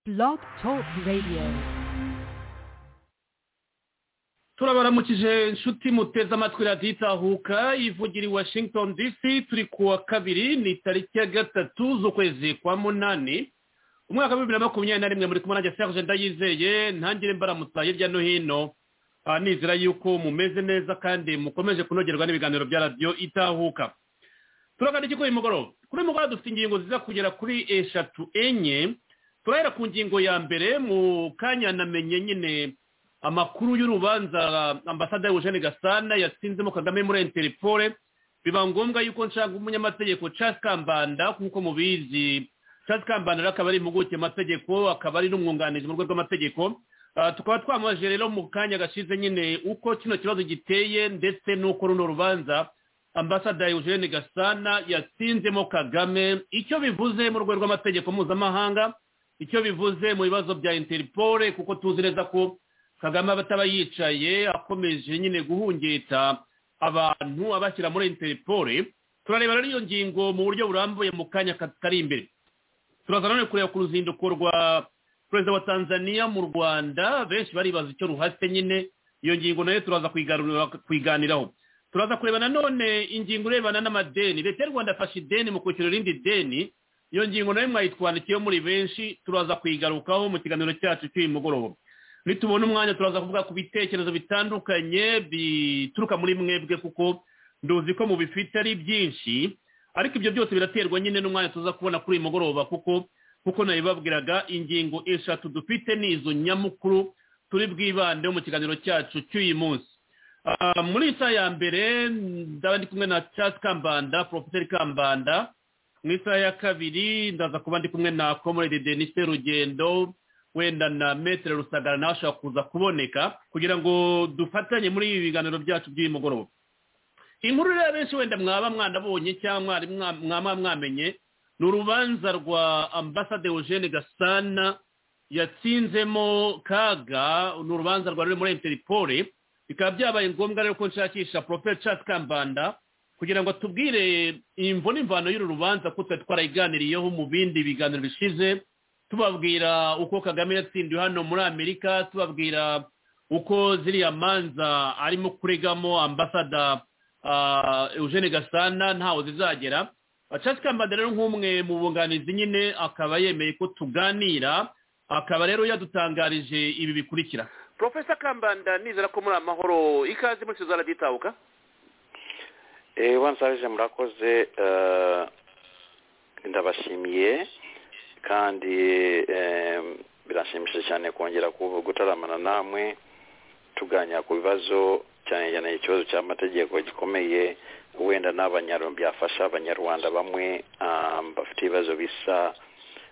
Blog Talk Radio. turabaramukije inshuti muteze amatwi radiyo itahuka ivugira i washington dc turi ku wa kabiri ni tariki ya gatatu z'ukwezi kwa munani umwaka wa bibiri na makumyabiri na rimwe muri kumwe nanjye serge ndayizeye ntangire mbaramutsa hirya no hino Ah, nizera yuko mumeze neza kandi mukomeje kunogerwa n'ibiganiro bya radiyo itahuka turaganira kuri uyu mugoroba kuri uyu mugoroba dufite ingingo ziza kugera kuri eshatu enye turahera ku ngingo ya mbere mu kanya namenye nyine amakuru y'urubanza ambasada Eugene Gasana yatsinzemo Kagame muri Interpol biba ngombwa yuko nshaka umunyamategeko Charles Kambanda nk'uko mubizi Charles Kambanda rero akaba ari impuguke mu mategeko akaba ari n'umwunganizi mu rwego rw'amategeko Ah, tukaba twamubajije rero mu kanya gashize nyine uko kino kibazo giteye ndetse n'uko runo rubanza ambasada Eugene Gasana yatsinzemo Kagame icyo bivuze mu rwego rw'amategeko mpuzamahanga icyo bivuze mu bibazo bya interpol kuko tuzi neza ko kagame aba ataba yicaye akomeje nyine guhungeta abantu abashyira muri interpol turareba rero iyo ngingo mu buryo burambuye mu kanya katari imbere turaza none kureba ku ruzinduko rwa perezida wa tanzania mu rwanda benshi baribaza icyo ruhatse nyine iyo ngingo nayo turaza kuyigarura- kuyiganiraho turaza kureba nanone ingingo irebana n'amadeni leta y'u rwanda afashe ideni mu kwishyura irindi deni iyo ngingo nayo mwayitwandikiyeho muri benshi turaza kuyigarukaho mu kiganiro cyacu cy'uyu mugoroba nitubona umwanya turaza kuvuga ku bitekerezo bitandukanye bituruka muri mwebwe kuko nduzi ko mubifite ari byinshi ariko ibyo byose biraterwa nyine n'umwanya tuza kubona kuri uyu mugoroba kuko kuko nabibabwiraga ingingo eshatu dufite ni izo nyamukuru turi bwibandeho mu kiganiro cyacu cy'uyu munsi Ah, muri iyi saha ya mbere ndaba ndi kumwe na Charles Kambanda Professor Kambanda mu isaha ya kabiri ndaza kuba ndi kumwe na Comrade Denis Rugendo wenda na Metre Rusagara nawe ashobora kuza kuboneka kugira ngo dufatanye muri ibi biganiro byacu by'uyu mugoroba inkuru rero benshi wenda mwaba mwanabonye cyangwa mwari mwa- mwaba mwamenye ni urubanza rwa ambasade Eugene Gasana yatsinzemo kaga ni urubanza rwa ruri muri Interpol bikaba byabaye ngombwa rero ko nshakisha Prophet Charles Kambanda kugira ngo tubwire imvo n'imvano y'uru rubanza ko twari twarayiganiriyeho mu bindi biganiro bishize tubabwira uko kagame yatsindiwe hano muri amerika tubabwira uko ziriya manza arimo kuregamo ambasada ah, eugene gasana ntaho zizagera Charles kambanda rero nk'umwe mu bunganizi nyine akaba yemeye ko tuganira akaba rero yadutangarije ibi bikurikira porofesa kambanda nizera ko muri amahoro ikaze muri suzana ryitabuka wansarije murakoze eh, ndabashimiye kandi eh, birashimishije cyane kongera ku- gutaramana namwe tuganira ku bibazo cyane cyane ikibazo cy'amategeko gikomeye wenda n'abanyarwanda byafasha abanyarwanda bamwe ah, bafite ibibazo bisa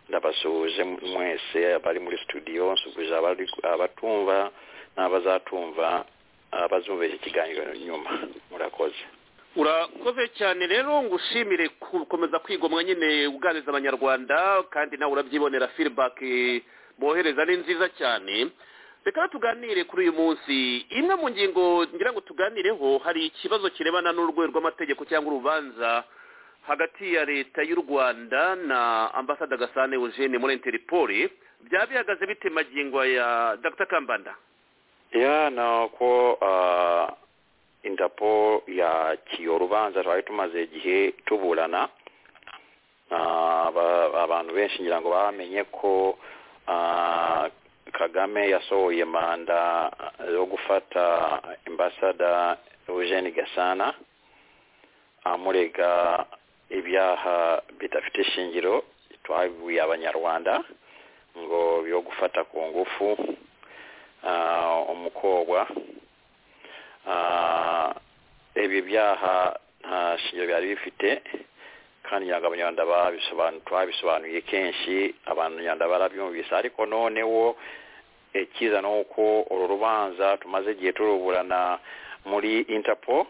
ndabasuhuje mwese abari muri studio nsuhuje abari- abatumva n'abazatumva abazumva iki kiganiro nyuma murakoze urakoze cyane rero ngo ushimire gukomeza kwigomwa nyine uganiriza abanyarwanda kandi nawe urabyibonera firibaki bohereza ni nziza cyane reka rero tuganire kuri uyu munsi imwe mu ngingo ngira ngo tuganireho hari ikibazo kirebana n'urwego rw'amategeko cyangwa urubanza hagati ya leta y'u rwanda na ambasada gasane eugene muri interipoli byaba bihagaze bite magingo ya dr kambanda ya ni uko ah, indapo yakiye urubanza twari tumaze igihe tuburana Ah, aba- abantu benshi ngira ngo bamenye ko ah, kagame yasohoye manda yo gufata ambasada eugene gasana amurega ibyaha bidafite ishingiro twabibwiye abanyarwanda ngo yo gufata ku ngufu ah, umukobwa Ah, ibi byaha nta shingiro byari bifite kandi ngira ngo abanyarwanda babisobanu- twabisobanuye kenshi abanyarwanda barabyumvise ariko noneho ikiza ni uko uru rubanza tumaze igihe turuburana muri interpol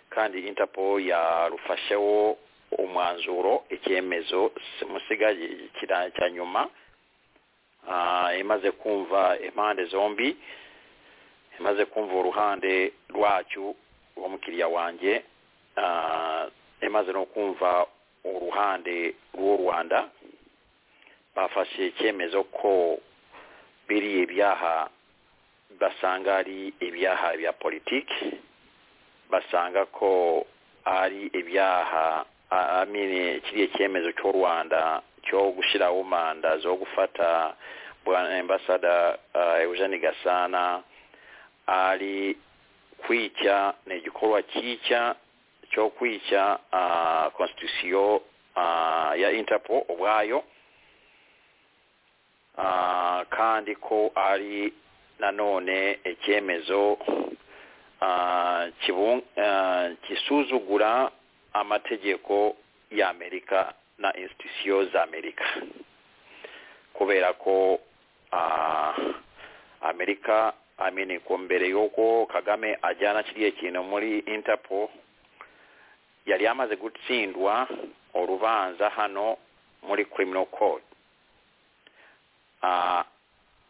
kandi interpol yarufasheho umwanzuro icyemezo musigaye kira- cya nyuma Ah, imaze kumva impande zombi imaze kumva uruhande rwacyo rw'umukiriya wanjye Ah, imaze no kumva uruhande rw'u rwanda bafashe icyemezo ko biriya byaha basanga ari ibyaha bya politiki basanga ko ari ibyaha amine kiriya cyemezo cy'u rwanda cyo gushyiraho manda zo gufata ambasada eugene gasana ari kwica ni igikorwa cyica cyo kwica konstitusiyo ya interpol ubwayo kandi ko ari nanone icyemezo gisuzugura amategeko y'amerika na institusiyo z'amerika kubera ko amerika amene ko mbere y'uko kagame ajyana kiriya kintu muri interpo yari yamaze gutsindwa urubanza hano muri criminal court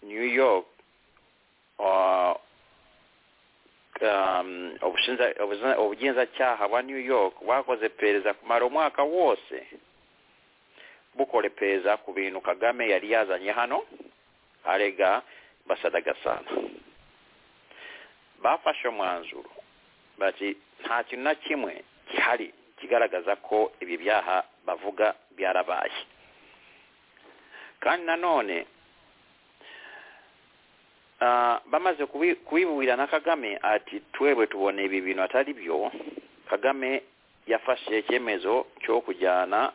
new york ubugenzacyaha bwa new york bwakoze pereza kumara umwaka wose bukora pereza ku bintu kagame yari yazanye hano arega basada gasana bafashe umwanzuro bati nta kintu na kimwe gihari kigaragaza ko ibi byaha bavuga byarabaye kandi nanone bamaze kubiburira na kagame ati twebwe tubona ibi bintu atari byo kagame yafashe icyemezo cyo kujyana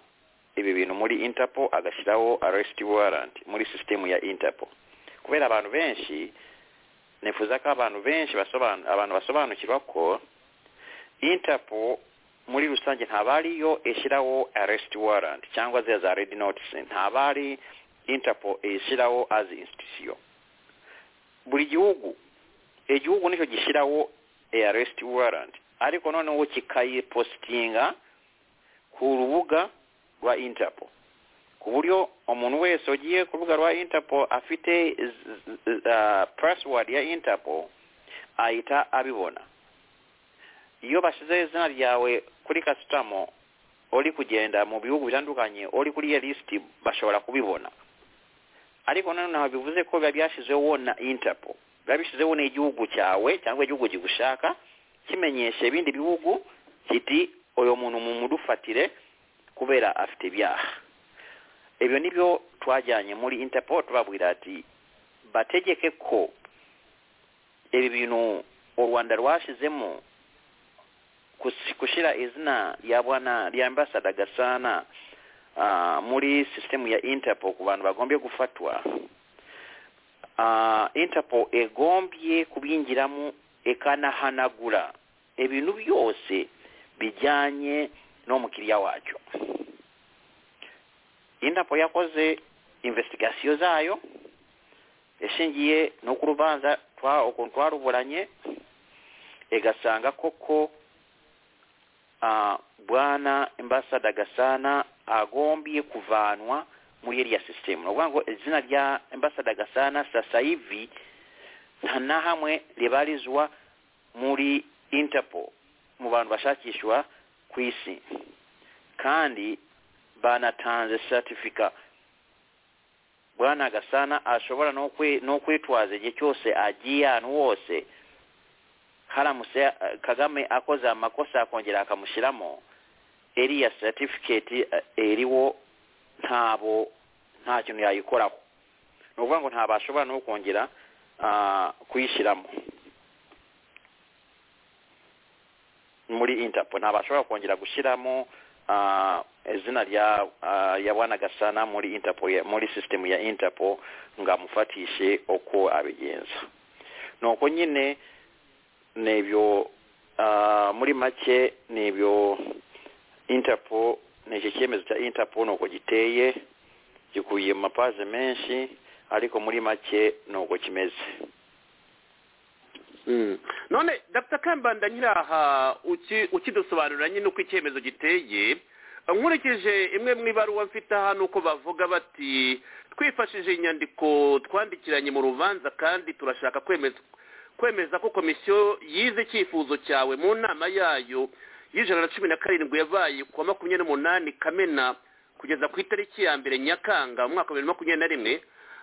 ibi bintu muri interpo agashyiraho arresiti waranti muri sisitemu ya interpo kubera abantu benshi nifuza ko abantu benshi abantu basobanukirwa ko interpo muri rusange ntabariyo ishyiraho arresiti waranti cyangwa ziriya za redi notisi ntabari interpo ishyiraho azi insitisiyo buri gihugu igihugu nicyo gishyiraho aresti waranti ariko noneho kikayipositinga ku rubuga rwa intapo ku buryo umuntu wese ugiye ku rubuga rwa intapo afite pasiwadi ya intapo ahita abibona iyo bashyizeho izina ryawe kuri kasitamo uri kugenda mu bihugu bitandukanye uri kuri iyo lisiti bashobora kubibona ariko nanone ntabwo bivuze ko biba byashizeho na intapo biba bishyizeho n'igihugu cyawe cyangwa igihugu kigushaka kimenyesha ibindi bihugu kiti uyu muntu mumudufatire kubera afite ibyaha ibyo ni byo twajyanye muri intapo tubabwira ati bategeke ko ibi bintu u rwanda rwashyizemo gushyira izina ya bwana rya ambasada gasana muri sisitemu ya interpol ku bantu bagombye gufatwa interpol egombye kubinjiramo ikanahanagura ibintu byose bijyanye n'umukiriya wacyo interpol yakoze investigasiyo zayo ishingiye no ku rubanza ukuntu twaruburanye igasanga koko bwana imbasada gasana agombye kuvanwa muri iriya sisitemu ni ukuvuga ngo izina rya ambasada gasana sasa ivi nta na hamwe ribarizwa muri interpo mu bantu bashakishwa ku isi kandi banatanze satifika bwana gasana ashobora no kwitwaza igihe cyose agiye ahantu hose haramutse kagame akoze amakosa akongera akamushyiramo iriya satifiketi iriwo ntabo nta kintu yayikoraho ni ukuvuga ngo ntabashobora no kongera kuyishyiramo muri intapo ntabashobora kongera gushyiramo izina rya bwana gasana muri intapo muri sisitemu ya intapo ngo amufatishe uko abigenza ni uko nyine ni ibyo muri make ni ibyo interpo ni iki cyemezo cya interpo ni uko giteye gikubiye mu mapaze menshi ariko muri make ni uko kimeze none dr kambanda nyiri aha ukidusobanurira nyine uko icyemezo giteye nkurikije imwe mu ibaruwa mfite hano uko bavuga bati twifashishije inyandiko twandikiranye mu rubanza kandi turashaka kwemeza ko komisiyo yize icyifuzo cyawe mu nama yayo y'ijana na cumi na karindwi yabaye ku wa makumyabiri n'umunani kamena kugeza ku itariki ya mbere nyakanga mu mwaka wa bibiri na makumyabiri na rimwe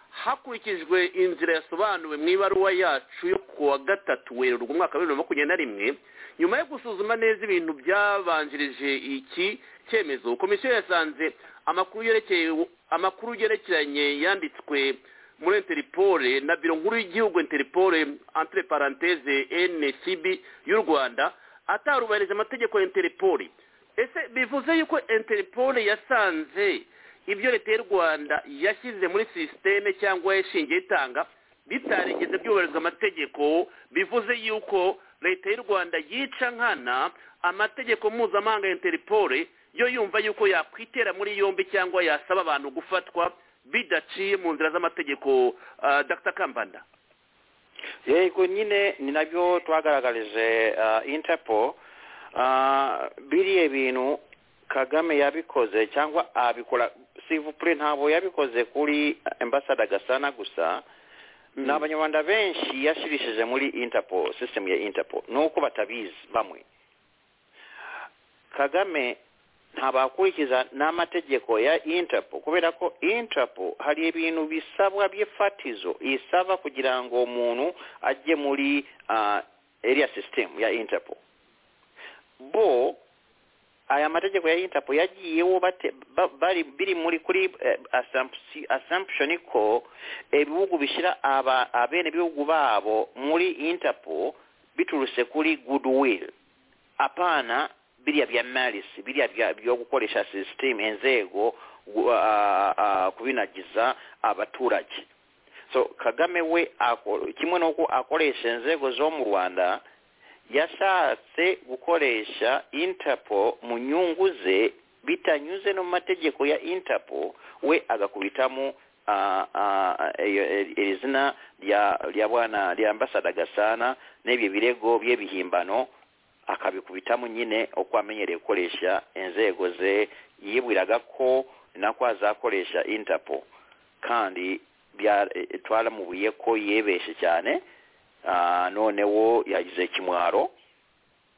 hakurikijwe inzira yasobanuwe mu ibaruwa yacu yo kuwa gatatu werurwa umwaka wa bibiri na makumyabiri na rimwe nyuma yo gusuzuma neza ibintu byabanjirije iki cyemezo komisiyo yasanze amakuru yerekeye amakuru yerekeranye yanditswe muri interipore na biro nkuru y'igihugu interipore entre parenthese ncb y'u rwanda atarubahirije amategeko ya interipore ese bivuze yuko interipore yasanze ibyo leta y'u rwanda yashyize muri sisiteme cyangwa yashingiye itanga bitarigeze byubahirizwa amategeko bivuze yuko leta y'u rwanda yica nkana amategeko mpuzamahanga ya interipore yo yumva yuko yakwitera muri yombi cyangwa yasaba abantu gufatwa bidaciye mu nzira z'amategeko dr kambanda yego nyine ni nabyo twagaragaje interpo biriya bintu kagame yabikoze cyangwa abikora sivupure ntabwo yabikoze kuri ambasada gasana gusa ni abanyarwanda benshi yashirishije muri interpo sisitemu ya interpo ni uko batabizi bamwe kagame ntabakurikiza n'amategeko ya interpo kubera ko interpo hari ibintu bisabwa by'ifatizo isaba kugira ngo umuntu ajye muri area system ya interpo bo aya mategeko ya interpo yagiyeho bate- ba- bari biri muri kuri eh, assumption- assumption ko ibihugu bishyira aba- abenegihugu babo muri interpo biturutse kuri goodwill apana biriya bya marisi biriya bya- byo gukoresha sisiteme inzego gu- ah, ah, kubinagiza abaturage so kagame we ako- kimwe n'uko akoresha inzego zo mu rwanda yashatse gukoresha interpo mu nyungu ze bitanyuze no mu mategeko ya interpo we agakubitamo ah, ah, iyo- iri zina rya rya bwana rya ambasada gasana n'ibyo birego bye bihimbano akabikubitamo nyine uko amenyereye gukoresha inzego ze yibwiraga ko nako azakoresha interpo kandi bya- eh, twaramubuye ko yibeshe cyane Ah, noneho yagize ikimwaro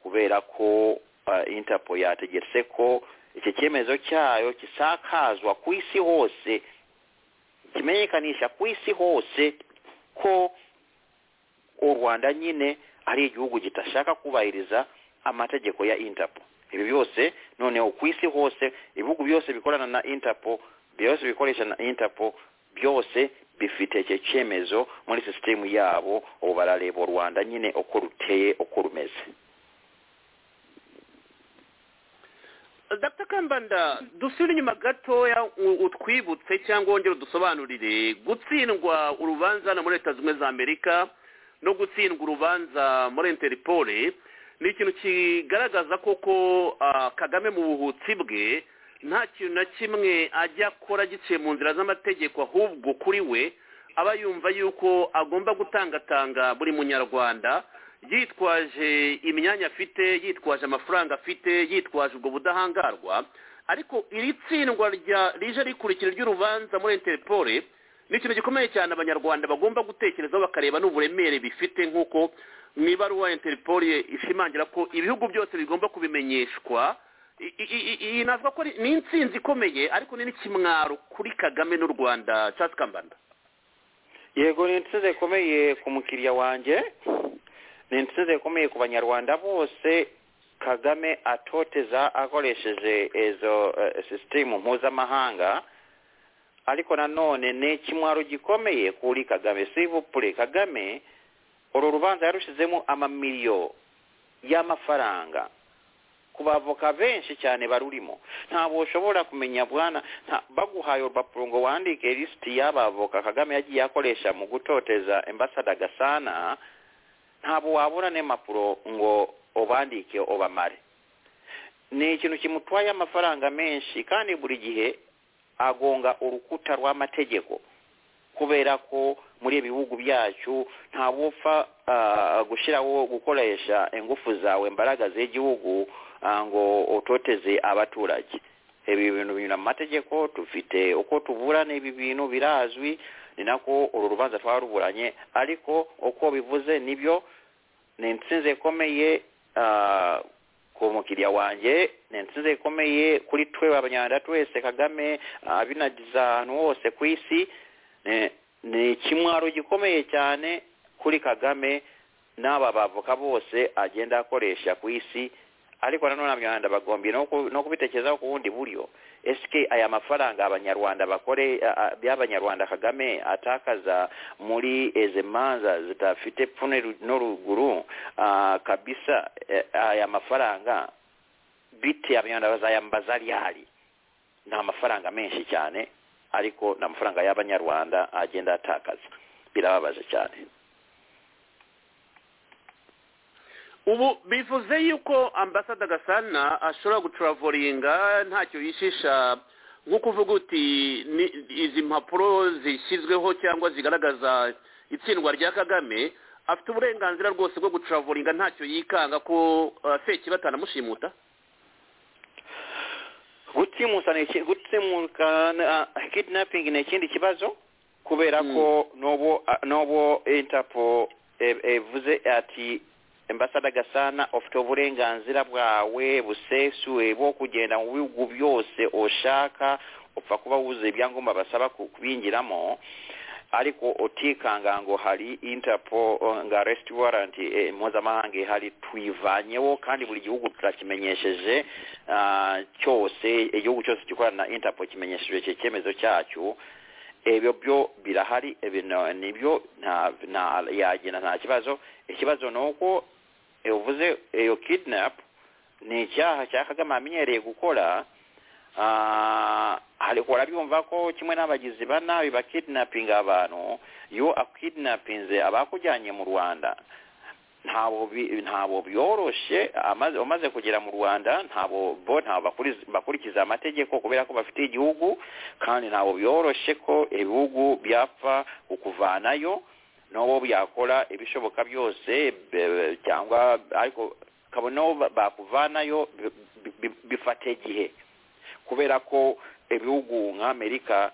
kubera ko ah, interpo yategetse ko iki cyemezo cyayo gisakazwa ku isi hose kimenyekanisha ku isi hose ko u rwanda nyine ari igihugu kitashaka kubahiriza amategeko ya interpo ibi byose noneho ku isi hose ibihugu byose bikorana na interpo byose bikoresha na interpo byose bifite icyo cyemezo muri sisitemu yabo ubu barareba u rwanda nyine uko ruteye uko rumeze dr kambanda dusubire inyuma gatoya u- utwibutse cyangwa wongere udusobanurire gutsindwa urubanza hano muri leta zunze ubumwe za amerika no gutsindwa urubanza muri interipore ni ikintu kigaragaza koko ah, kagame mu buhutsi bwe nta kintu na kimwe ajya akora giciye mu nzira z'amategeko ahubwo kuri we aba yumva yuko agomba gutangatanga buri munyarwanda yitwaje imyanya afite yitwaje amafaranga afite yitwaje ubwo budahangarwa ariko iri tsindwa rya rije rikurikira ry'urubanza muri interpore ni ikintu gikomeye cyane abanyarwanda bagomba gutekerezaho bakareba n'uburemere bifite nk'uko mu ibaruwa interpore ishimangira ko ibihugu byose bigomba kubimenyeshwa I- i- i- iyi navuga ko ari- ni intsinzi ikomeye ariko ni n'ikimwaro kuri kagame n'u rwanda cyatsi kambanda yego ni intsinzi ikomeye ku mukiriya wanjye ni intsinzi ikomeye ku banyarwanda bose kagame atoteza akoresheje izo eh, sisitemu mpuzamahanga ariko nanone ni ikimwaro gikomeye kuri kagame sivupure kagame uru rubanza yarushizemo amamiliyo y'amafaranga ku bavoka benshi cyane barurimo ntabwo ushobora kumenya bwana nta- baguhaye urupapuro ngo wandike lisiti y'abavoka kagame yagiye akoresha mu gutoteza ambasada gasana ntabwo wabura n'impapuro ngo ubandike ubamare ni ikintu kimutwaye amafaranga menshi kandi buri gihe agonga urukuta rw'amategeko kubera ko muri ibi bihugu byacu ntabwo upfa ah, gushyiraho gukoresha ingufu zawe imbaraga z'igihugu ah, ngo utoteze abaturage ibi bintu binyura mu mategeko dufite uko tuburana ibi bintu birazwi ni nako uru rubanza twaruburanye ariko uko bivuze nibyo ni intsinzi ikomeye ah, ku mukiriya wanjye ni insinzi ikomeye kuri twe abanyarwanda twese kagame abinagiza ahantu hose ku isi eh, ni ikimwaro gikomeye cyane kuri kagame n'aba bavuka bose agenda akoresha ku isi ariko nanone abanyarwanda bagombye no ku- no kubitekerezaho ku bundi buryo esike aya mafaranga abanyarwanda bakore a- a- y'abanyarwanda kagame atakaza muri izi manza zidafite pfunwe ru- n'uruguru ah, kabisa eh, aya mafaranga bite abanyarwanda bazayambaza ryari ni amafaranga menshi cyane ariko ni amafaranga y'abanyarwanda agenda atakaza birababaje cyane ubu bivuze yuko ambasada gasana ashobora guturavoringa ntacyo yishisha nko kuvuga uti ni- izi mpapuro zishyizweho cyangwa zigaragaza itsindwa rya kagame afite uburenganzira rwose bwo guturavoringa ntacyo yikanga ko uh, feki batanamushimuta gutsimusa ni iki- gutsimuka na- kidnapping ni ikindi kibazo kubera Mm. ko n'ubu n'ubu interpol e- evuze ati ambasada gasana ufite uburenganzira bwawe busesuye bwo kugenda mu bihugu byose ushaka upfa kuba wuzuye ibyangombwa basaba ku- kubinjiramo ariko utikanga ngo hari interpol eh, nga arrest warrant eh, mpuzamahanga ihari tuyivanyeho kandi buri gihugu turakimenyesheje ah, cyose igihugu cyose gikorana na interpol kimenyesheje icyo cyemezo cyacyo ebyo byo birahari ibino nibyo nta nta yagenda nta kibazo ikibazo ni uko eh, uvuze iyo kidnap ni icyaha cya kagame amenyereye gukora Ah, ariko urabyumva ko kimwe n'abagizi ba nabi bakidinapinga abantu iyo akidinapinze abakujyanye mu rwanda ntabo bi- ntabo byoroshye amaze umaze kugera mu rwanda ntabo bo ntabo bakuriz- bakurikiza amategeko kubera ko bafite igihugu kandi ntabo byoroshye ko ibihugu byapfa kukuvanayo n'uwo byakora ibishoboka byose be- cyangwa ariko kabona bakuvanayo bi- bi- bifata igihe kubera ko ibihugu nk'amerika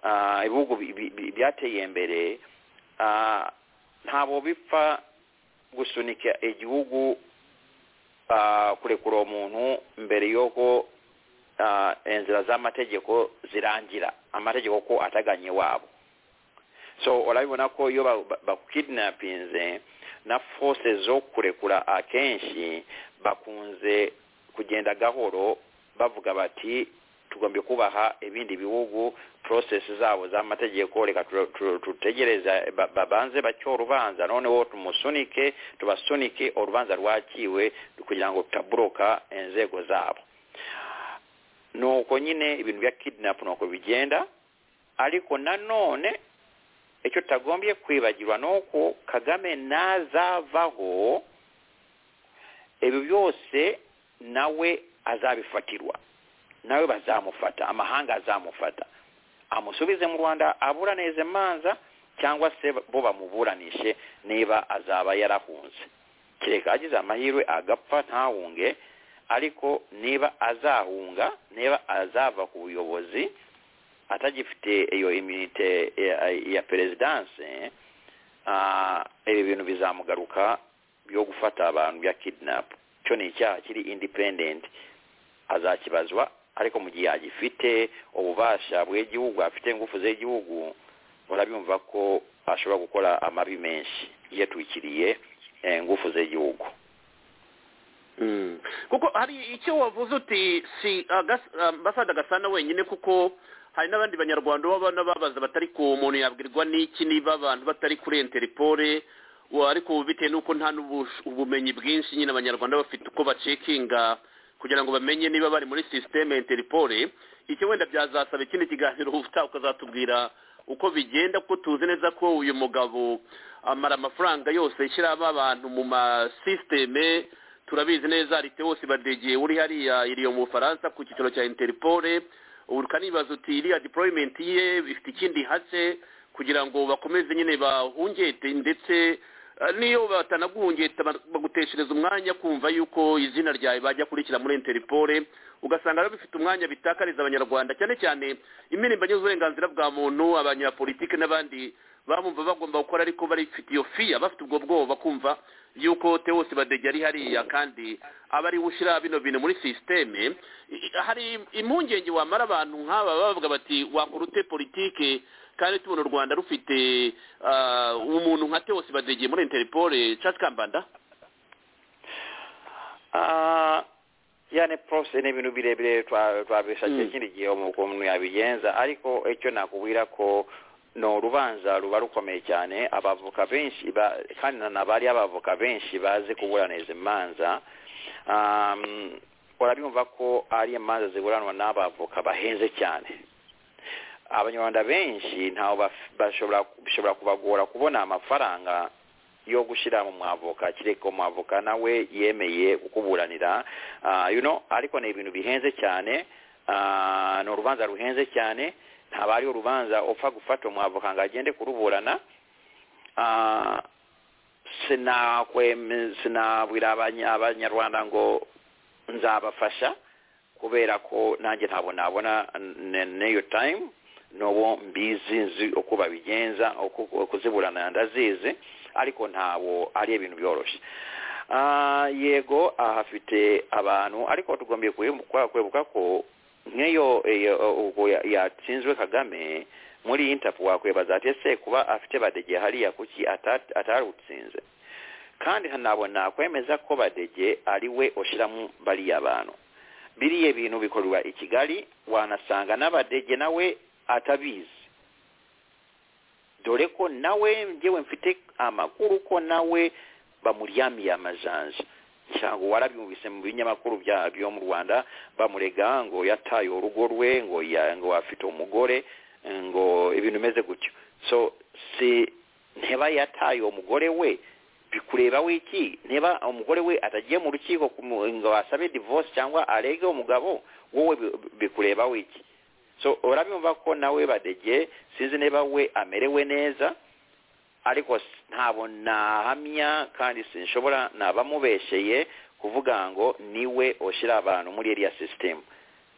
ah, ibihugu bi- bi- bi- byateye imbere ah, ntabo bipfa gusunika igihugu ah, kurekura uwo muntu mbere y'uko ah, inzira z'amategeko zirangira amategeko ko ataganye wabo so urabibona ko iyo ba- ba- bakukidinapinze na force zo kurekura akenshi bakunze kugenda gahoro bavuga bati tugombye kubaha ibindi bihugu process zabo z'amategeko reka tu- tu- tutegereze ba- babanze bacyo urubanza noneho tumusunike tubasunike urubanza rwakiwe kugira ngo tutaburoka inzego zabo nuko nyine ibintu bya kidnap nuko bigenda ariko nanone icyo tutagombye kwibagirwa ni uko kagame nazavaho ibyo byose nawe azabifatirwa nawe bazamufata amahanga azamufata amusubize mu rwanda aburaneze manza cyangwa se bo bamuburanishe niba azaba yarahunze kereka agize amahirwe agapfa ntahunge ariko niba azahunga niba azava ku buyobozi atagifite iyo iminite ya- ya perezidanse ah, ibi bintu bizamugaruka byo gufata abantu bya kidinapu cyo ni icyaha kiri indipendenti azakibazwa ariko mu gihe yagifite ububasha bw'igihugu afite ingufu z'igihugu urabyumva ko ashobora gukora amabi menshi yatwikiriye eh, ingufu z'igihugu kuko hari icyo wavuze uti si agas- ambasada gasana wenyine kuko hari n'abandi banyarwanda baba n'ababaza batari ku muntu yabwirwa n'iki niba abantu batari kuri interipore wa- ariko ubu bitewe n'uko nta n'ubush- ubumenyi bwinshi nyine abanyarwanda bafite uko bacekinga kugira ngo bamenye niba bari muri sisiteme ya interipore icyo wenda byazasaba ikindi kiganiro ubutaha ukazatubwira uko bigenda kuko tuzi neza ko uyu mugabo amara amafaranga yose yishyiramo abantu mu masisiteme turabizi neza ari tewosi badege uri hariya iriyo mu bufaransa ku cyicaro cya interipole ubu ukanibaza uti iriya deployment ye ifite ikindi hatse kugira ngo bakomeze nyine bahungete ndetse eh, n'iyo batanaguhungeta ba- baguteshereza umwanya kumva yuko izina ryawe bajya kurikira muri interipole ugasanga rero bifite umwanya bitakariza abanyarwanda cyane cyane impirimbanyi z'uburenganzira bwa muntu abanyapolitike n'abandi bamumva bagomba gukora ariko barifite iyo fiya bafite ubwo bwoba kumva yuko tewosi badege ari hariya kandi aba ari we ushyira bino bintu muri sisiteme hari impungenge wamara abantu nk'aba bavuga bati wakora ute politike kandi tubona u rwanda rufite ah, umuntu nka tewosi badege muri interipole caci kambanda Ah, yani process ni ibintu birebire twa- twabishakiye Mm. ikindi gihe umu- umuntu yabigenza ariko icyo nakubwira ko ni urubanza ruba rukomeye cyane abavoka benshi ba- kandi nanabari abavoka benshi bazi kuburana izi manza Um, urabyumva ko ari imanza ziburanwa n'abavoka bahenze cyane abanyarwanda benshi ntawe baf- bashobora bishobora kubagora kubona amafaranga yo gushyira mu mwavoka kereka umwavoka nawe yemeye kukuburanira Ah, you know ariko ni ibintu bihenze cyane Ah, ni urubanza ruhenze cyane ntaba ari urubanza upfa gufata umwavoka ngo agende kuruburana Ah, sinakweme- sinabwira abanya- abanyarwanda ngo nzabafasha kubera ko nanjye ntabwo nabona n- n'iyo time n'ubu mbizi nzi uko babigenza uko uko kuziburana ndazizi ariko ntabwo ari ibintu byoroshye Ah, yego ahafite abantu ariko tugombye kwibuka kwibuka ko nk'iyo iyo, ubwo ya- yatsinzwe kagame muri intapu wakwibaza ati ese kuba afite badege hariya kuki ata- atarutsinze kandi nabona kwemeza ko badege ari we ushyiramo bariya bantu biriya bintu bikorwa i kigali wanasanga n'abadege nawe atabizi dore ko nawe ngewe mfite amakuru ko nawe bamuryamiye amajanja cyangwa warabyumvise mu binyamakuru bya byo mu rwanda bamurega ngo yataye urugo rwe ngo ya, ngo afite umugore ngo ibintu bimeze gutyo so si nteba yataye umugore we bikureba wiki niba umugore we atagiye mu rukiko kumu- ngo asabe divorce cyangwa arege umugabo wowe bi- bikureba wiki so urabyumva ko nawe badege sinzi niba we amerewe neza ariko s- ntabwo nahamya kandi sinshobora nabamubesheye kuvuga ngo niwe ushyira abantu muri iriya sisitemu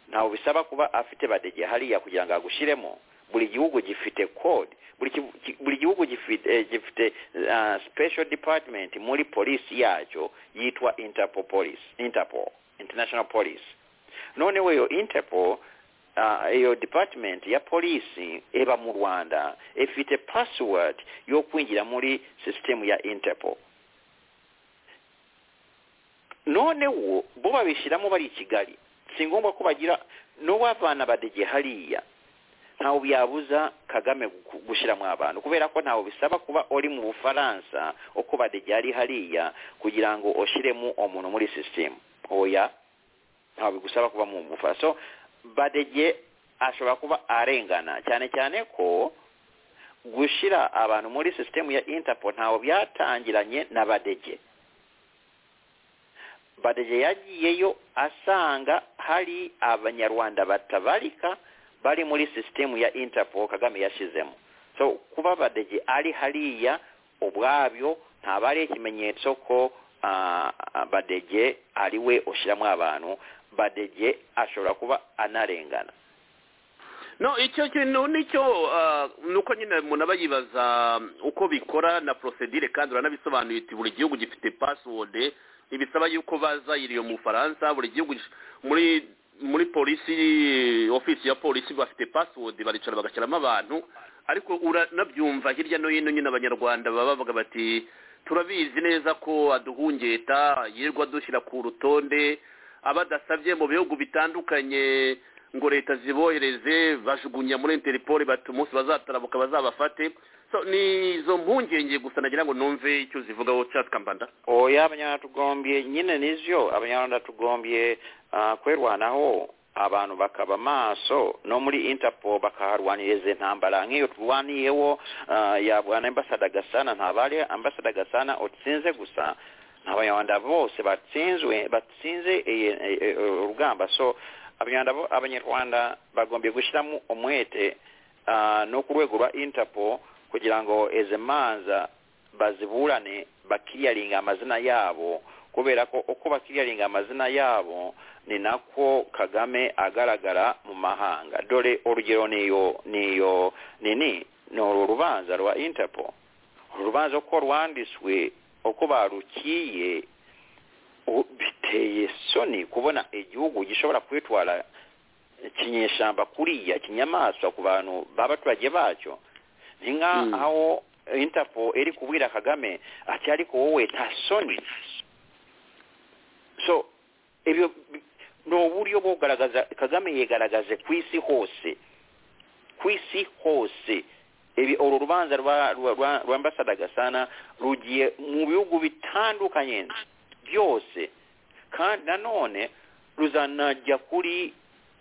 ntabwo bisaba kuba afite badege hariya kugira ngo agushyiremo buri gihugu gifite code buri kivu- ki- buri gihugu gifite eh, gifite ah, special department muri polisi yacyo yitwa interpol police interpol international police noneho iyo interpol ah, iyo department ya polisi iba mu rwanda ifite password yo kwinjira muri sisitemu ya interpol noneho bo babishyiramo bari i kigali si ngombwa ko bagira n'uwavana badege hariya ntawe byabuza kagame gu- gushyiramo abantu kubera ko ntawe bisaba kuba uri mu bufaransa uko badege ari hariya kugira ngo ushyiremo umuntu muri sisitemu oya ntawe bigusaba kuba mu bufaransa so badege ashobora kuba arengana cyane cyane ko gushyira abantu muri sisitemu ya interpol ntawe byatangiranye na badege badege yagiyeyo asanga hari abanyarwanda batabarika bari muri sisitemu ya interpol kagame yashyizemo so kuba badege ari hariya ubwabyo ntabwo ari ikimenyetso ko ah, badege ari we ushyiramo abantu badege ashobora kuba anarengana no icyo kintu nicyo ah, ni uko nyine umuntu aba yibaza mm, uko bikora na prosedire kandi uranabisobanuye uti buri gihugu gifite pasiwode ntibisaba yuko baza iriyo mu bufaransa buri gihugu gif- muri muri polisi ofisi ya polisi bafite pasiwode baricara bagashyiramo abantu ariko uranabyumva hirya no hino nyine abanyarwanda baba bavuga bati turabizi neza ko aduhungeta yirirwa dushyira ku rutonde abadasabye mu bihugu bitandukanye ngo leta zibohereze bajugunya muri interipoli bati umunsi bazatarabuka bazabafate so ni izo mpungenge gusa nagira ngo numve icyo zivugaho casi kambanda oya abanyarwanda tugombye nyine nizyo abanyarwanda tugombye ah, kwerwanaho abantu bakaba maso no muri interpol bakaharwanira izi ntambara nk'iyo turwaniyeho ah, ya bwana ambasada gasana ntabwo ari ambasada gasana utsinze gusa ni abanyarwanda bose batsinzwe batsinze iyi- iyi- iyi- urugamba so abanyarwanda bo- abanyarwanda bagombye gushyiramo umwete ah, no ku rwego rwa interpol kugira ngo izi manza baziburane bakiriyaringa amazina yabo kubera ko uko bakiriyaringa amazina yabo ni nako kagame agaragara mu mahanga dore urugero niyo niyo nini ni uru rubanza rwa interpol uru rubanza uko rwanditswe uko barukiye u- biteye soni kubona igihugu gishobora kwitwara kinyeshyamba kuriya kinyamaswa ku bantu b'abaturage bacyo ni nk'aho interpol iri kubwira kagame ati ariko wowe nta soni so ibyo bi- ni uburyo bwo kugaragaza kagame yigaragaze ku isi hose ku isi hose ibi uru rubanza rwa- rwa- rwa- rwa ambasada gasana rugiye mu bihugu bitandukanye byose kandi nanone ruzanajya kuri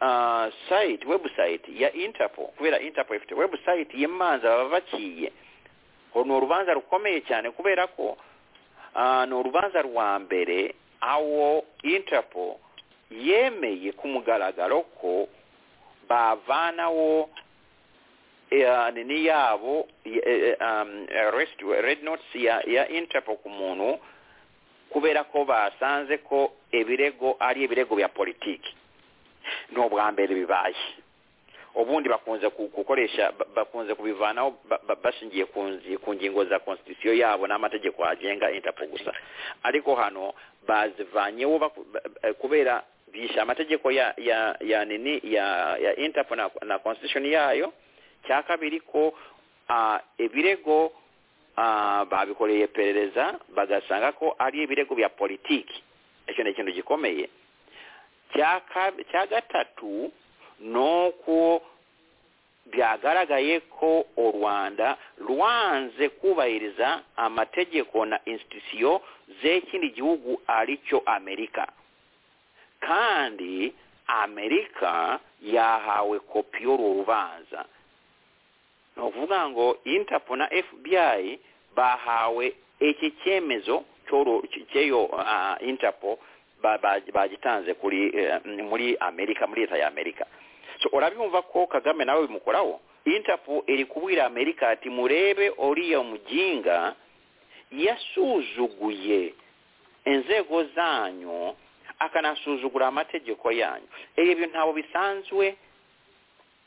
ah, site website ya interpol kubera interpol ifite website y'imanza baba baciye uru ni urubanza rukomeye cyane kubera ko ah, ni urubanza rwa mbere aho interpol yemeye ku mugaragaro ko bavanaho eh, nini yabo eh, eh, um, arrest- red notes ya ya interpol ku muntu kubera ko basanze ko ibirego ari ibirego bya politiki ni ubwa mbere bibaye ubundi bakunze ku- gukoresha ba- bakunze kubivanaho ba- ba- bashingiye ku nzi- ku ngingo za constitution yabo n'amategeko agenga interpol gusa ariko hano bazivanyeho baku- ba- ba- kubera bishe amategeko ya ya ya nini ya ya interpol na, na constitution yayo cya kabiri ko ah, ibirego ah, babikoreye iperereza bagasanga ko ari ibirego bya politiki icyo ni ikintu gikomeye cya ka- cya gatatu ni uko byagaragaye ko u rwanda rwanze kubahiriza amategeko na institusiyo z'ikindi gihugu ari cyo amerika kandi amerika yahawe kopi y'uru rubanza ni ukuvuga ngo interpol na fbi bahawe iki cyemezo cy'uru- cy- cy'eyo ah, interpol ba- ba- bagitanze kuri eh, muri amerika muri leta ya amerika so urabimva ko kagame nawe bimukoraho interpol iri kubwira amerika ati murebe uriya mujinga yasuzuguye inzego zanyu akanasuzugura amategeko yanyu ibyo bintu ntabwo bisanzwe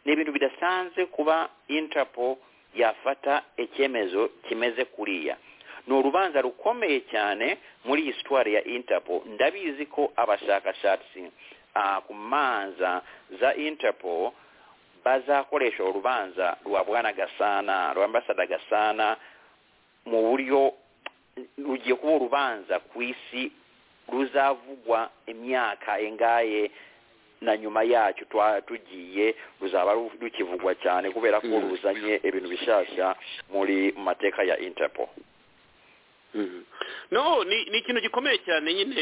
ni ibintu bidasanzwe kuba interpol yafata icyemezo kimeze kuriya ni urubanza rukomeye cyane muri iyi sitwari ya interpol ndabizi ko abashakashatsi ah, ku manza za interpol bazakoresha urubanza rwa bwana gasana rwa ambasada gasana mu buryo rugiye kuba urubanza ku isi ruzavugwa imyaka ingaye na nyuma yacyo twa- tugiye ruzaba ru- rukivugwa cyane kubera ko Mm. ruzanye ibintu bishyashya muri mu mateka ya interpol Mhm. no ni ni ikintu gikomeye cyane nyine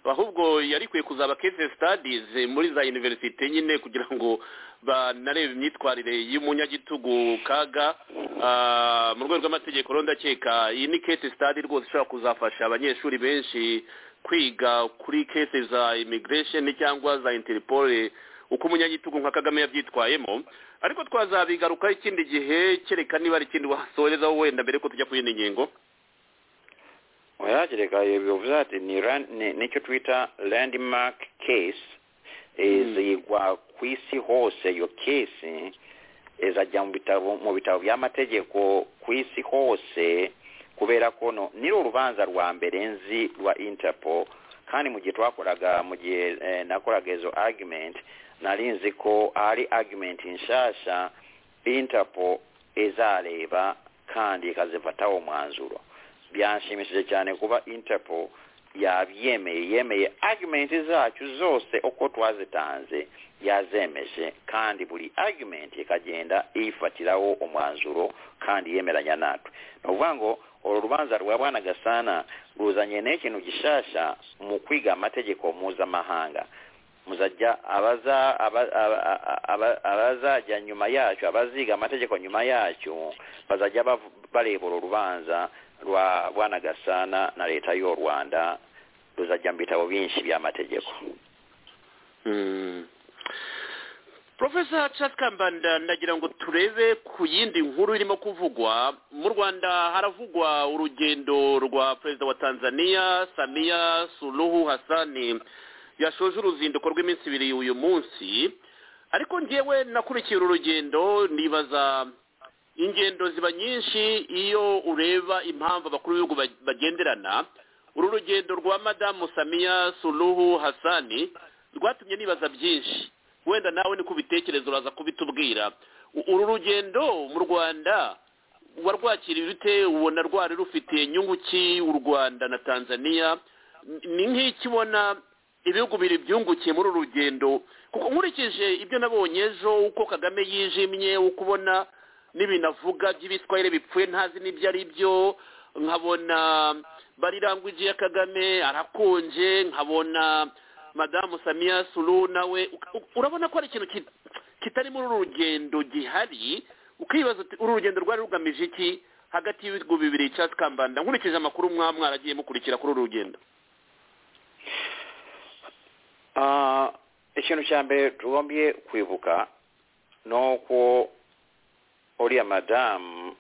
ahubwo yari ikwiye kuzaba case studies eh, muri za universite nyine kugira ngo banarebe imyitwarire y'umunyagitugu kaga ah, mu rwego rw'amategeko rero ndakeka iyi ni case study rwose ishobora kuzafasha abanyeshuri benshi kwiga kuri case za immigration cyangwa za interpol uko umunyagitugu nka kagame yabyitwayemo ariko twazabigarukaho ikindi gihe kereka niba hari ikindi wasorezaho wenda mbere ko tujya ku yindi ngingo Oyagereka bivuze ati ni ran- ni- nicyo twita landmark case izigwa ku isi hose iyo case izajya mu bitabo mu bitabo by'amategeko ku isi hose kubera ko no ni urubanza rwa mbere nzi rwa interpol kandi mu gihe twakoraga mu gihe eh, nakoraga izo argument nari nzi ko ari argument nshasha interpol izareba kandi ikazifataho umwanzuro byanshimishije cyane kuba interpol yabyemeye yemeye argument zacu zose uko twazitanze yazemeje kandi buri argument ikagenda iyifatiraho umwanzuro kandi yemeranya natwe ni ukuvuga ngo uru rubanza rwa bwana gasana ruzanye n'ikintu gishasha mu kwiga amategeko mpuzamahanga muzajya abaza aba- aba- aba- aba- abazajya nyuma yacyo abaziga amategeko nyuma yacyo bazajya bavu- bareba uru rubanza rwa bwana gasana na leta y'u rwanda ruzajya mu bitabo byinshi by'amategeko profesa Kambanda ndagira ngo turebe ku yindi nkuru irimo kuvugwa mu rwanda haravugwa urugendo rwa perezida wa tanzania samiya suruhu hasani yashoje uruzinduko rw'iminsi ibiri uyu munsi ariko ngewe nakurikiye uru rugendo nibaza ingendo ziba nyinshi iyo ureba impamvu abakuru b'ibihugu ba- bagenderana uru rugendo rwa madamu samiya suruhu hasani rwatumye nibaza byinshi wenda nawe niko ubitekereza uraza kubitubwira U- uru rugendo mu rwanda warwakiriye bite ubona rwari rufite inyungu ki u rwanda na tanzania Ni- ni nk'iki ubona ibihugu biri byungukiye muri uru rugendo kuko nkurikije ibyo nabonye ejo uko kagame yijimye uko ubona n'ibintu avuga by'ibitwaire bipfuye ntazi n'ibyo ari byo nkabona barirangwije ya kagame arakonje nkabona madamu samiya suru nawe u- u- urabona ko ari ikintu ki- kitari muri uru rugendo gihari ukibaza uti uru rugendo rwari rugamije iki hagati y'ibihugu bibiri icyatsi kambanda nkurikije amakuru mwaba mwaragiye mukurikira kuri uru rugendo Ah, ikintu cya mbere tugombye kwibuka ni uko uriya madamu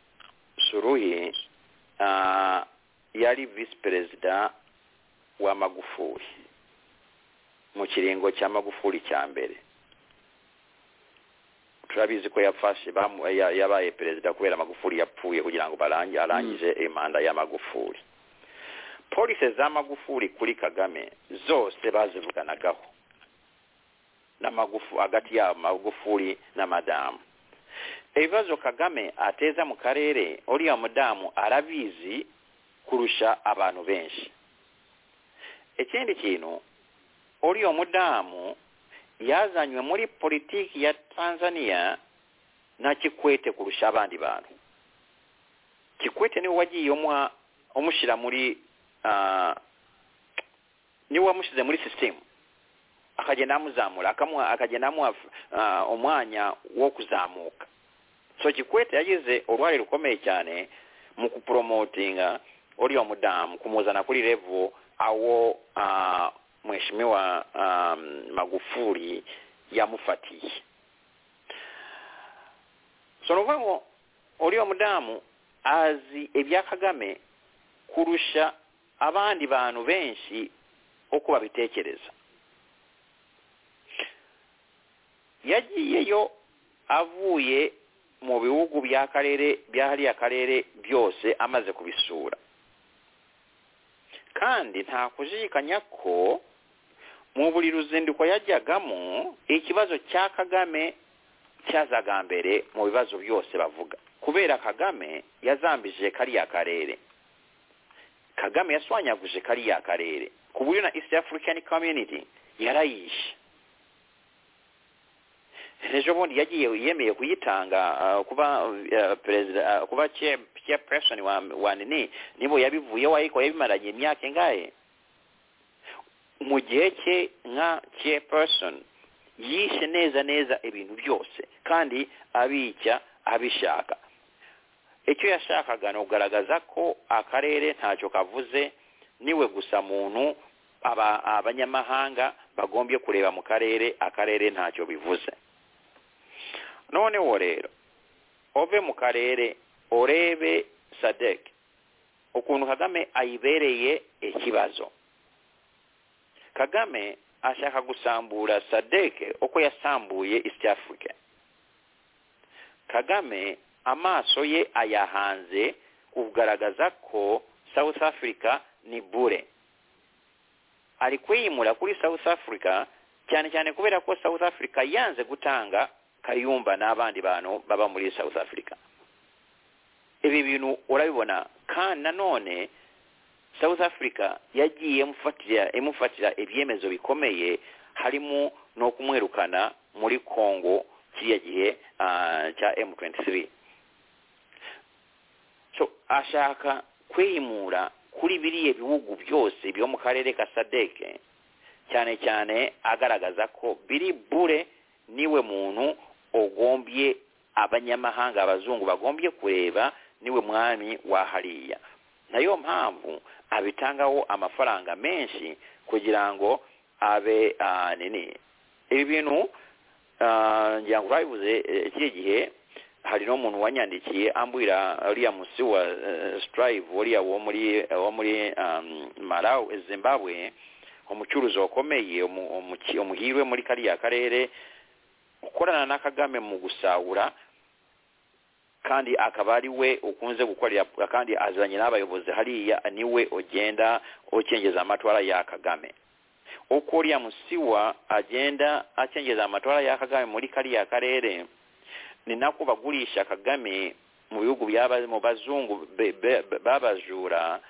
suruhi ah, yari visi perezida wa magufuli mu kiringo cya magufuli cya mbere turabizi ko yafashe bamu- ya- yabaye perezida kubera magufuli yapfuye kugira ngo barangi- arangize imanda ya magufuli polisi za magufuli kuri kagame zose bazivuganagaho n'amagufu hagati yabo magufuli na madamu ibibazo kagame ateza mu karere uriya mudamu arabizi kurusha abantu benshi ikindi kintu uriya mudamu yazanywe muri politiki ya tanzania na kikwete kurusha abandi bantu kikwete niwe wagiye umuha umushyira muri ah, niwe wamushyize muri sisitemu akagenda amuzamura akamuha akagenda amuha ah, umwanya wo kuzamuka so kikwete yagize uruhare rukomeye cyane mu kupromotinga uriya mudamu kumuzana kuri revo awo ah, mheshimiwa um, magufuli yamufatiye so ni ukuvuga ngo uriya mudamu azi ibya kagame kurusha abandi bantu benshi uko babitekereza yagiyeyo avuye mu bihugu by'akarere byahariye akarere byose amaze kubisura kandi nta kujijikanya ko mu buri ruzinduko yajyagamo ikibazo cya kagame cyazaga mbere mu bibazo byose bavuga kubera kagame yazambije kariya karere kagame yaswanyaguje kariya karere ku buryo na east african community yarayishe ejo bundi yagiye yemeye kuyitanga ah, kuba ah, perezida ah, kuba chair- chairperson wa, wa nini nibo yabivuyeho ariko yabimaranye imyaka ingahe mu gihe cye nka chairperson yishe neza neza ibintu byose kandi abijya abishaka icyo yashakaga ni ukugaragaza ko akarere ntacyo kavuze niwe gusa muntu aba- abanyamahanga bagombye kureba mu karere akarere ntacyo bivuze noneho rero ove mu karere urebe sadek ukuntu kagame ayibereye ikibazo kagame ashaka gusambura sadek uko yasambuye east africa kagame amaso ye ayahanze kugaragaza ko south africa ni bure ari kwiyimura kuri south africa cyane cyane kubera ko south africa yanze gutanga kayumba n'abandi bantu baba muri south africa ibi bintu urabibona kandi nanone south africa yagiye imufatira imufatira ibyemezo bikomeye harimo no kumwirukana muri congo kiriya gihe ah, cya m23 so ashaka kwimura kuri biriya bihugu byose byo mu karere ka sadeke cyane cyane agaragaza ko biri bure niwe muntu ugombye abanyamahanga abazungu bagombye kureba niwe mwami wa hariya nayo mpamvu abitangaho amafaranga menshi kugira ngo abe ah, nini ibi bintu Ah, ngira ngo babivuze eh, kiriya gihe hari n'umuntu wanyandikiye ambwira uriya musi wa eh, strive uriya wo muri wo muri um, Malawi Zimbabwe umucuruzi wakomeye umu- umuki- umuhirwe muri kariya karere ukorana na Kagame mu gusahura kandi akaba ari we ukunze gukorera kandi azanye n'abayobozi hariya niwe ugenda ukengeza amatwara ya kagame uko uriya musiwa agenda akengeza amatwara ya kagame muri kariya karere ni nako bagurisha kagame mu bihugu byaba mu bazungu be- be- be- b'abajura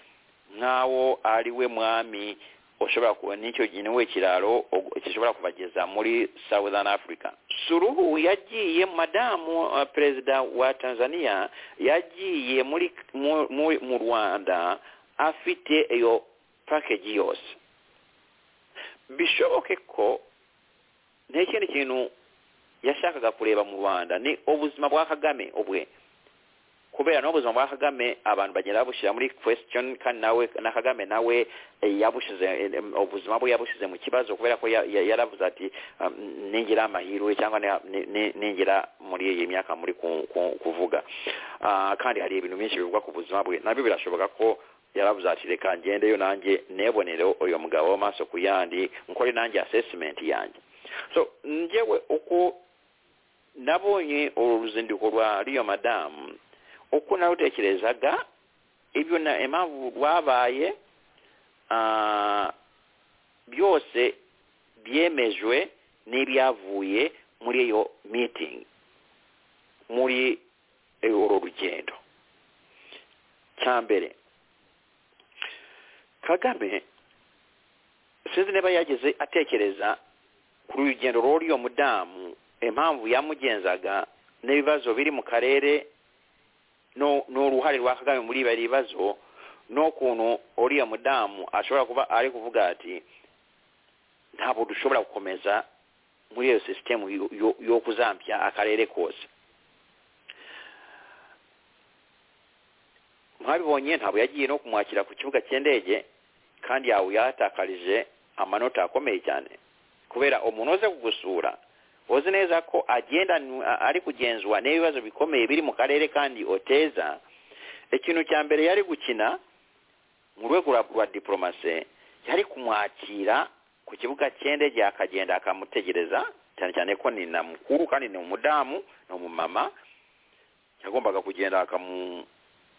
nk'aho ari we mwami ushobora kuba n'icyo gihe niwe kiraro ugu- gishobora kubageza muri southern africa suruhu yagiye madamu uh, perezida wa tanzania yagiye muri mu- mu- mu rwanda afite iyo package yose bishoboke ko nta kindi kintu yashakaga kureba mu rwanda ni ubuzima bwa kagame ubwe kubera n'ubuzima bwa kagame abantu bagenda babushyira muri question kandi nawe na kagame nawe eh, yabushize eh, ubuzima bwe yabushize mu kibazo kubera ko ya- ya- yaravuze ati um, ningira amahirwe cyangwa ni- ni- ni- ningira muri iyi myaka muri ku- ku- kuvuga Ah, kandi hari ibintu byinshi bivugwa ku buzima bwe nabyo birashoboka ko yaravuze ati reka ngendeyo nanjye nebonere uyu mugabo amaso ku yandi nkore nanjye assessment yanjye so njyewe uko nabonye uru ruzinduko rwa riyo madamu uko narutekerezaga ibyo na impamvu rwabaye ah, byose byemejwe n'ibyavuye muri iyo meeting muri eh, uru rugendo cya mbere kagame sinzi niba yageze atekereza ku rugendo rw'uriyo mudamu impamvu yamugenzaga n'ibibazo biri mu karere no- n'uruhare rwa kagame muri bari bibazo n'ukuntu uriya mudamu ashobora kuba ari kuvuga ati ntabwo dushobora gukomeza muri iyo sisitemu yo- yo- yo kuzambya akarere kose mwabibonye ntabwo yagiye no kumwakira ku kibuga cy'indege kandi yawe yahatakarije amanota akomeye cyane kubera umuntu uze kugusura uzi neza ko agenda ari kugenzwa n'ibibazo bikomeye biri mu karere kandi oteza ikintu cya mbere yari gukina mu rwego rwa- rwa diporomase yari kumwakira ku kibuga cy'indege akagenda akamutegereza cyane cyane ko ni na mukuru kandi ni umudamu ni umumama yagombaga kugenda akamu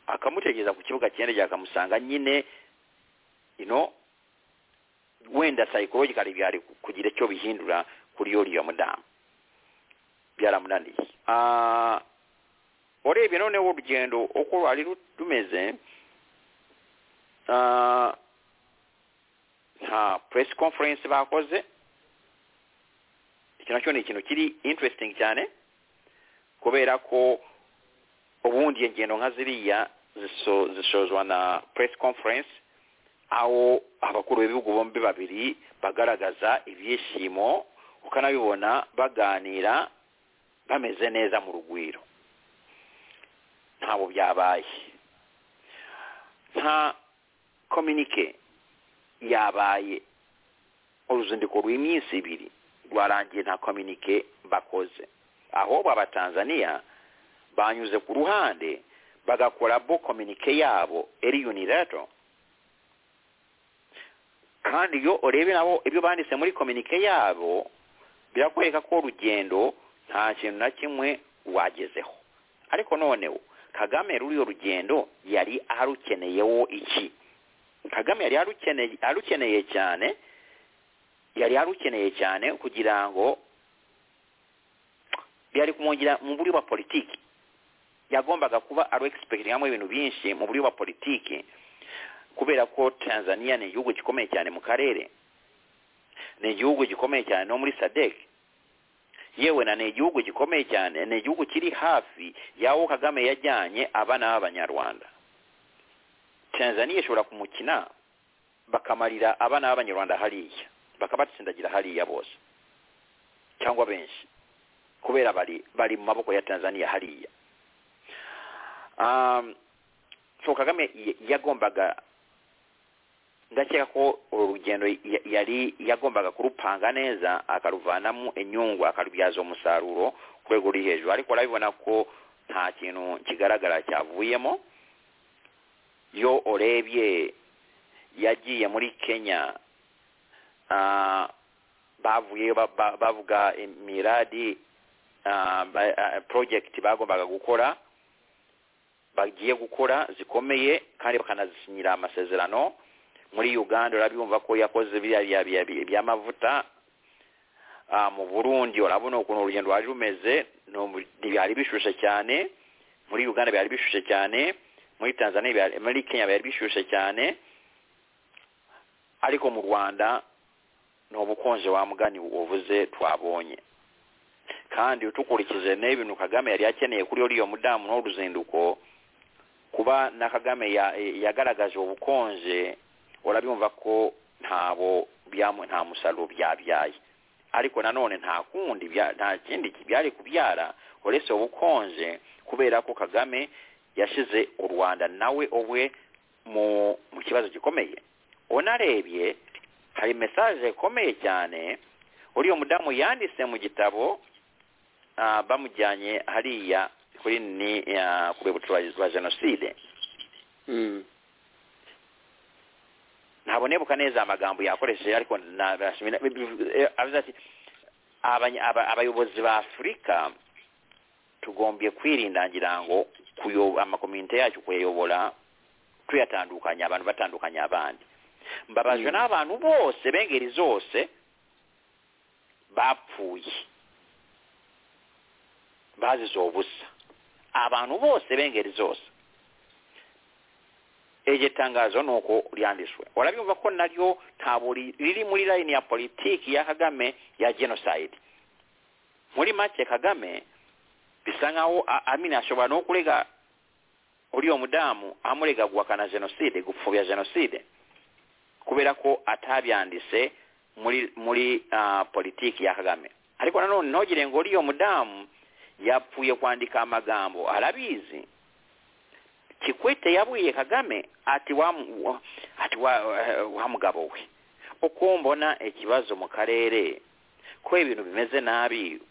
akamutegereza ku kibuga cy'indege akamusanga nyine ino wenda psychologically byari kugira icyo bihindura kuri uriya mudamu byaramunaniye Ah, urebye noneho urugendo uko rwari ru- rumeze ah, nta press conference bakoze iki nacyo ni ikintu kiri interesting cyane kubera ko ubundi ingendo nka ziriya ziso- zisozwa na press conference aho abakuru b'ibihugu bombi babiri bagaragaza ibyishimo ukanabibona baganira bameze neza mu rugwiro ntabwo byabaye nta kominike yabaye uruzinduko rw'iminsi ibiri rwarangiye nta kominike bakoze ahubwo abatanzaniya banyuze ku ruhande bagakora bo kominike yabo eri unilateral kandi iyo urebe nabo ibyo banditse muri kominike yabo birakwereka ko urugendo nta kintu na kimwe rwagezeho ariko noneho kagame ruriyo rugendo yari arukeneyeho iki kagame yari arukeneye arukeneye cyane yari arukeneye cyane kugira ngo byari kumwongera mu buryo bwa politiki yagombaga kuba aru egisipegiramo ibintu byinshi mu buryo bwa politiki kubera ko tanzania ni igihugu gikomeye cyane mu karere ni igihugu gikomeye cyane no muri sadek yewe na ni igihugu gikomeye cyane ni igihugu kiri hafi y'aho kagame yajyanye abana b'abanyarwanda tanzania ishobora kumukina bakamarira abana b'abanyarwanda hariya bakabatsindagira hariya bose cyangwa benshi kubera bari bari mu maboko ya tanzania hariya um, so kagame y- yagombaga ndakeka ko uru rugendo ya- yari yagombaga kurupanga neza akaruvanamo inyungu akarubyaza umusaruro ku rwego ruri hejuru ariko urabibona ko nta kintu kigaragara cyavuyemo iyo urebye yagiye muri kenya ah, bavuyeyo ba- ba- bavuga imiradi ah, ba- ah, project bagombaga gukora bagiye gukora zikomeye kandi bakanasinyira amasezerano muri uganda urabibumva ko yakoze biriya bya- bya- by'amavuta Ah, mu burundi urabona ukuntu urugendo rwari rumeze ni ubu- byari bishushe cyane muri uganda byari bishushe cyane muri tanzania byari- muri kenya byari bishushe cyane ariko mu rwanda ni ubukonje wa mugani wavuze twabonye kandi utukurikije n'ibintu kagame yari akeneye kuri uriya mudamu n'uruzinduko kuba na kagame ya- yagaragaje ubukonje urabimva ko ntabo byamu- nta musaruro byabyaye ariko nanone nta kundi bya- nta kindi byari kubyara uretse ubukonje kubera ko kagame yashyize u rwanda nawe ubwe mu mu kibazo gikomeye unarebye hari mesaje ikomeye cyane uriya mudamu yanditse mu gitabo ah, bamujyanye hariya kuri ni ah, ku rwibutso rwa- rwa jenoside ntabonebuka neza amagambo yakoresheje ariko na- nashimira- eh, avuze ati "Abanya- aba- abayobozi ba afurika tugombye kwirinda ngira ngo kuyo- amakomite yacu kuyayobora tuyatandukanya abantu batandukanya abandi mbabajwe Mm. n'abantu bose b'ingeri zose bapfuye bazize ubusa abantu bose b'ingeri zose iryo tangazo ni uko ryanditswe urabyumva ko naryo ntabwo ri- riri muri layini ya politiki ya kagame ya jenoside muri make kagame bisa nkaho a- amina ashobora no kurega uriya mudamu amurega guhakana jenoside gupfobya jenoside kubera ko atabyanditse muri muri ah, politiki ya kagame ariko nanone ntogire ngo uriya mudamu yapfuye kwandika amagambo arabizi kikwete yabwiye kagame ati wa wa- ati wa, wa mugabo we uko mbona ikibazo mu karere ko ibintu bimeze nabi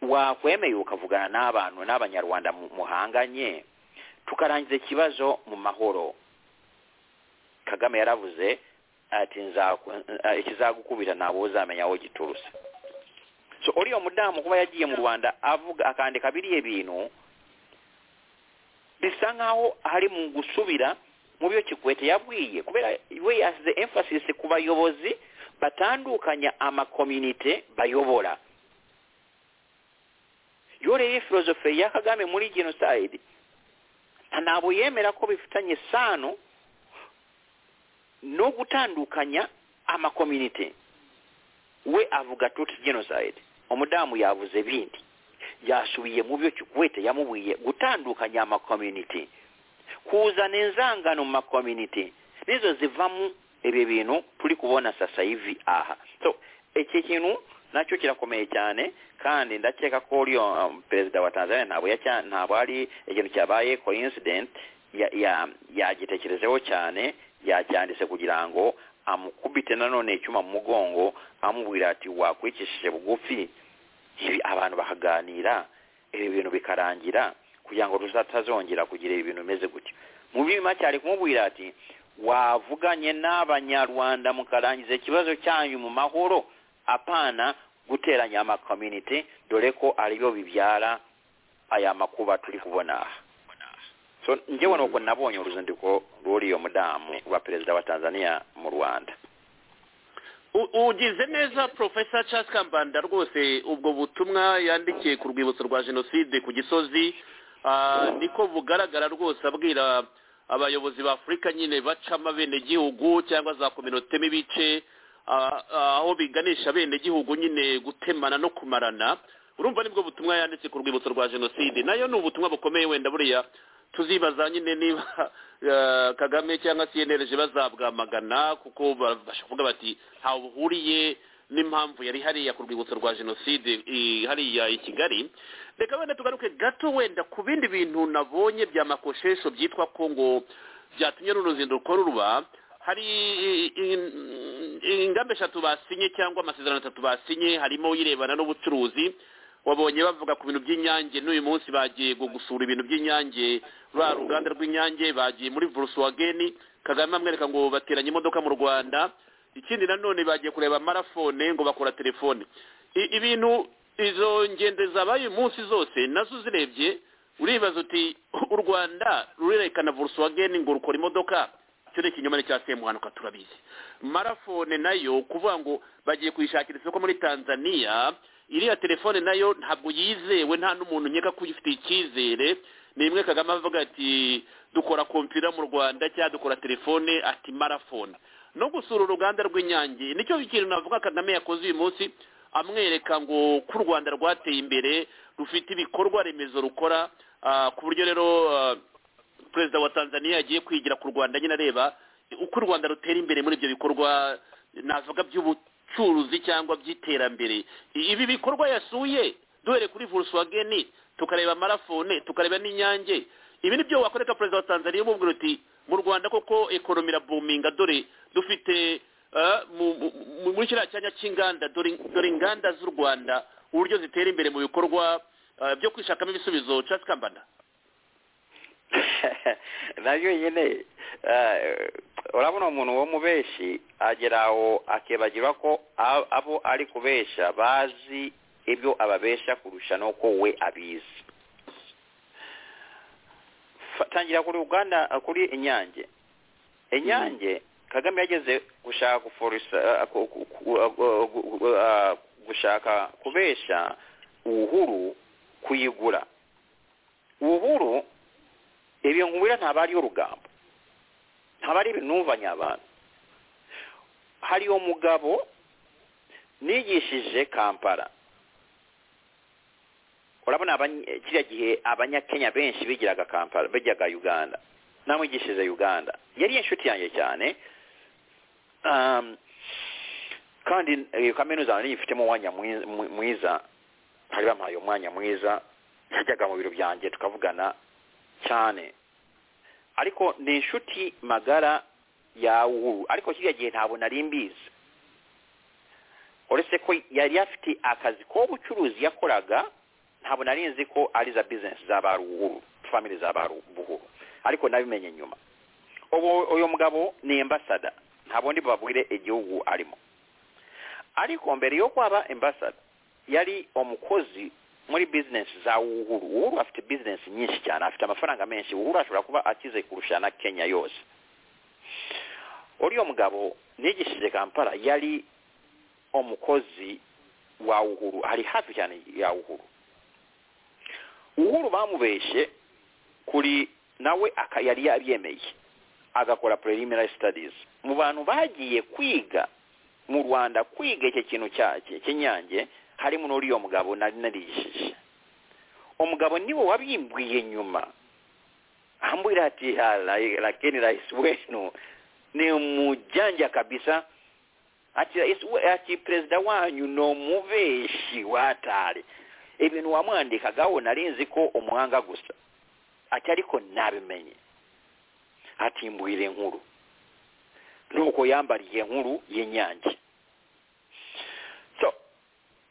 wakwemeye ukavugana n'abantu n'abanyarwanda mu- muhanganye tukarangiza ikibazo mu mahoro kagame yaravuze ati "Nzaku- eh, ikizagukubita ntabwo uzamenya aho giturutse so uriya mudamu kuba yagiye mu rwanda avuga akandika biriya bintu bisa nkaho hari mu gusubira mu byo kikwete yabwiye kubera we yasize emphasis ku bayobozi batandukanya amakominite bayobora yoreye filozofe ya kagame muri genocide ntabwo yemera ko bifitanye isano no gutandukanya amakominite we avuga tuti genocide umudamu yavuze bindi yasubiye mu byo kikwete yamubwiye gutandukanya amakominiti kuzana inzangano mu makominiti nizo zivamo ibi bintu turi kubona sasa hivi aha so iki kintu nacyo kirakomeye cyane kandi ndakeka ko uriya um, perezida wa tanzania ntabwo yacya- ntabwo ari ikintu cyabaye coincident ya- ya- yagitekerejeho cyane yacyanditse kugira ngo amukubite nanone icyuma mu mugongo amubwira ati wakwicishije bugufi ibi abantu bakaganira ibi bintu bikarangira kugira ngo ruzatazongera kugira ibintu bimeze gutyo mu bima cyari kumubwira ati wavuganye n'abanyarwanda mukarangiza ikibazo cyanyu mu mahoro apana guteranya amakominite dore ko ariyo bibyara aya makuba turi kubona aha so njyewe nuko nabonye uruzinduko rw'uriyo mudamu wa perezida wa tanzania mu rwanda U- ugize neza porofesa charles kambanda rwose ubwo butumwa yandikiye ku rwibutso rwa jenoside ku gisozi ah, niko bugaragara rwose abwira abayobozi ba afurika nyine baca abenegihugu cyangwa za kominote n'ibice ah, ah, aho biganisha abenegihugu nyine gutemana no kumarana urumva nibwo butumwa yanditse ku rwibutso rwa jenoside nayo ni ubutumwa bukomeye wenda buriya tuzibaza nyine niba eh, kagame cyangwa cnlg bazabwamagana kuko babasha kuvuga bati ntawe buhuriye n'impamvu yari hariya ku rwibutso rwa jenoside i- hariya i kigali reka wenda tugaruke gato wenda ku bindi bintu nabonye bya makoshesho byitwa ko ngo byatumye runo ruzinduko ruba hari i- i- ingamba eshatu basinye cyangwa amasezerano atatu basinye harimo irebana n'ubucuruzi wabonye bavuga ku bintu by'inyange n'uyu munsi bagiye gu- gusura ibintu by'inyange rwa ruganda rw'inyange bagiye muri volkswagen kagame amwereka ngo bateranye imodoka mu rwanda ikindi nanone bagiye kureba marafone ngo bakora telefone I- ibintu izo ngendo zabaye uyu munsi zose nazo uzirebye uribaza uti u rwanda rurerekana volkswagen ngo rukora imodoka icyo ni ikinyomane cya semuhanuka turabizi marafone nayo kuvuga ngo bagiye kuyishakira isoko muri tanzania iriya telefone nayo ntabwo yizewe nta n'umuntu nkeka ko uyifitiye icyizere ni imwe kagame avuga ati dukora kompiyuta mu rwanda cyangwa dukora telefone ati marafone no gusura uruganda rw'inyange nicyo kintu navuga kagame yakoze uyu munsi amwereka ngo ko u rwanda rwateye imbere rufite ibikorwa remezo rukora ku buryo rero perezida wa tanzania yagiye kwigira ku rwanda nyine areba uko u rwanda rutera imbere muri ibyo bikorwa navuga by'ubucuruzi cyangwa by'iterambere ibi bikorwa yasuye duhere kuri volkswagen tukareba marafone tukareba n'inyange ibi ni byo wakoreka perezida wa tanzania umubwira uti mu rwanda koko ekonomi irabuminga dore dufite muri kiriya cyanya cy'inganda dore inganda z'u rwanda uburyo zitera imbere mu bikorwa byo kwishakamo ibisubizo cyangwa kambana nayo nyine urabona umuntu wo mu benshi agera aho akibagirwa ko abo ari kubesha bazi ibyo ababesha kurusha n'uko we abizi tangira kuri uganda kuri inyange inyange kagame yageze gushaka guforisa gushaka kubesha uhuru kuyigura uhuru ibyo nkubwira ntabwo ari urugambo ntabwo ari ibinumvanye abantu hari umugabo nigishije kampala urabona kiriya gihe abanyakenya benshi bigiraga kampala bijyaga uganda namwigishije uganda yari inshuti yanjye cyane kandi iyo kaminuza nari ifitemo umwanya mwiza bari bamuhaye umwanya mwiza yajyaga mu biro byanjye tukavugana cyane ariko ni inshuti magara ya uhuru ariko kiriya gihe ntabwo nari mbizi uretse ko yari afite akazi k'ubucuruzi yakoraga ntabwo nari nzi ko ari za bizinesi za ba ruhuru famili za ba ruhuru ariko nabimenye nyuma ubu uyu mugabo ni imbasada ntabwo ndi babwire igihugu arimo ariko mbere yo kwaba imbasada yari umukozi muri bizinesi za uhuru uhuru afite bizinesi nyinshi cyane afite amafaranga menshi uhuru ashobora kuba akize kurusha na kenya yose uriya mugabo nigishije kampala yari umukozi wa uhuru ari hafi cyane ya uhuru uhuru bamubeshye kuri nawe yari yabyemeye agakora preliminary studies mu bantu bagiye kwiga mu rwanda kwiga iki kintu cy'inyange harimo n'uriya mugabo nari narigishije umugabo niwe wabimbwiye nyuma ambwira ati lakini rais wenu ni umujyanja kabisa ati ati perezida wanyu ni umubeshi watari ibintu wamwandikagaho narinzi ko umuhanga gusa ati ariko nabimenye atimbwire inkuru nuko yambariye nkuru y'inyange so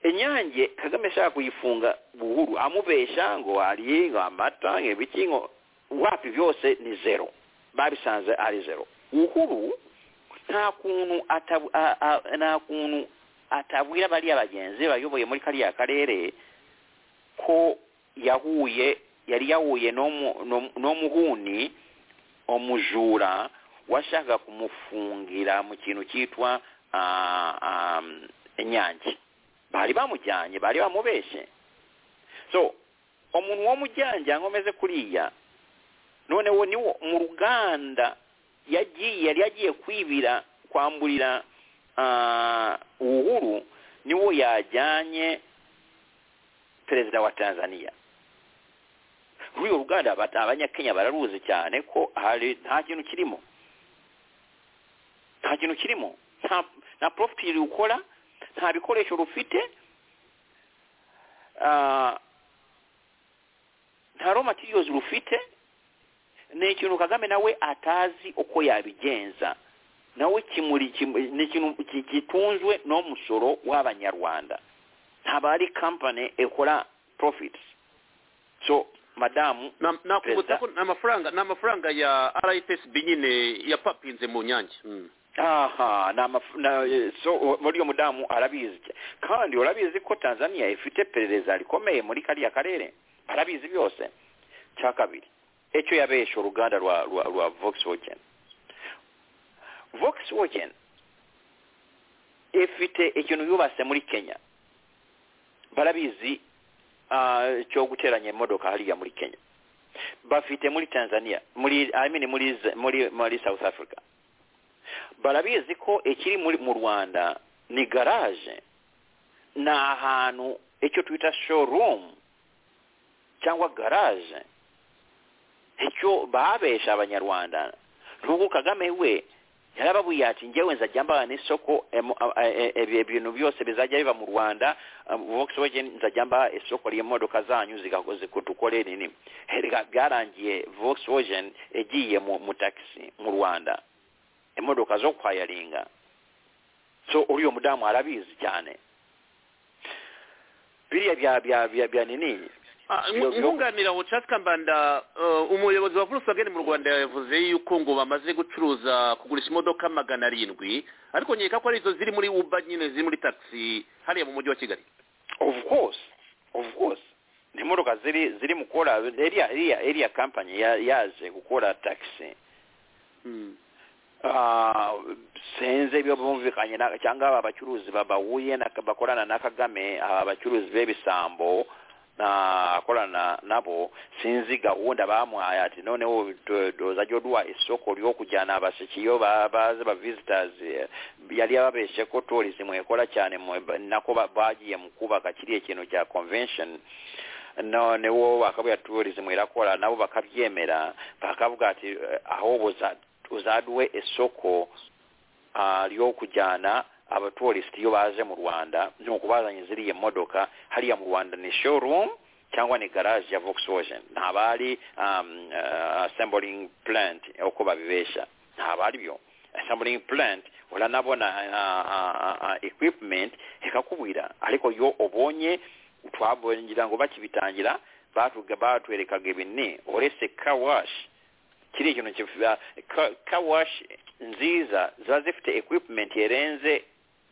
inyange kagame ashaka kuyifunga buhuru amubesha ngo hari amata ibiki ngo wapi byose ni zero babisanze ari zero uhuru nta kuntu nta kuntu atabwira bariya bagenzi bayoboye muri kariya karere ko yahuye yari yahuye n'umuhuni umujura washaka kumufungira mu kintu cyitwa inyange bari bamujyanye bari bamubeshye so umuntu wo mujyanye nkomeze kuriya noneho niwo mu ruganda yagiye yari yagiye kwibira kwamburira uhuru niwo yajyanye perezida wa tanzania ruriya ruganda abanyakenya bararuzi cyane ko hari nta kintu kirimo nta kintu kirimo nta porofitiri ukora nta bikoresho rufite nta romatiriyozi rufite ni ikintu kagame nawe atazi uko yabigenza nawe ni ikintu gitunzwe n'umusoro w'abanyarwanda haba hari kampani ikora profiti so madamu nakubutsa ko ni amafaranga ni amafaranga ya rssb nyine yapapinze mu nyange aha muri iyo mudamu arabizi kandi urabizi ko tanzania ifite perereza rikomeye muri kariya karere arabizi byose cya kabiri icyo yabeshye uruganda rwa rwa rwa volkswagen volkswagen ifite ikintu yubatse muri kenya barabizi ah, cyo guteranya imodoka hariya muri kenya bafite muri tanzania muri I mean muri Z- muri muri south africa barabizi ko ikiri muri mu rwanda ni garage ni ahantu icyo twita showroom cyangwa garage icyo babesha abanyarwanda n'ubwo kagame we yarababwiye ati njyewe nzajya mbana n'isoko emo- a- a- e- e- ibintu byose bizajya biva mu rwanda um, volkswagen nzajya mba isoko ry'imodoka zanyu zigakoze dukore nini Erega byarangiye volkswagen igiye mu mu taxi mu rwanda imodoka zo kwayaringa so uriya mudamu arabizi cyane biriya bya bya bya bya nini Ah, Iyo- iyo- nkunganira ubucaca kambanda eh, umuyobozi wa volkswagen mu rwanda yavuze yuko ngo bamaze gucuruza kugurisha imodoka magana arindwi ariko nkeka ko ari izo ziri muri uba nyine ziri muri taxi hariya mu mujyi wa kigali of course of course ni imodoka ziri ziri mu gukora iriya iriya iriya kampani ya- yaje gukora taxi Ah, senze ibyo bumvikanye na- cyangwa aba bacuruzi ba- bahuye na- bakorana na kagame aba bacuruzi b'ibisambo na akorana nabo sinzi gahunda bamuhaye ati noneho dozajya duha isoko ryo kujyana abashikiyo ba- baze ba visitors yari yababeshe ko tourism ikora cyane mu- nako ba- bagiye mu kubaka kiriya kintu cya convention noneho bakavuga tourism irakora nabo bakabyemera bakavuga ati eh, aho buza uzaduhe isoko ah, ryo kujyana abatorisiti iyo baje mu rwanda ni ukubazanye ziriya modoka hariya mu rwanda ni showroom cyangwa ni garage ya volkswagen ntaba ari um, uh, assembling plant uko babibesha ntaba aribyo assembling plant uranabona ah, ah, ah, ah, equipment ikakubwira ariko iyo ubonye twabonye ngira ngo bakibitangira batuga- batwerekaga ibintu uretse kawashi kiriya kintu kivuga ka- kawashi nziza ziba zifite equipment yerenze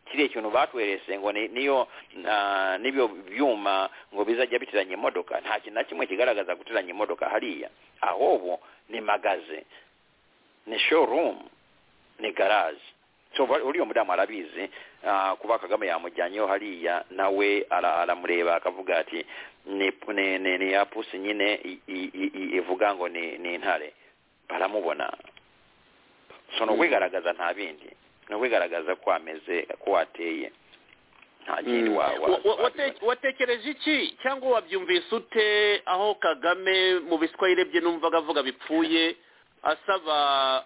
kiriya kintu batwerese ngo ni- niyo ah, n'ibyo byuma ngo bizajya biteranya imodoka nta kintu na kimwe kigaragaza guteranya imodoka hariya ahubwo ni magaze ni showroom ni garage so ba- uriya mudamu arabizi ah, kuba kagame yamujyanyeho hariya nawe ara- aramureba akavuga ati ni ni- ni ni ya pusi nyine i- i- i- i- ivuga ngo ni ni intare baramubona so ni ukwigaragaza nta bindi ni ukwigaragaza ko ameze ko wateye nta kindi wa- wa- Wa- wa- wa- wate- watekereje iki cyangwa wabyumvise ute aho kagame mu biswahili bye numvaga avuga bipfuye asaba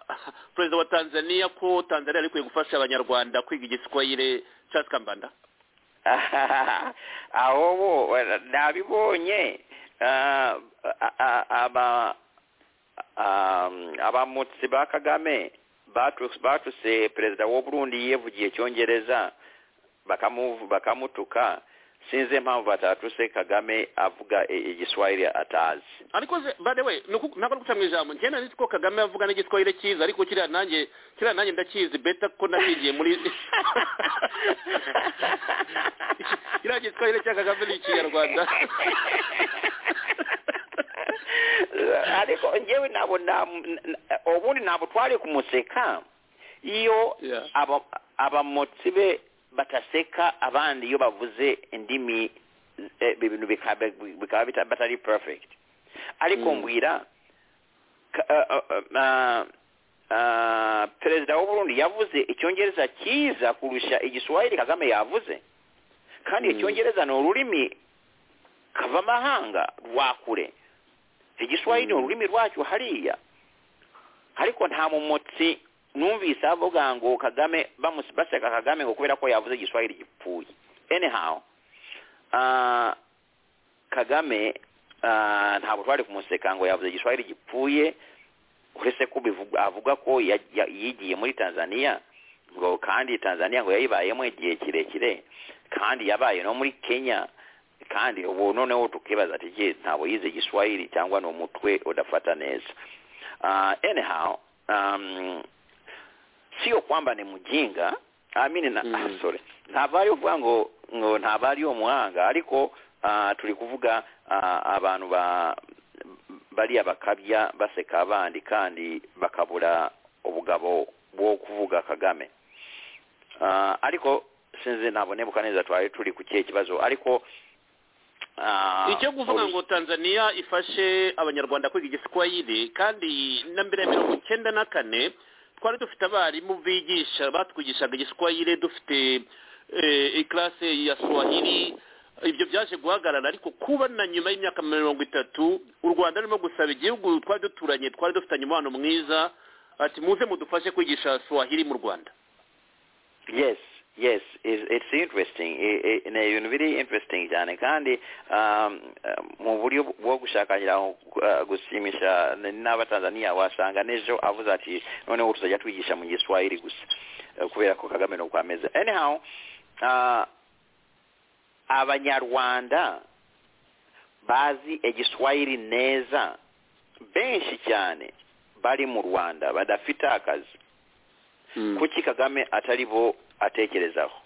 perezida wa tanzania ko tanzania ari kwiye gufasha abanyarwanda kwiga igiswahili cya kambanda aho bo nabibonye Ah, a- a- aba um, abamutsi ba kagame batu- batuse perezida w'u burundi yivugiye icyongereza bakamu- bakamutuka sinzi impamvu batatuse kagame avuga i- igiswahili atazi ariko ze- by the way ni uku- ntabwo ari guca mu ijambo njyewe nari nzi ko kagame avuga n'igiswahili cyiza ariko kiriya nanjye kiriya nanjye ndakizi beta ko nakigiye muri kiriya giswahili cya kagame ni ikinyarwanda ariko ngewe nabo nta- n- n- ubundi ntabwo twari kumuseka iyo Yeah. aba- abamotsi be bataseka abandi iyo bavuze indimi eh, ibintu bikaba bikaba bita- batari perfect ariko Mm. mbwira ka- eh, eh, eh, ah, perezida w'uburundi yavuze icyongereza cyiza kurusha igiswahili kagame yavuze kandi Mm. icyongereza ni ururimi kavamahanga rwa kure igiswahili ni Mm. ururimi rwacyo hariya ariko nta mumotsi numvise avuga ngo kagame bamus- baseka kagame ngo kubera ko yavuze igiswahili gipfuye anyhow ah, kagame ah, ntabwo twari kumuseka ngo yavuze igiswahili gipfuye uretse ko bivuga- avuga ko ya- ya- yigiye muri tanzania ngo kandi tanzania ngo yayibayemo igihe kirekire kandi yabaye no muri kenya kandi ubu noneho tukibaza ati je ntabwo yize igiswahili cyangwa ni umutwe udafata neza uh, anyhow um, sio kwamba ni mjinga amini na Mm. mm. sorry ntava ari uvuga ngo ngo ntava ari umuhanga ariko uh, turi kuvuga uh, abantu ba bariya bakabya baseka abandi kandi bakabura ubugabo bwo kuvuga kagame Ah, ariko sinzi ntabwo nebuka neza twari turi ku kihe kibazo ariko ah, icyo kuvuga ngo tanzania ifashe abanyarwanda kwiga igiswahili kandi na mbere ya mirongo icyenda na kane twari dufite abarimu bigisha batwigishaga igiswahili dufite eh, ikilase ya swahili ibyo byaje guhagarara ariko kuba na nyuma y'imyaka mirongo itatu u rwanda rurimo gusaba igihugu twari duturanye twari dufitanye umubano mwiza ati muze mudufashe kwigisha swahili mu rwanda yes yes is- it's interesting I- I- ni ibintu biri interesting cyane kandi um, eh, mu buryo bwo gushakanyira uh, gushimisha n- n'abatanzaniya wasanga n'ejo avuze ati noneho tuzajya twigisha mu giswahili gusa Eh, kubera ko kagame nuko ameze anyhow uh, abanyarwanda bazi igiswahili neza benshi cyane bari mu rwanda badafite akazi kuki kagame atari bo atekerezaho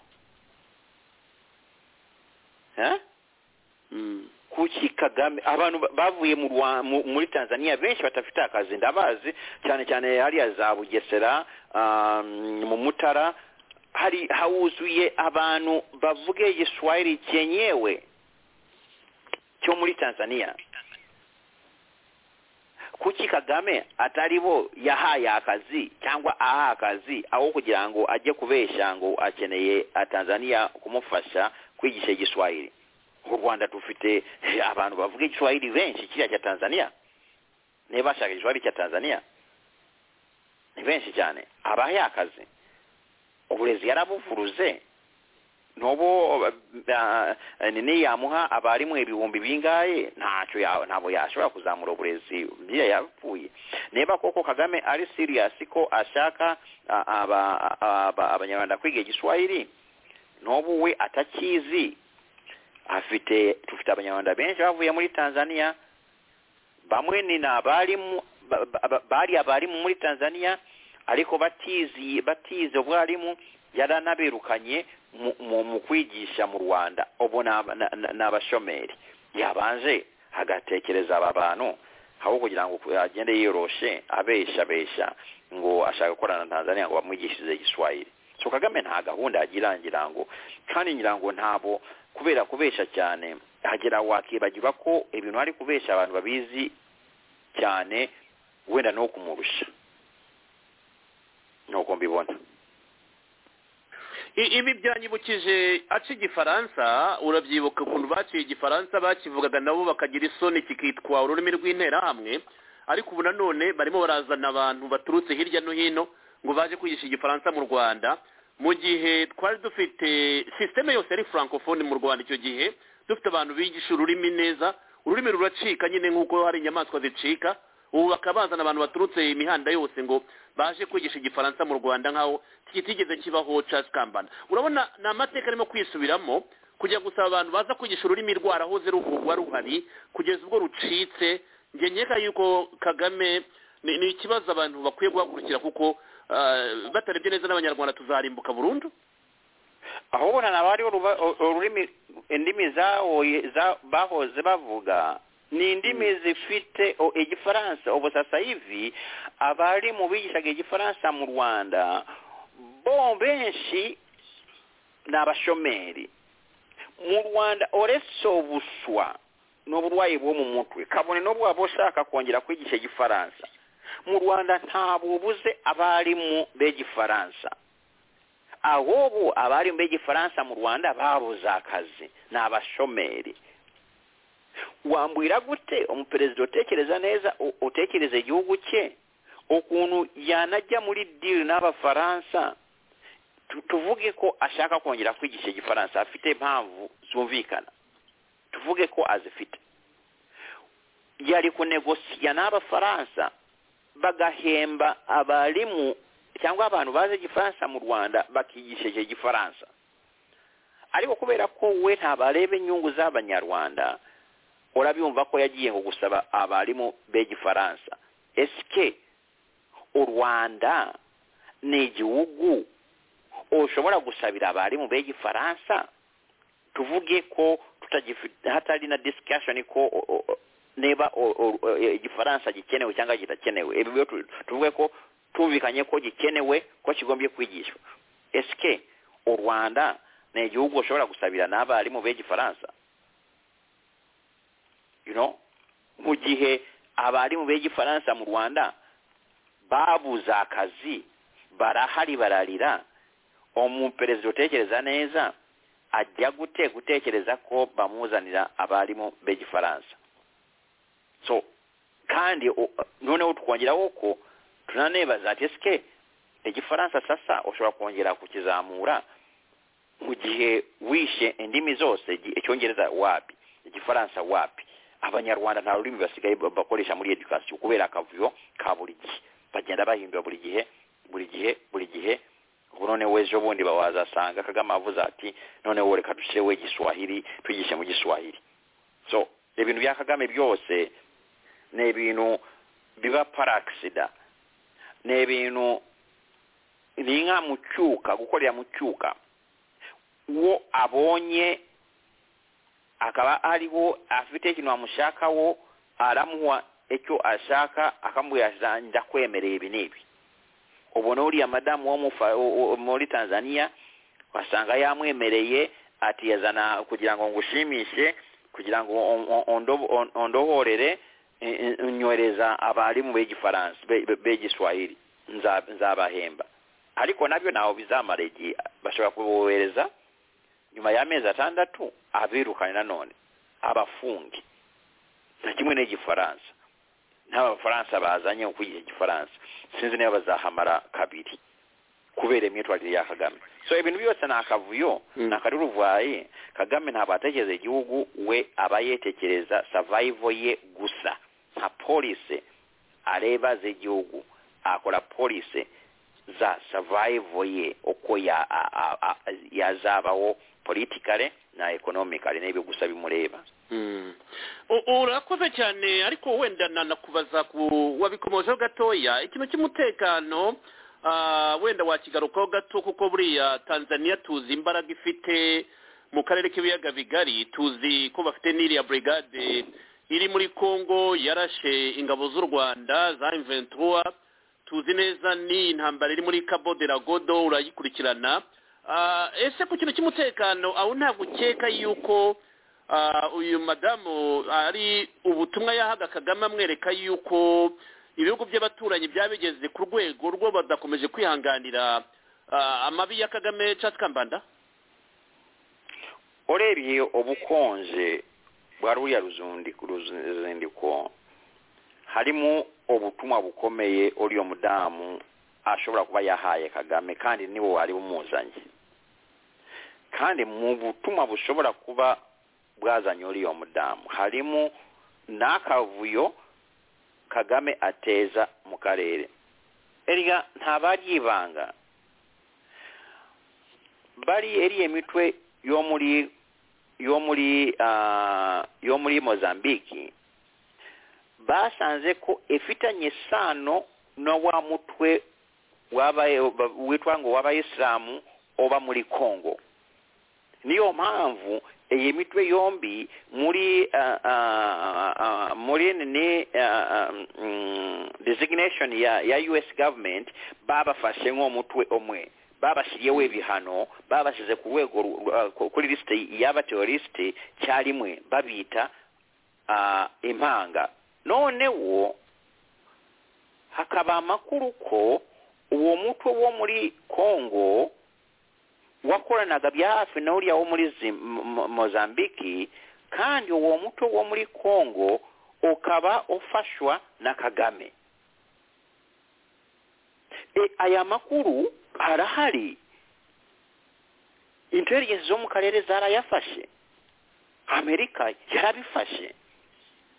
Eh? Mm. kuki kagame abantu ba- bavuye mu Rwa- mu- muri tanzania benshi batafite akazi ndabazi cyane cyane hariya za bugesera um, mu mutara hari hawuzuye abantu bavuge igiswahili cyenyewe cyo muri tanzania kuki kagame atari bo yahaye akazi cyangwa aha akazi aho kugira ngo ajye kubeshya ngo akeneye tanzania kumufasha kwigisha igiswahili mu rwanda dufite eh, abantu bavuga igiswahili benshi kiriya cya tanzania niba bashaka igiswahili cya tanzania ni benshi cyane abahe akazi uburezi yarabuvuruze n'ubu nini yamuha abarimu ibihumbi bingahe ntacyo ya- ntabwo yashobora kuzamura uburezi biriya yapfuye niba koko kagame ari siriyasi ko ashaka ah, aba- aba- abanyarwanda kwiga igiswahili n'ubu we atakizi afite dufite abanyarwanda benshi bavuye muri tanzania bamwe ni ni abarimu ba- ba- ba- bari abarimu muri tanzania ariko batizi batize ubwarimu yaranaberukanye mu- mu mu kwigisha mu rwanda ubu ni aba- na- na- ni abashomeri yabanje agatekereza aba bantu aho kugira ngo agende yiyoroshe abesha abesha ngo ashaka gukorana na tanzania ngo bamwigishirize igiswahili so kagame nta gahunda agira ngira ngo kandi ngira ngo ntabo kubera kubesha cyane hagera wakibagirwa ko ibintu ari kubesha abantu babizi cyane wenda no kumurusha nuko mbibona I- ibi byanyibukije aca igifaransa urabyibuka ukuntu baciye igifaransa bakivugaga nabo bakagira isoni kikitwa ururimi rw'interahamwe ariko ubu nanone barimo barazana abantu baturutse hirya no hino ngo baje kwigisha igifaransa mu rwanda mu gihe twari dufite sisiteme yose yari francofone mu rwanda icyo gihe dufite abantu bigisha ururimi neza ururimi ruracika nyine nk'uko hari inyamaswa zicika ubu bakaba bazana abantu baturutse imihanda yose ngo baje kwigisha igifaransa mu rwanda nk'aho kitigeze kibaho Charles kambana urabona ni amateka arimo kwisubiramo kujya gusaba abantu baza kwigisha ururimi rwarahoze ruvugwa ruhari kugeza ubwo rucitse njye nkeka yuko kagame ni ni ikibazo abantu bakwiye guhagurukira kuko ah, batarebye neza n'abanyarwanda tuzarimbuka burundu aho ubona naba hariho ruba- u- ururimi indimi zahoye- za- bahoze bavuga ni indimi zifite o- igifaransa ubu sasa hivi abari mu bigishaga igifaransa mu rwanda bo benshi ni abashomeri mu rwanda uretse ubuswa n'uburwayi bwo mu mutwe kabone n'ubu waba ushaka kongera kwigisha igifaransa mu rwanda ntabwo bubuze abarimu b'igifaransa ahubwo abarimu b'igifaransa mu rwanda babuze akazi ni abashomeri wambwira gute umuperezida utekereza neza u- utekereza igihugu cye ukuntu yanajya muri diri n'abafaransa tu- tuvuge ko ashaka kongera kwigisha igifaransa afite impamvu zumvikana tuvuge ko azifite yari kunegosiya n'abafaransa bagahemba abarimu cyangwa abantu bazi igifaransa mu rwanda bakigisha icyo gifaransa ariko kubera ko we ntabareba inyungu z'abanyarwanda urabyumva ko yagiye ngo gusaba abarimu b'igifaransa esike u rwanda ni igihugu ushobora gusabira abarimu b'igifaransa tuvuge ko tutagifite hatari na discussion ko o- o- o- niba o- o- o- e- igifaransa gikenewe cyangwa kidakenewe ibi byo tu- tuvuge ko tumvikanye ko gikenewe ko kigombye kwigishwa esike u rwanda ni igihugu ushobora gusabira n'abarimu b'igifaransa you know mu gihe abarimu b'igifaransa mu rwanda babuze akazi barahari bararira umuperezida utekereza neza ajya gute gutekereza ko bamuzanira abarimu b'igifaransa so kandi u- noneho tukongeraho ko tunanebaza ati esike igifaransa sasa ushobora kongera kukizamura mu gihe wishe indimi zose igi- icyongereza wapi igifaransa wapi abanyarwanda nta rurimi basigaye ba- bakoresha muri edukasiyo kubera akavuyo ka buri gihe bagenda bahindura buri gihe buri gihe buri gihe ubu noneho ejo bundi bawazasanga kagame avuze ati noneho reka dushyireho igiswahili twigishe mu giswahili so ibintu bya kagame byose ni ibintu biba paragisida ni ibintu ni inka mu cyuka gukorera mu cyuka uwo abonye akaba ariho afite ikintu bamushakaho aramuha icyo ashaka akamubwira ati ndakwemereye ibi n'ibi ubona uriya madamu wo mu Fa- wo- wo- muri tanzania wasanga yamwemereye ati yazana kugira ngo ngushimishe kugira ngo on- on- ondo- on- ondohorere eh, eh, nyohereza abarimu b'igifaransa be- be- b'igiswahili nza- nzabahemba ariko nabyo ntaho bizamara igihe bashobora kubohereza nyuma y'amezi atandatu abirukane nanone abafunge na kimwe n'igifaransa n'aba bafaransa bazanye ukwigisha igifaransa sinzi niba bazahamara kabiri kubera imyitwarire ya kagame so ibintu byose ni akavuyo Mm. ni akaruruvayi kagame ntabwo atekereza igihugu we aba yetekereza savayivo ye gusa nka polise areba z'igihugu akora polise za savayivo ye uko ya- a- a- a- yazabaho politikare na ekonomikare n'ibyo gusa bimureba Mm. U- urakoze cyane ariko wenda nanakubaza ku wabikomojeho gatoya ikintu cy'umutekano ah, wenda wakigarukaho gato kuko buriya tanzania tuzi imbaraga ifite mu karere k'ibiyaga bigari tuzi ko bafite n'iriya brigade iri muri congo yarashe ingabo z'u rwanda za inventura tuzi neza ni intambara iri muri cabo de la godo urayikurikirana Ah, ese ku kintu cy'umutekano aho ntabwo ukeka yuko Ah, uyu madamu ari ubutumwa yahaga kagame amwereka yuko ibihugu by'abaturanyi byabigeze ku rwego rwo badakomeje kwihanganira ah, amabi ya kagame catkambanda urebye ubukonje bwa ruriya ruzundiko ruzindiko harimo ubutumwa bukomeye uriya mudamu ashobora kuba yahaye kagame kandi nibo wari umuzanye kandi mu butumwa bushobora kuba bwazanye uriya mudamu harimo n'akavuyo kagame ateza mu karere erega ntabaryibanga bari eriye mitwe yo muri yo muri ah, yo muri mozambiki basanze ko ifitanye isano no wa mutwe wabaye witwa ngo w'abayisilamu oba muri kongo niyo mpamvu iyi mitwe yombi muri ah, ah, ah, muri ni designation ya ya US government babafashe nk'umutwe umwe babashyiriyeho ibihano babashyize ku rwego ru- rwa- ku- kuri lisite y'abaterorisite cyarimwe babita ah, impanga noneho hakaba amakuru ko uwo mutwe wo muri kongo wakoranaga bya hafi na uriya wo muri Zim- Mo- Mo- mozambiki kandi uwo mutwe wo muri kongo ukaba ufashwa na kagame e, aya makuru arahari intelligence zo mu karere zarayafashe amerika yarabifashe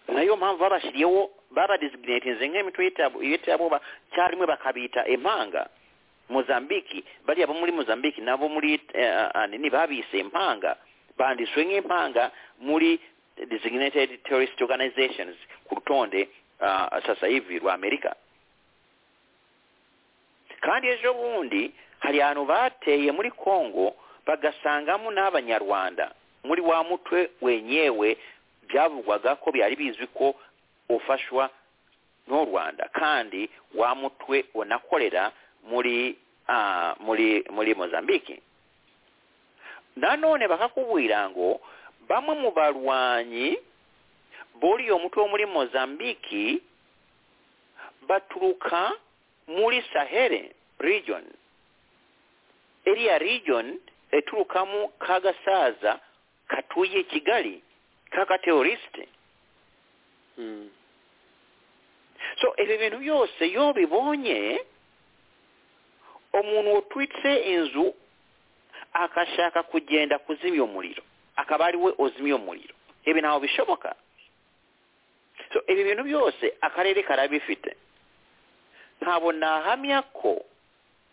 nayo mpamvu babashyiriyeho babadesignatinze nk'imitwe y'iterabo- y'iterabwoba cyarimwe bakabita impanga mozambiki bariya bo muri mozambiki nabo muri eh, ah, nini babise impanga banditswe nk'impanga muri designated terrorist organizations ku rutonde ah, sasa hivi rwa amerika kandi ejo bundi hari ahantu bateye muri congo bagasangamo n'abanyarwanda muri wa mutwe wenyewe byavugwaga ko byari bizwi ko ufashwa n'u rwanda kandi wa mutwe unakorera muri ah, muri muri mozambike nanone bakakubwira ngo bamwe mu barwanyi buriye umutwe wo muri mozambiki baturuka muri sahele region iriya region eturukamo ka gasaza katuye kigali k'akateorisite Mm. so ebyo bintu byose iyo bibonye umuntu utwitse inzu akashaka kugenda kuzimya umuriro akaba ari we uzimya umuriro ibi ntawe bishoboka so ibi bintu byose akarere karabifite ntabwo nahamya ko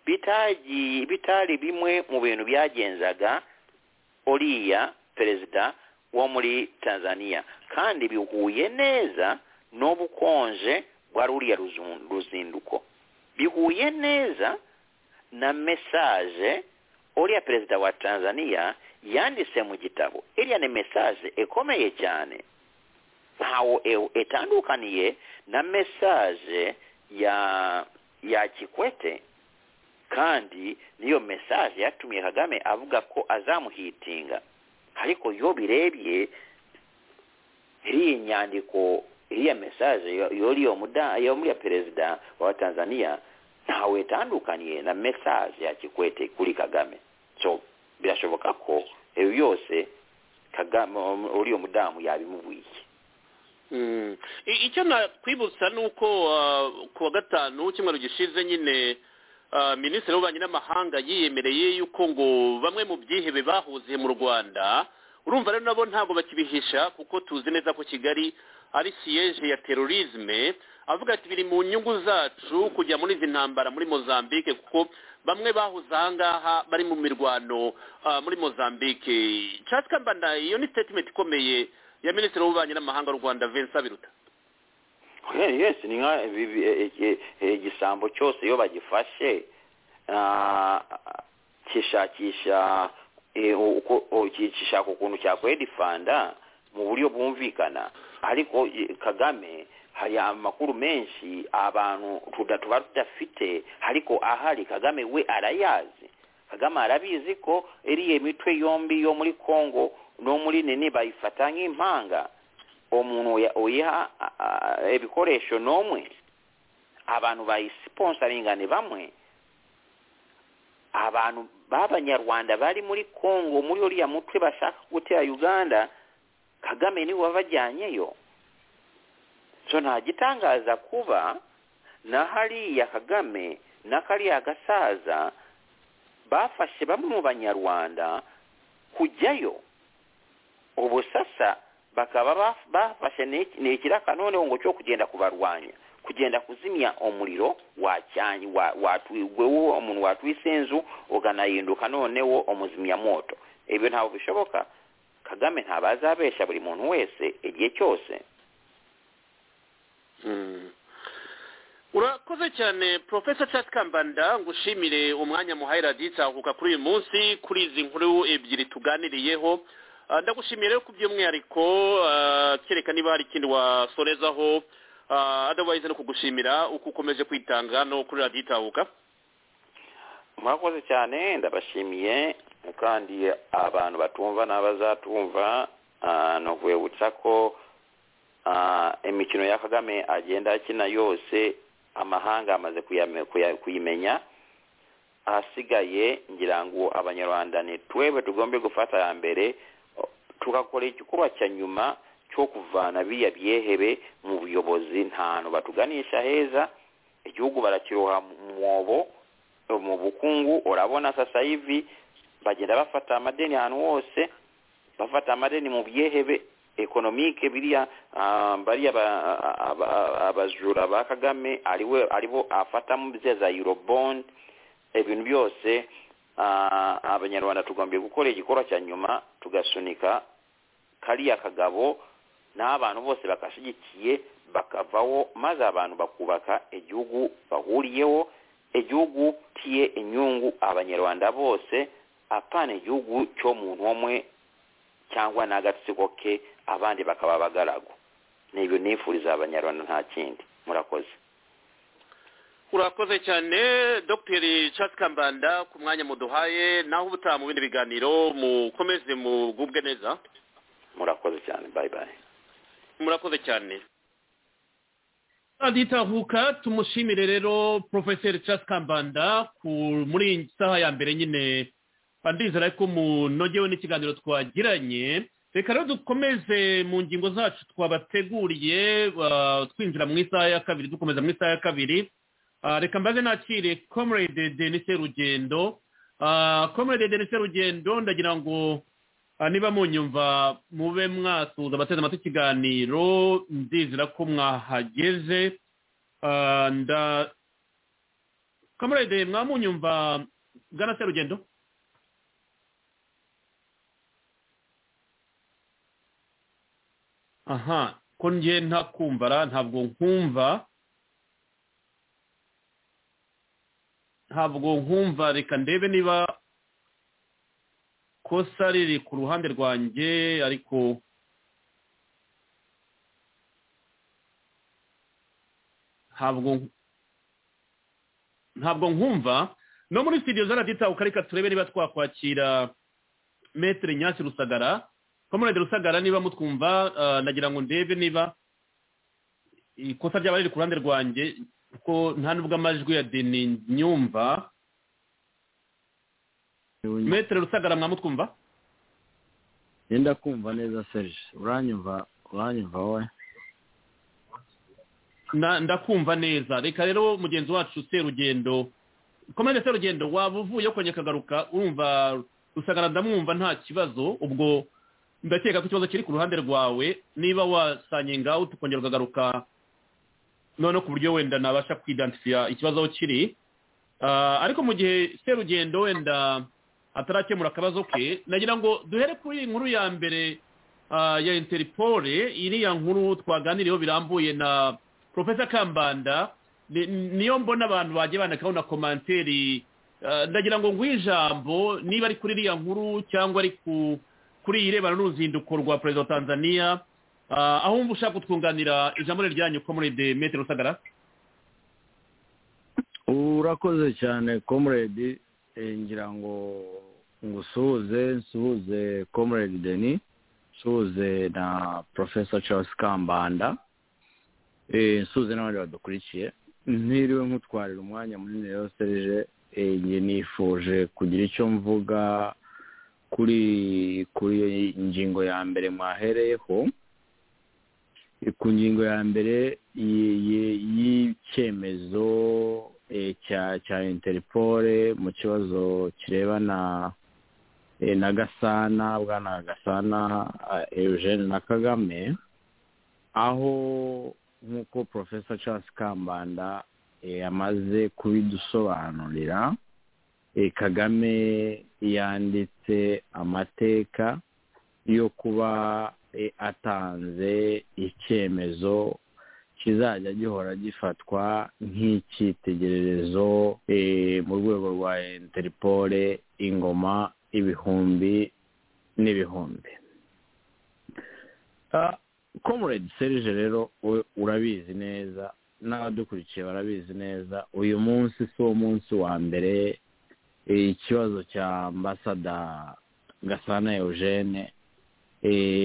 bitagiye bitari bimwe mu bintu byagenzaga uriya perezida wo muri tanzania kandi bihuye neza n'ubukonje bwa ruriya ruzu- ruzinduko bihuye neza na mesaje uriya perezida wa tanzania yanditse mu gitabo iriya ni mesaje ikomeye cyane ntawo e- etandukaniye na mesaje ya ya kikwete kandi niyo mesaje yatumiye kagame avuga ko azamuhitinga ariko iyo birebye iriya nyandiko iriya mesaje yo- yuriyo muda- yo muri ya perezida wa tanzania ntawe itandukaniye na mesaje ya kikwete kuri kagame so birashoboka ko ibi byose kagame uriya mudamu yabimubwiye Mm. I- icyo nakwibutsa ni uko ah, ku wa gatanu cyumweru gishize nyine ah, minisitiri w'ububanyi n'amahanga yiyemereye yuko ngo bamwe mu byihebe bahuziye mu rwanda urumva rero nabo ntabwo bakibihisha kuko tuzi neza ko kigali ari siyeje ya terorisme avuga ati biri mu nyungu zacu kujya muri izi ntambara muri mozambique kuko bamwe bahuze ahangaha bari mu mirwano ah, muri mozambique nshatse kambana iyo ni statement ikomeye ya minisitiri w'ububanyi n'amahanga w'u rwanda vincent biruta Hey, yes ni nka ibi- bi- e- e- e- igisambo cyose iyo bagifashe ah, kishakisha eh, uko- o- ki- kishaka ukuntu cyakwedifanda mu buryo bwumvikana ariko eh, kagame hari amakuru menshi abantu tuda- tuba tudafite ariko ahari kagame we arayazi kagame arabizi ko iriya mitwe yombi yo muri kongo no muri nini bayifata nk'impanga umuntu uya- uyiha a- a- ibikoresho n'umwe abantu bayisiponsaringa ni bamwe abantu b'abanyarwanda bari muri kongo muri uriya mutwe bashaka gutera uganda kagame niwe wabajyanyeyo so nta gitangaza kuba na hariya kagame na kariya gasaza bafashe bamwe mu banyarwanda kujyayo ubu sasa bakaba baf- bafashe n'iki- n'ikirakanuneho ngo cyo kugenda kubarwanya kugenda kuzimya umuriro wacyanyi wa- watwi- wewe umuntu watwise inzu uganahinduka noneho umuzimyamoto ibyo ntabwo bishoboka kagame ntabwo azabesha buri muntu wese igihe cyose Mm. urakoze cyane profesa charles kambanda ngushimire umwanya muhaye raditsahuka kuri uyu munsi kuri izi nkuru ebyiri tuganiriyeho Ah, ndagushimiye rero ku by'umwihariko ah, kereka niba hari ikindi wasorezaho ah, otherwise no kugushimira uko ukomeje kwitanga no kuri raditsahuka mwakoze cyane ndabashimiye kandi abantu batumva n'abazatumva ah, ni ukubibutsa ko ah, imikino ya kagame agenda akina yose amahanga amaze kuyame- kuya- kuyimenya ahasigaye ngira ngo abanyarwanda ni twebwe tugombe gufata ya mbere o- tugakora igikorwa cya nyuma cyo kuvana biriya byehebe mu buyobozi ntantu batuganisha heza igihugu barakiroha mu mwobo mu bukungu urabona sasa hivi bagenda bafata amadeni ahantu hose bafata amadeni mu byehebe ekonomike biriya ah, bariya ba- aba- aba- abajura ba kagame ariwe aribo afatamo bya za eurobond ibintu byose ah, abanyarwanda tugombye gukora igikorwa cya nyuma tugasunika kariya kagabo n'abantu bose bagashyigikiye bakavaho maze abantu bakubaka igihugu bahuriyeho igihugu tiye inyungu abanyarwanda bose apana igihugu cyo muntu umwe cyangwa n'agatsiko ke abandi bakaba abagaragu ni ibyo nifuriza abanyarwanda nta kindi murakoze urakoze cyane dogiteri Charles kambanda ku mwanya muduhaye naho ubutaha mu bindi biganiro mukomeze mugubwe neza murakoze cyane bayi bayi murakoze cyane aditahuka tumushimire rero porofeseri Charles kambanda ku muri iyi saha ya mbere nyine ndizera ko munogewe n'ikiganiro twagiranye reka rero dukomeze mu ngingo zacu twabateguriye twinjira mu isaha ya kabiri dukomeza mu isaha ya kabiri reka mbaze nakire komerede denise rugendo komerede denise rugendo ndagira ngo niba munyumva mube mwasuza abateze amatwi ikiganiro ndizera ko mwahageze nda komerede mwamunyumva bwana serugendo aha ko ngiye ntakumvara ntabwo nkumva ntabwo nkumva reka ndebe niba kosa riri ku ruhande rwanjye ariko ntabwo ntabwo nkumva no muri sitidiyo za radiyo ukareka turebe niba twakwakira metero nyasi rusagara komerede rusagara niba mutwumva nagira ngo ndebe niba ikosa ryaba riri ku ruhande rwanjye kuko nta nubwo amajwi ya deni nyumva metero rusagara mwamutwumva yenda kumva neza serge uranyumva uranyumva wowe ndakumva neza reka rero mugenzi wacu serugendo komande serugendo waba uvuye kongera akagaruka urumva rusagara ndamwumva nta kibazo ubwo ndakeka ko ikibazo kiri ku ruhande rwawe niba wasanye ngaho tukongera ukagaruka noneho ku buryo wenda nabasha kwidansifiya ikibazo aho kiri ariko mu gihe serugendo wenda atarakemura akabazo ke nagira ngo duhere kuri iyi nkuru ya mbere ya interipore iriya nkuru twaganiriyeho birambuye na profesa kambanda niyo mbona abantu bagiye bandikaho na komanteri ndagira ngo nguhe ijambo niba ari kuri iriya nkuru cyangwa ari kuri iyi irebana n'uruzinduko rwa perezida wa tanzania aho wumva ushaka kutwunganira ijambo riryanyu komerede metero rusagara urakoze cyane komerede ngira ngo ngusuhuze nsuhuze komerede deni nsuhuze na porofesa charles kambanda nsuhuze n'abandi badukurikiye ntiriwe nkutwarira umwanya munini rero serije njye nifuje kugira icyo mvuga kuri kuri iyo ngingo ya mbere mwahereyeho ku ngingo ya mbere y'icyemezo cya interipore mu kibazo kirebana na gasana bwana gasana eugene na kagame aho nk'uko porofesa charles kambanda yamaze kubidusobanurira kagame yanditse amateka yo kuba atanze icyemezo kizajya gihora gifatwa nk'icyitegererezo mu rwego rwa interipore ingoma ibihumbi n'ibihumbi komuredi serije rero urabizi neza n'abadukurikiye barabizi neza uyu munsi si wo munsi wa mbere ikibazo cya ambasada gasana eugene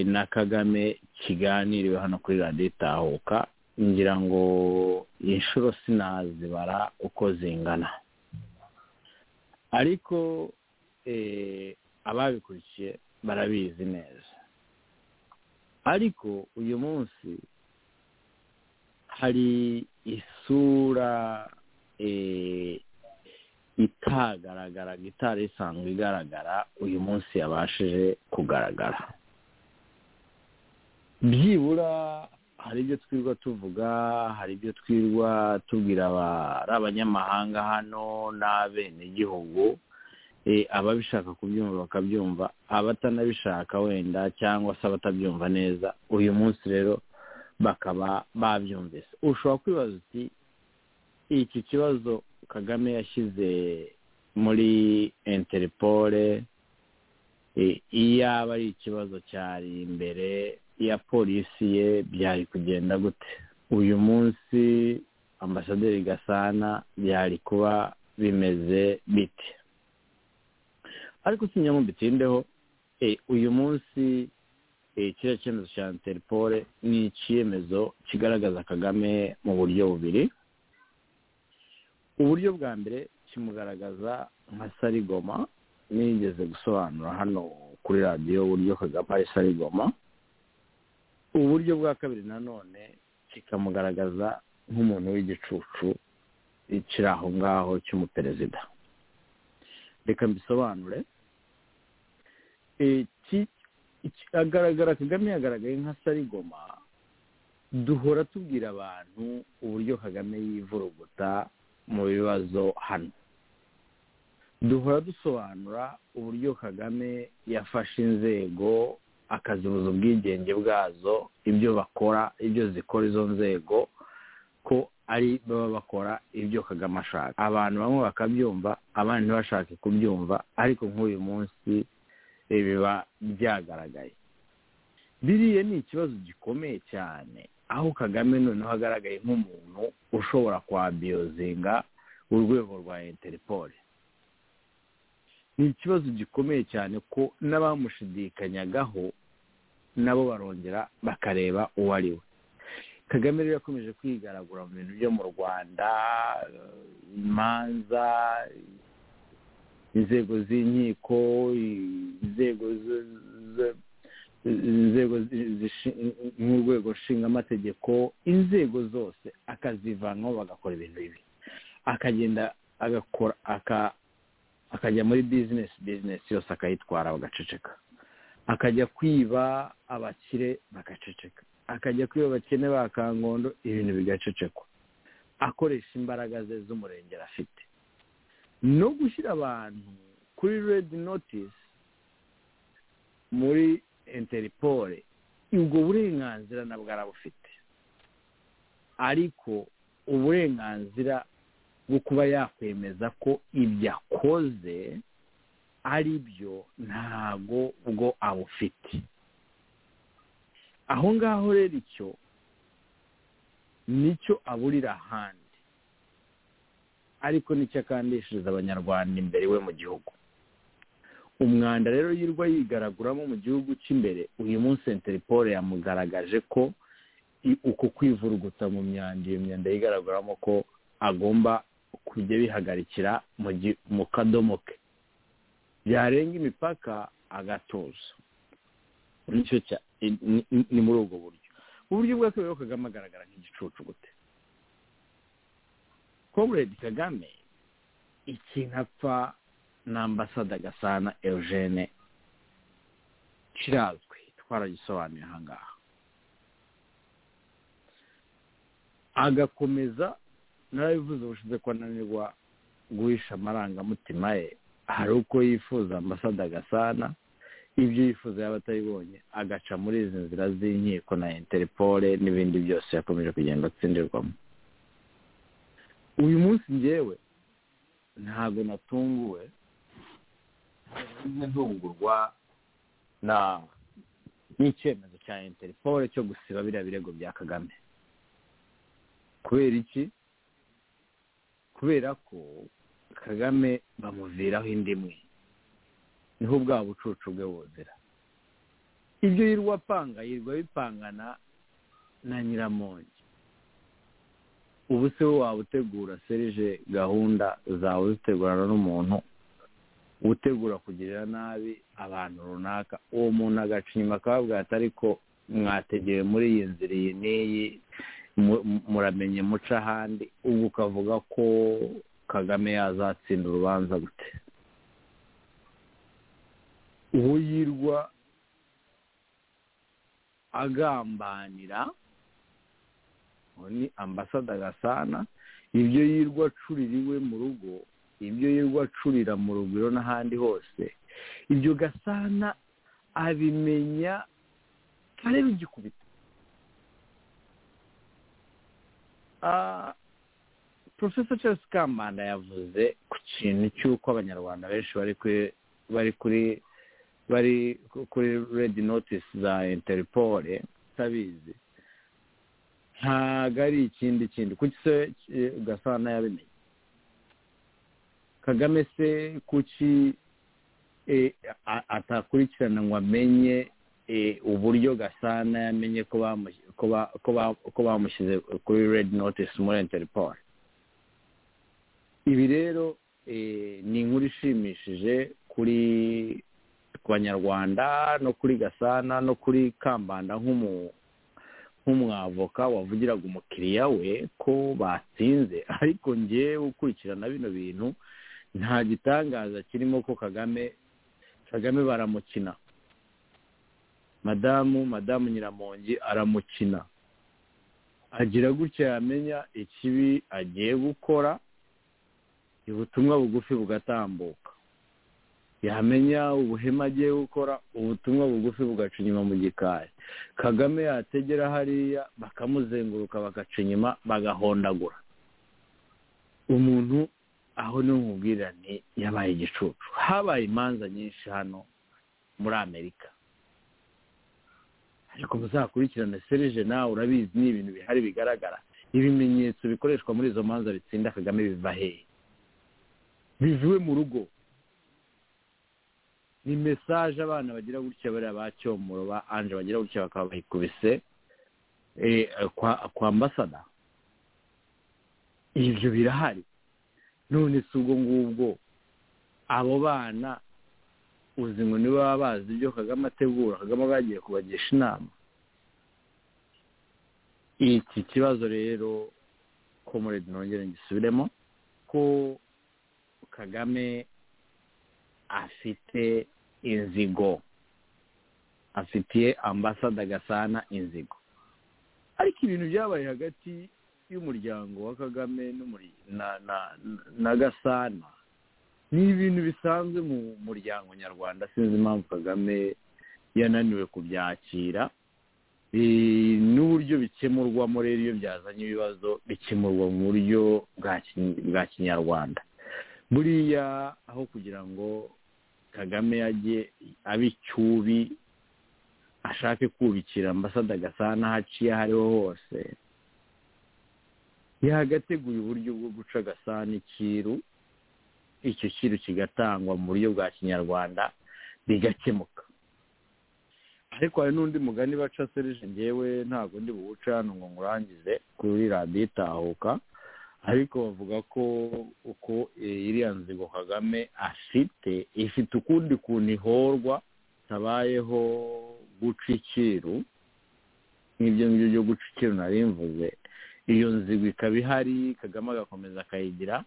na kagame kiganiriwe hano kuri radiyo itahuka ngira ngo inshuro sinazibara uko zingana ariko ababikurikiye barabizi neza ariko uyu munsi hari isura itagaragara itari isanzwe igaragara uyu munsi yabashije kugaragara byibura hari ibyo twirwa tuvuga hari ibyo twirwa tubwira ari abanyamahanga hano n'abenegihugu ababishaka kubyumva bakabyumva abatanabishaka wenda cyangwa se abatabyumva neza uyu munsi rero bakaba babyumvise ushobora kwibaza uti iki kibazo kagame yashyize muri interipore iyaba ari ikibazo cyari imbere ya polisi ye byari kugenda gute uyu munsi ambasaderi gasana byari kuba bimeze bite ariko sinyamo bitindeho uyu munsi kiriya cyemezo cya interipore ni icyemezo kigaragaza kagame mu buryo bubiri uburyo bwa mbere kimugaragaza nka sarigoma nigeze gusobanura hano kuri radiyo uburyo kagame ari sarigoma uburyo bwa kabiri nanone kikamugaragaza nk'umuntu w'igicucu kiri aho ngaho cy'umuperezida reka mbisobanure agaragara kagame yagaragaye nka sarigoma duhora tubwira abantu uburyo kagame yivuruguta mu bibazo hano duhora dusobanura uburyo kagame yafashe inzego akazibuza ubwigenge bwazo ibyo bakora ibyo zikora izo nzego ko ari baba bakora ibyo kagame ashaka abantu bamwe bakabyumva abandi ntibashake kubyumva ariko nk'uyu munsi biba byagaragaye biriya ni ikibazo gikomeye cyane aho kagame noneho agaragaye nk'umuntu ushobora kwabiyozinga urwego rwa interipore ni ikibazo gikomeye cyane ko n'abamushidikanyagaho nabo barongera bakareba uwo ari we kagame rero yakomeje kwigaragura mu bintu byo mu rwanda imanza inzego z'inkiko inzego nk'urwego nshingamategeko inzego zose akazivanamo bagakora ibintu bibi akagenda agakora akajya muri bizinesi bizinesi yose akayitwara bagaceceka akajya kwiba abakire bagaceceka akajya kwiba abakene ba kangondo ibintu bigacecekwa akoresha imbaraga ze z'umurengera afite no gushyira abantu kuri redi notisi muri interipore ubwo burenganzira nabwo arabufite ariko uburenganzira bwo kuba yakwemeza ko ibyo akoze ari byo ntabwo bwo abufite aho ngaho rero icyo nicyo aburira ahandi ariko nicyo akandishiriza abanyarwanda imbere we mu gihugu umwanda rero yirwa yigaraguramo mu gihugu cy'imbere uyu munsi interipore yamugaragaje ko uko kwivuruguta mu myanda iyo myanda yigaraguramo ko agomba kujya bihagarikira mu kadomo ke byarenga imipaka agatuza ni muri ubwo buryo uburyo bwa kabiri kagame agaragara nk'igicucu gute komuredi kagame ikintu apfa na ambasada gasana eugene kirazwi twaragisobanuye ahangaha agakomeza narabivuze ubushize ko ananirwa guhisha amarangamutima ye hari uko yifuza ambasada gasana ibyo yifuza yaba atabibonye agaca muri izi nzira z'inkiko na interpol n'ibindi byose yakomeje kugenda atsindirwamo uyu munsi ngewe ntabwo natunguwe ntungurwa na n'icyemezo cya interpol cyo gusiba biriya birego bya kagame kubera iki kubera ko kagame bamuviraho indi imwe niho bwa bucucu bwe buzira ibyo yirwa apanga yirwa bipangana na nyiramongi ubu se we waba utegura serije gahunda zawe zitegurana n'umuntu utegura kugirira nabi abantu runaka uwo muntu agaca inyuma akababwira ati ariko mwategeye muri iyi nzira iyi n'iyi muramenye muca ahandi ubu ukavuga ko kagame yazatsinda urubanza gute uwo yirwa agambanira ni ambasada gasana ibyo yirwa acurira iwe mu rugo ibyo yirwa acurira mu rugwiro n'ahandi hose ibyo gasana abimenya areba igikubita porofesa charles kambanda yavuze ku kintu cy'uko abanyarwanda benshi bari kuri bari ku- kuri redi notisi za interpole utabizi ntabwo ari ikindi kindi kuki se eh, gasana yabimenye kagame se kuki eh, a- atakurikirana ngo amenye eh, uburyo gasana yamenye ko bamush- ko ba- ko ba- ko bamushyize kuri redi notisi muri interpole ibi rero eh, ni inkuru ishimishije kuri ku banyarwanda no kuri gasana no kuri kambanda nk'umu- nk'umwavoka wavugiraga umukiriya we ko batsinze ariko ngewe ukurikirana bino bintu nta gitangaza kirimo ko kagame kagame baramukina madamu madamu nyiramongi aramukina agira gutya yamenya ikibi agiye gukora ubutumwa bugufi bugatambuka yamenya ubuhema agiye gukora ubutumwa bugufi bugaca inyuma mu gikari kagame yategera hariya bakamuzenguruka bagaca inyuma bagahondagura umuntu aho ni umubwirane yabaye igicucu habaye imanza nyinshi hano muri amerika ariko muzakurikirane serije nawe urabizi ni ibintu bihari bigaragara ibimenyetso bikoreshwa muri izo manza bitsinda kagame biva hehe bivuye mu rugo ni mesaje abana bagira gutya bariya ba cyomoro ba anje bagira gutya bakaba bayikubise eh, kwa kwa ambasada ibyo birahari none si ubwo ngubwo abo bana uzi ngo niba baba bazi ibyo kagame ategura kagame aba yagiye kubagisha inama iki kibazo rero ko muri nongere ngisubiremo ko kagame afite inzigo afitiye ambasada gasana inzigo ariko ibintu byabaye hagati y'umuryango wa kagame n'umuri- na- na- na gasana ni ibintu bisanzwe mu muryango nyarwanda sinzi impamvu kagame yananiwe kubyakira Eh, n'uburyo bikemurwamo rero iyo byazanye ibibazo bikemurwa mu buryo bwa ki- bwa kinyarwanda buriya aho kugira ngo kagame yajye abe icyubi ashake kubikira ambasada gasana aho aciye aho ariho hose yagateguye uburyo bwo guca gasana ikiru icyo kiru kigatangwa mu buryo bwa kinyarwanda bigakemuka ariko hari n'undi mugani baca serije ngewe ntabwo ndi buwuca hano ngo ngurangize kuri radiyo itahuka ariko bavuga ko uko eh, iriya nzigo kagame afite ifite ukundi kuntu ihorwa tabayeho guca ikiru nk'ibyo ngibyo byo guca ikiru nari mvuze iyo nzigo ikaba ihari kagame agakomeza akayigira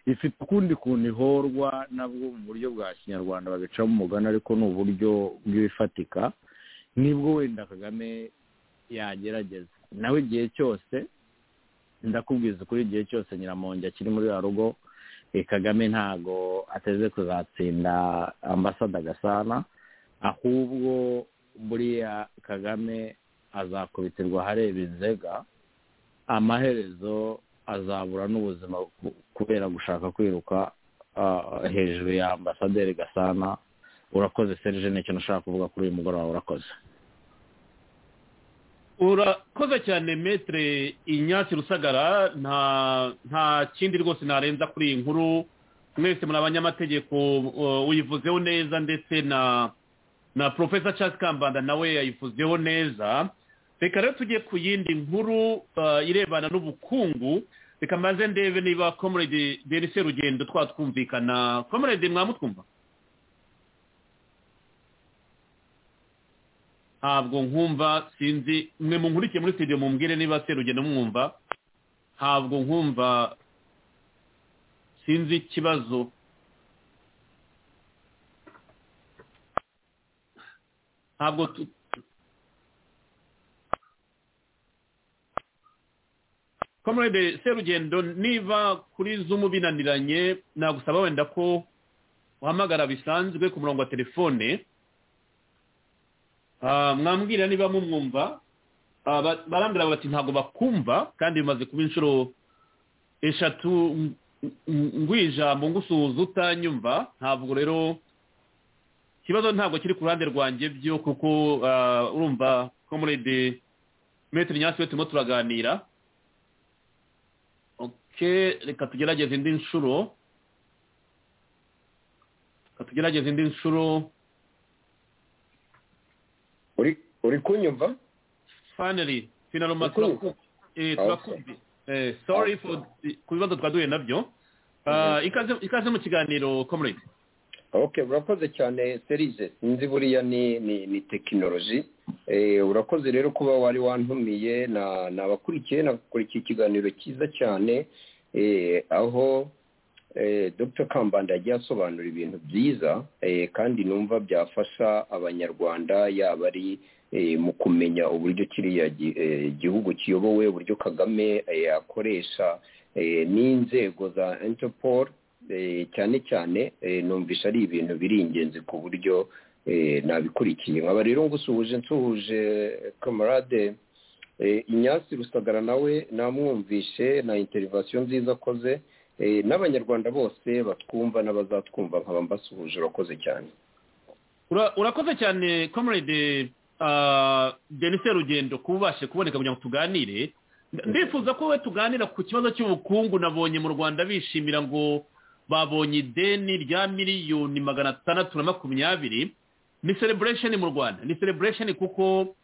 ifite ukundi kuntu ihorwa nabwo mu buryo bwa kinyarwanda babicamo umugani ariko ni uburyo bw'ibifatika nibwo wenda kagame yagerageza nawe igihe cyose ndakubwiza ukuri igihe cyose nyiramongi akiri muri ya rugo eh, kagame ntago ateze kuzatsinda ambasada gasana ahubwo buriya kagame azakubitirwa ahareba inzega amaherezo azabura n'ubuzima ku- kubera gushaka kwiruka ah, hejuru ya ambasaderi gasana urakoze serije nicyo nashaka kuvuga kuri uyu mugoroba urakoze urakoze cyane metere inyatsi rusagara nta nta kindi rwose narenza kuri iyi nkuru mwese muri abanyamategeko uh, uyivuzeho neza ndetse na na profesa charles kambanda nawe yayivuzeho neza reka rero tujye ku yindi nkuru uh, irebana n'ubukungu reka maze ndebe niba comrade denise rugendo twatwumvikana comrade mwamutwumva ntabwo nkumva sinzi mwe munkurikiye muri studio mumbwire niba serugendo mwumva ntabwo nkumva sinzi ikibazo ntabwo tu- comrade serugendo niba kuri zumu binaniranye nagusaba wenda ko uhamagara bisanzwe ku murongo wa telefone Ah, mwambwira niba mumwumva Ah, ba- barambwira bati ntabwo bakumva kandi bimaze kuba inshuro eshatu ng- ng- ngwija mu ngusuhuza utanyumva ntabwo rero ikibazo ntabwo kiri ku ruhande rwanjye byo kuko urumva komurede metero nyasi we turimo turaganira reka tugerageze indi nshuro reka tugerageze indi nshuro uri kunyumva faneri finaroma turakumbi sorry ku bibazo twaduye nabyo ikaze mu kiganiro komurede ok urakoze cyane serize nzi buriya ni ni ni tekinoloji urakoze rero kuba wari wantumiye nabakurikiye nabakurikiye ikiganiro cyiza cyane aho dr kambanda yagiye asobanura ibintu byiza kandi numva byafasha abanyarwanda yaba ari mu kumenya uburyo kiriya gihugu kiyobowe uburyo kagame yakoresha n'inzego za interpol cyane cyane numvise ari ibintu biri ingenzi ku buryo nabikurikiye nkaba rero ngusuhuje nsuhuje kamarade inyasi rusagara nawe namwumvishe na interivasiyo nziza akoze n'abanyarwanda bose batwumva n'abazatwumva nkaba mbasuhuje urakoze cyane urakoze cyane comrade denise rugendo kuba ubashe kuboneka kugira ngo tuganire ndifuza ko we tuganira ku kibazo cy'ubukungu nabonye mu rwanda bishimira ngo babonye ideni rya miliyoni magana atandatu na makumyabiri ni celebration mu rwanda ni celebration kuko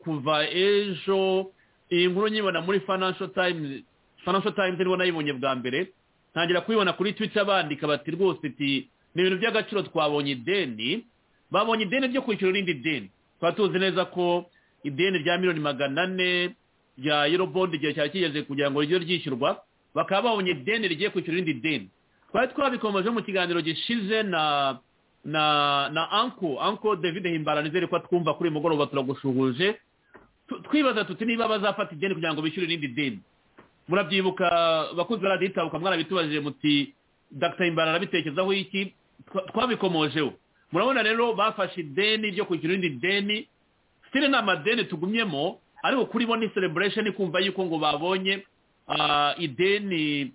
kuva ejo iyi nkuru nyibona muri financial times financial times nibo nayibonye bwa mbere ntangira kuyibona kuri twitter bandika bati rwose iti ni ibintu by'agaciro twabonye ideni babonye ideni ryo kwishyura irindi deni tuba tuzi neza ko ideni rya miliyoni magana ane rya yorobondi igihe cyari kigeze kugira ngo rijye ryishyurwa bakaba babonye ideni rigiye kwishyura irindi deni twari twabikomeje mu kiganiro gishize na na na anko anko david himbara nizere ko twumva kuri uyu mugoroba turagusuhuje twibaza tuti niba bazafata ideni kugira ngo bishyure irindi deni murabyibuka bakunze radiyo itabuka mwarabitubajije muti dr himbara arabitekerezaho iki twabikomojeho murabona rero bafashe ideni ryo kwishyura irindi deni sitire ni amadeni tugumyemo ariko kuri bo ni celebration kumva yuko ngo babonye ideni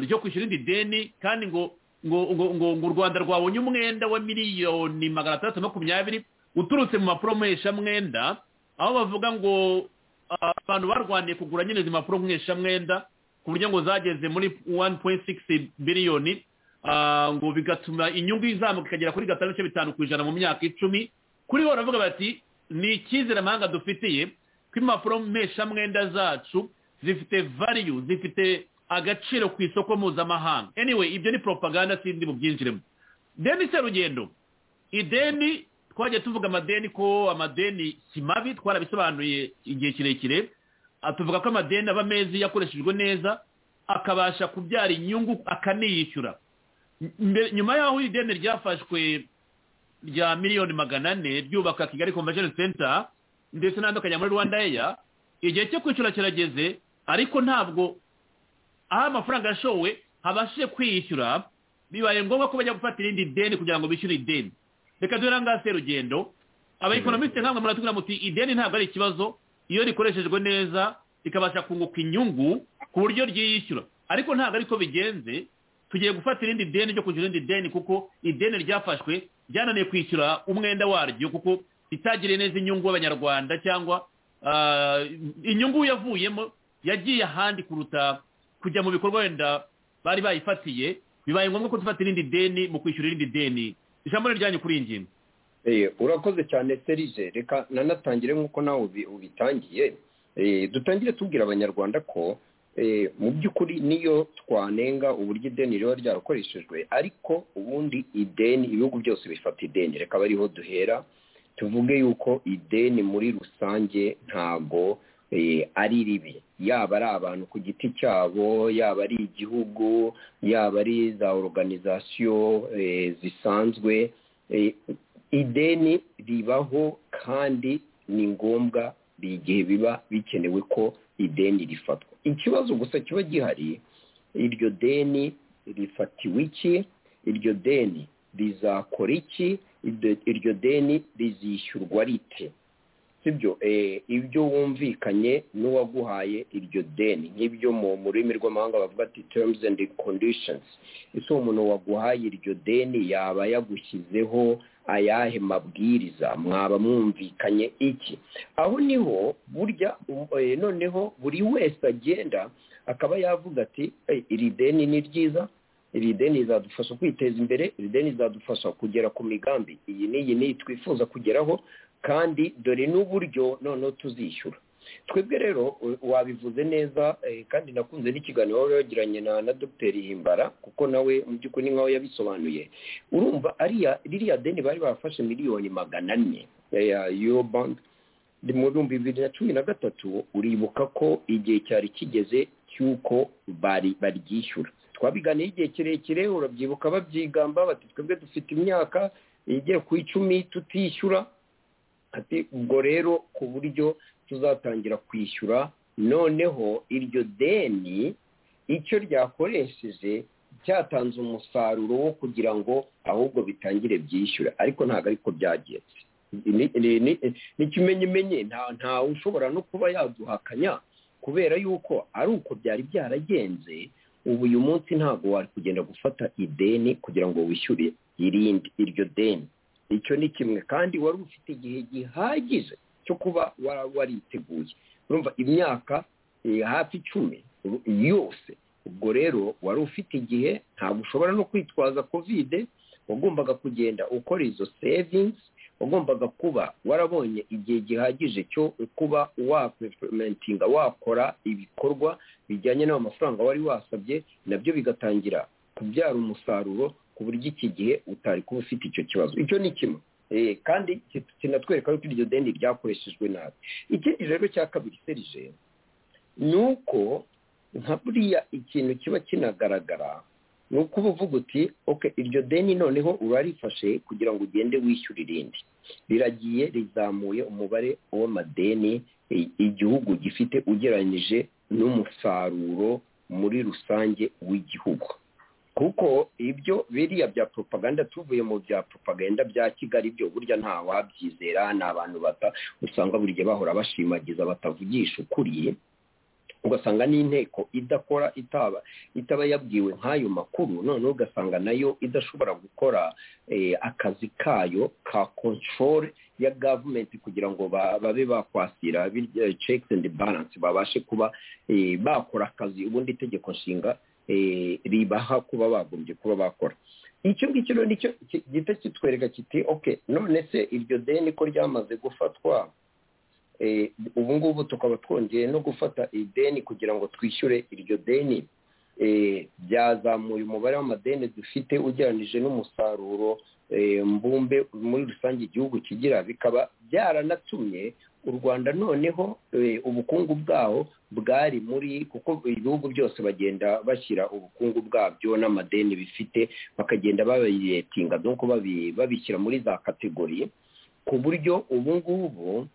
ryo kwishyura irindi deni kandi ngo ngo ngo ngo u rwanda rwabonye umwenda wa miliyoni magana atandatu makumyabiri uturutse mu mpapuro mwenda aho bavuga ngo abantu barwaniye kugura nyine izi mpapuro mwenda ku buryo ngo zageze muri wani poyinti sigisi biliyoni ngo bigatuma inyungu izamuka ikagera kuri gatanu n'ibice bitanu ku ijana mu myaka icumi kuri bo baravuga bati ni icyizere amahanga dufitiye ko impapuro mpeshamwenda zacu zifite variyu zifite agaciro ku isoko mpuzamahanga anyway ibyo ni poropaganda sindi bubyinjiremo deni serugendo ideni twagiye tuvuga amadeni ko amadeni si mabi twarabisobanuye igihe kirekire tuvuga ko amadeni aba mezi yakoreshejwe neza akabasha kubyara inyungu akaniyishyura nyuma y'aho iri deni ryafashwe rya miliyoni magana ane ryubaka kigali convention center ndetse n'andi akajya muri rwanda eya igihe cyo kwishyura kirageze ariko ntabwo aho amafaranga yashowe habashije kwiyishyura bibaye ngombwa ko bajya gufata irindi deni kugira ngo bishyure ideni reka duhera ngaha se rugendo abayekonomisite nkamwe muratubwira muti ideni ntabwo ari ikibazo iyo rikoreshejwe neza rikabasha kunguka inyungu ku buryo ryiyishyura ariko ntabwo ariko bigenze tugiye gufata irindi deni ryo kwishyura irindi deni kuko ideni ryafashwe ryananiye kwishyura umwenda waryo kuko itagiriye neza inyungu y'abanyarwanda cyangwa inyungu yavuyemo yagiye ahandi kuruta kujya mu bikorwa wenda bari bayifatiye bibaye ngombwa ko dufata irindi deni mu kwishyura irindi deni ijambo ni ryanyu kuri iyi ngingo urakoze cyane serije reka nanatangire nk'uko nawe ubitangiye dutangire tubwira abanyarwanda ko mu by'ukuri niyo twanenga uburyo ideni riba ryarakoreshejwe ariko ubundi ideni ibihugu byose bifata ideni reka aba ariho duhera tuvuge yuko ideni muri rusange ntago ari ribi yaba ari abantu ku giti cyabo yaba ari igihugu yaba ari za oruganizasiyo zisanzwe ideni ribaho kandi ni ngombwa igihe biba bikenewe ko ideni rifatwa ikibazo gusa kiba gihari iryo deni rifatiwe iki iryo deni rizakora iki iryo deni rizishyurwa rite sibyo ibyo wumvikanye n'uwaguhaye iryo deni nk'ibyo mu rurimi rw'amahanga bavuga ati terms and conditions ese uwo muntu waguhaye iryo deni yaba yagushyizeho ayahe mabwiriza mwaba mwumvikanye iki aho niho burya noneho buri wese agenda akaba yavuga ati iri deni ni ryiza iri deni rizadufasha kwiteza imbere iri deni rizadufasha kugera ku migambi iyi n'iyi n'iyi twifuza kugeraho kandi dore n'uburyo noneho tuzishyura twebwe rero wabivuze neza kandi nakunze n'ikiganiro waba wagiranye na dogiteri himbara kuko nawe mu by'ukuri ni nkaho yabisobanuye urumva ririya deni bari bafashe miliyoni magana ane ya euro banki mu bihumbi bibiri na cumi na gatatu uribuka ko igihe cyari kigeze cy'uko baryishyura twabiganiye igihe kirekire urabyibuka babyigamba bati twebwe dufite imyaka igera ku icumi tutishyura ati ubwo rero ku buryo tuzatangira kwishyura noneho iryo deni icyo ryakoresheje cyatanze umusaruro wo kugira ngo ahubwo bitangire byishyure ariko ntabwo ariko byagenze ni ikimenyimenye ntawe ushobora no kuba yaduhakanya kubera yuko ari uko byari byaragenze ubu uyu munsi ntabwo wari kugenda gufata ideni kugira ngo wishyure irindi iryo deni icyo ni kimwe kandi wari ufite igihe gihagije cyo kuba wariteguye urumva imyaka hafi icumi yose ubwo rero wari ufite igihe ntabwo ushobora no kwitwaza kovide wagombaga kugenda ukora izo sevingi wagombaga kuba warabonye igihe gihagije cyo kuba wapepementinga wakora ibikorwa bijyanye n'amafaranga wari wasabye nabyo bigatangira kubyara umusaruro ku buryo iki gihe utari kuba ufite icyo kibazo icyo ni kimwe kandi kinatwereka yuko iryo deni ryakoreshejwe nabi ikindi rero cya kabiri serije ni uko nka buriya ikintu kiba kinagaragara ni uko uba uvuga uti oke iryo deni noneho urarifashe kugira ngo ugende wishyura irindi riragiye rizamuye umubare w'amadeni igihugu gifite ugereranyije n'umusaruro muri rusange w'igihugu kuko ibyo biriya bya propaganda tuvuye mu bya propaganda bya kigali byo burya nta wabyizera ni abantu bata usanga buri gihe bahora bashimagiza batavugisha ukuri ugasanga n'inteko idakora itaba itaba yabwiwe nk'ayo makuru noneho ugasanga nayo idashobora gukora akazi kayo ka control ya gavumenti kugira ngo babe bakwasira checks and balance babashe kuba bakora akazi ubundi itegeko nshinga ribaha kuba bagombye kuba bakora icyo ngicyo rero nicyo gihita kitwereka kiti oke none se iryo deni ko ryamaze gufatwa ubu ngubu tukaba twongeye no gufata ideni kugira ngo twishyure iryo deni byazamuye umubare w'amadeni dufite ugereranyije n'umusaruro mbumbe muri rusange igihugu kigira bikaba byaranatumye u rwanda noneho ubukungu bwaho bwari muri kuko ibihugu byose bagenda bashyira ubukungu bwabyo n'amadeni bifite bakagenda babiretinga nuko babishyira muri za kategori ku buryo ubu ngubu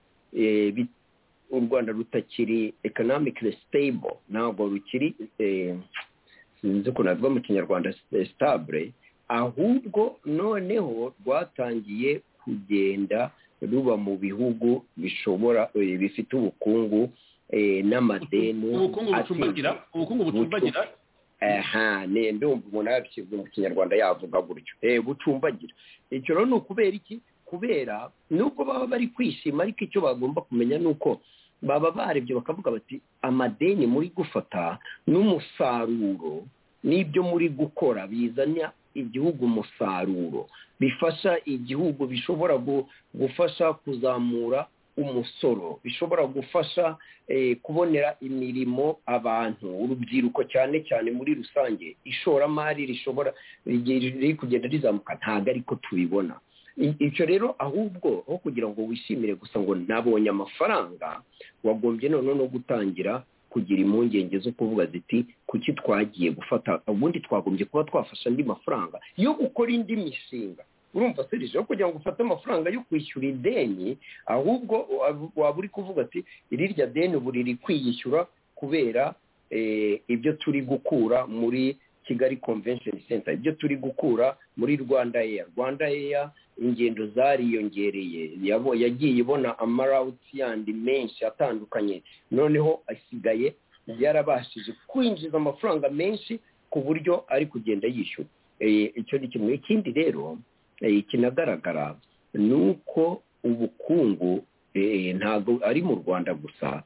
u rwanda rutakiri economically stable ntabwo rukiri sinzi ko navuga mu kinyarwanda stable ahubwo noneho rwatangiye kugenda ruba mu bihugu bishobora bifite ubukungu n'amadeni ubukungu bucumbagira aha ni ndumva umuntu yabishyizwe mu kinyarwanda yavuga gutyo bucumbagira icyo rero ni ukubera iki kubera nubwo baba bari kwishima ariko icyo bagomba kumenya ni uko baba barebye bakavuga bati amadeni muri gufata n'umusaruro n'ibyo muri gukora bizana igihugu umusaruro bifasha igihugu bishobora gufasha kuzamura umusoro bishobora gufasha kubonera imirimo abantu urubyiruko cyane cyane muri rusange ishoramari rishobora riri kugenda rizamuka ntabwo ariko tubibona icyo rero ahubwo aho kugira ngo wishimire gusa ngo nabonye amafaranga wagombye noneho no gutangira kugira impungenge zo kuvuga ziti kuki twagiye gufata ubundi twagombye kuba twafasha andi mafaranga yo gukora indi mishinga urumva serije aho kugira ngo ufate amafaranga yo kwishyura ideni ahubwo waba uri kuvuga ati irirya deni ubu riri kwiyishyura kubera ibyo turi gukura muri kigali convention center ibyo turi gukura muri rwanda air rwanda air ingendo zariyongereye yabo- yagiye ibona amarawuti yandi menshi atandukanye noneho asigaye yarabashije kwinjiza amafaranga menshi ku buryo ari kugenda yishyura Eh, icyo ni kimwe ikindi rero eh, kinagaragara ni uko ubukungu eh, ntabwo ari mu rwanda gusa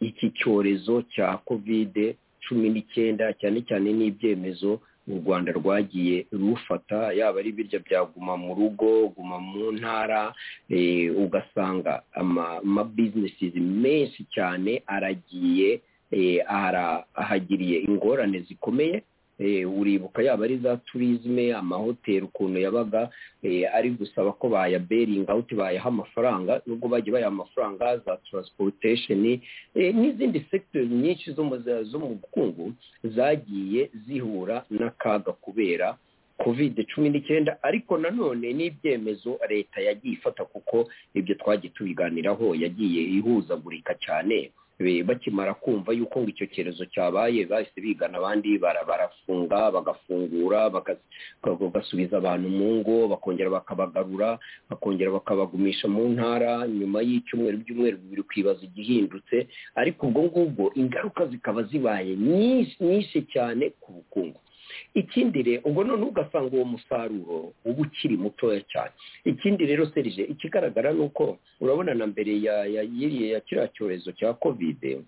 iki cyorezo cya kovide cumi n'icyenda cyane cyane n'ibyemezo u rwanda rwagiye rufata yaba ari ibiryo bya guma mu rugo guma mu ntara eh, ugasanga ama- amabizinesi menshi cyane aragiye eh, ara- ahagiriye ingorane zikomeye Eh, uribuka yaba ari za turizme amahoteli ukuntu yabaga eh, ari gusaba ko bayaberinga awuti bayaha amafaranga nubwo bagiye bayaha amafaranga za transportation eh, n'izindi sectors nyinshi zo mu zo mu bukungu zagiye zihura n'akaga kubera covid cumi n'icyenda ariko nanone n'ibyemezo leta yagiye ifata kuko ibyo twagiye tubiganiraho yagiye ihuzagurika cyane Be- bakimara kumva yuko ngo icyo cyorezo cyabaye bahise bigana abandi bara- barafunga bagafungura bagas- baka- bagasubiza abantu mu ngo bakongera bakabagarura bakongera bakabagumisha mu ntara nyuma y'icyumweru byumweru bibiri kwibaza igihindutse ariko ubwo ngubwo ingaruka zikaba zibaye nyinshi nyinshi cyane ku bukungu ikindi rero ubwo none ugasanga uwo musaruro uba ukiri mutoya cyane ikindi rero serije ikigaragara ni uko urabona na mbere ya ya yiriye ya kiriya cyorezo cya kovide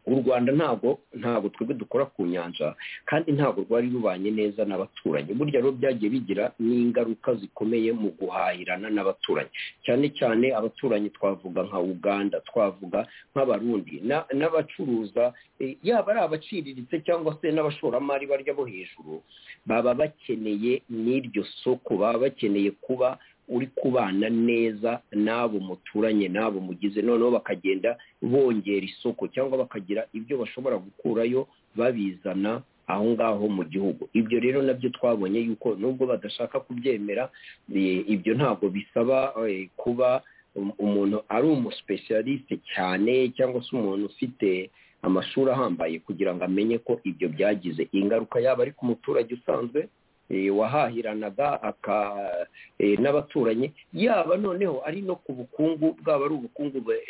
u rwanda ntabwo ntabwo twebwe dukora ku nyanja kandi ntabwo rwari rubanye neza n'abaturanyi burya rero byagiye bigira n'ingaruka zikomeye mu guhahirana n'abaturanyi cyane cyane abaturanyi twavuga nka uganda twavuga nk'abarundi na- n'abacuruza eh, yaba ari abaciriritse cyangwa se n'abashoramari barya bo hejuru baba bakeneye n'iryo soko baba bakeneye kuba uri kubana neza n'abo muturanye n'abo mugize noneho bakagenda bongera isoko cyangwa bakagira ibyo bashobora gukurayo babizana aho ngaho mu gihugu ibyo rero nabyo twabonye yuko nubwo badashaka kubyemera eh, ibyo ntabwo bisaba eh, kuba um- umuntu ari umusipesiyalisite cyane cyangwa se umuntu ufite amashuri ahambaye kugira ngo amenye ko ibyo byagize ingaruka yaba ari ku muturage usanzwe eh, wahahiranaga aka- eh, n'abaturanyi yaba noneho ari no ku bukungu bwaba ari ubukungu bwe-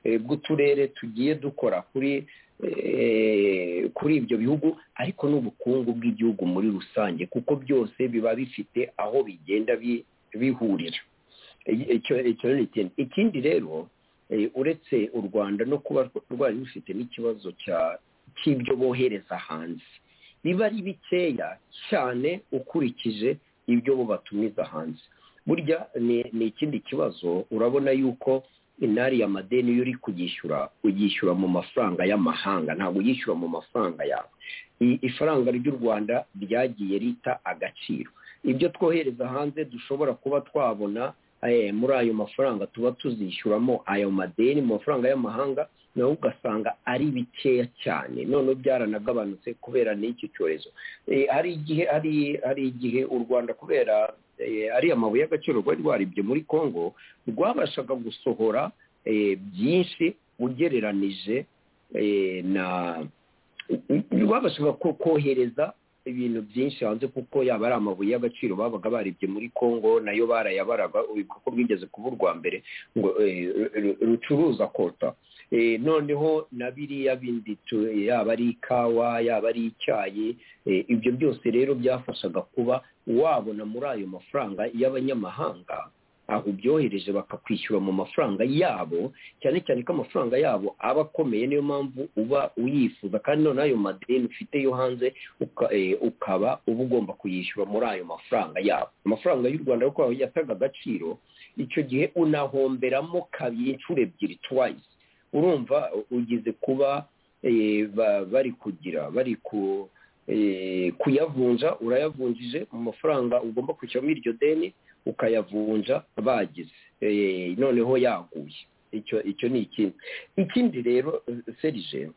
eh, bw'uturere tugiye dukora kuri eh, kuri ibyo bihugu ariko n'ubukungu bw'igihugu muri rusange kuko byose biba bifite aho bigenda bi- bihurira I- icyo icyo ni ikindi ikindi rero eh, uretse u rwanda no kuba rwari rufite n'ikibazo cya- cy'ibyo bohereza hanze biba ari bikeya cyane ukurikije ibyo bo batumiza hanze burya ni ni ikindi kibazo urabona yuko inari y'amadeni iyo uri kuyishyura uyishyura mu mafaranga y'amahanga ntabwo uyishyura mu mafaranga yawe I- ifaranga ry'u rwanda ryagiye rita agaciro ibyo twohereza hanze dushobora kuba twabona eh, muri ayo mafaranga tuba tuzishyuramo ayo madeni mu mafaranga y'amahanga nawe ugasanga ari bikeya cyane noneho byaranagabanutse kubera n'iki cyorezo Eh, hari igihe hari hari igihe u rwanda kubera eh, ariya mabuye y'agaciro rwari rwaribye muri congo rwabashaga gusohora eh, byinshi ugereranije eh, na rwabashaga ko- kohereza ibintu byinshi hanze kuko yaba ari amabuye y'agaciro babaga baribye muri congo nayo barayabaraga ubivuga ko rwigeze kuba urwa mbere ngo eh, ru- rucuruza kota Eh, noneho na biriya bindi tu- yaba ari ikawa yaba ari icyayi Eh, ibyo byose rero byafashaga kuba wabona muri ayo mafaranga y'abanyamahanga aho ubyohereje bakakwishyura mu mafaranga yabo cyane cyane ko amafaranga yabo aba akomeye niyo mpamvu uba uyifuza kandi noneho ayo madeni ufite yo hanze uka- eh, ukaba uba ugomba kuyishyura muri ayo mafaranga yabo amafaranga y'u rwanda kuko yataga agaciro icyo gihe unahomberamo kabiri inshuro ebyiri twice urumva ugize kuba eh, ba- bari kugira bari ku eh, kuyavunja urayavunjije mu mafaranga ugomba kwishyuramo iryo deni ukayavunja bagize Eh, noneho yaguye icyo icyo ni ikindi ikindi rero eh, serije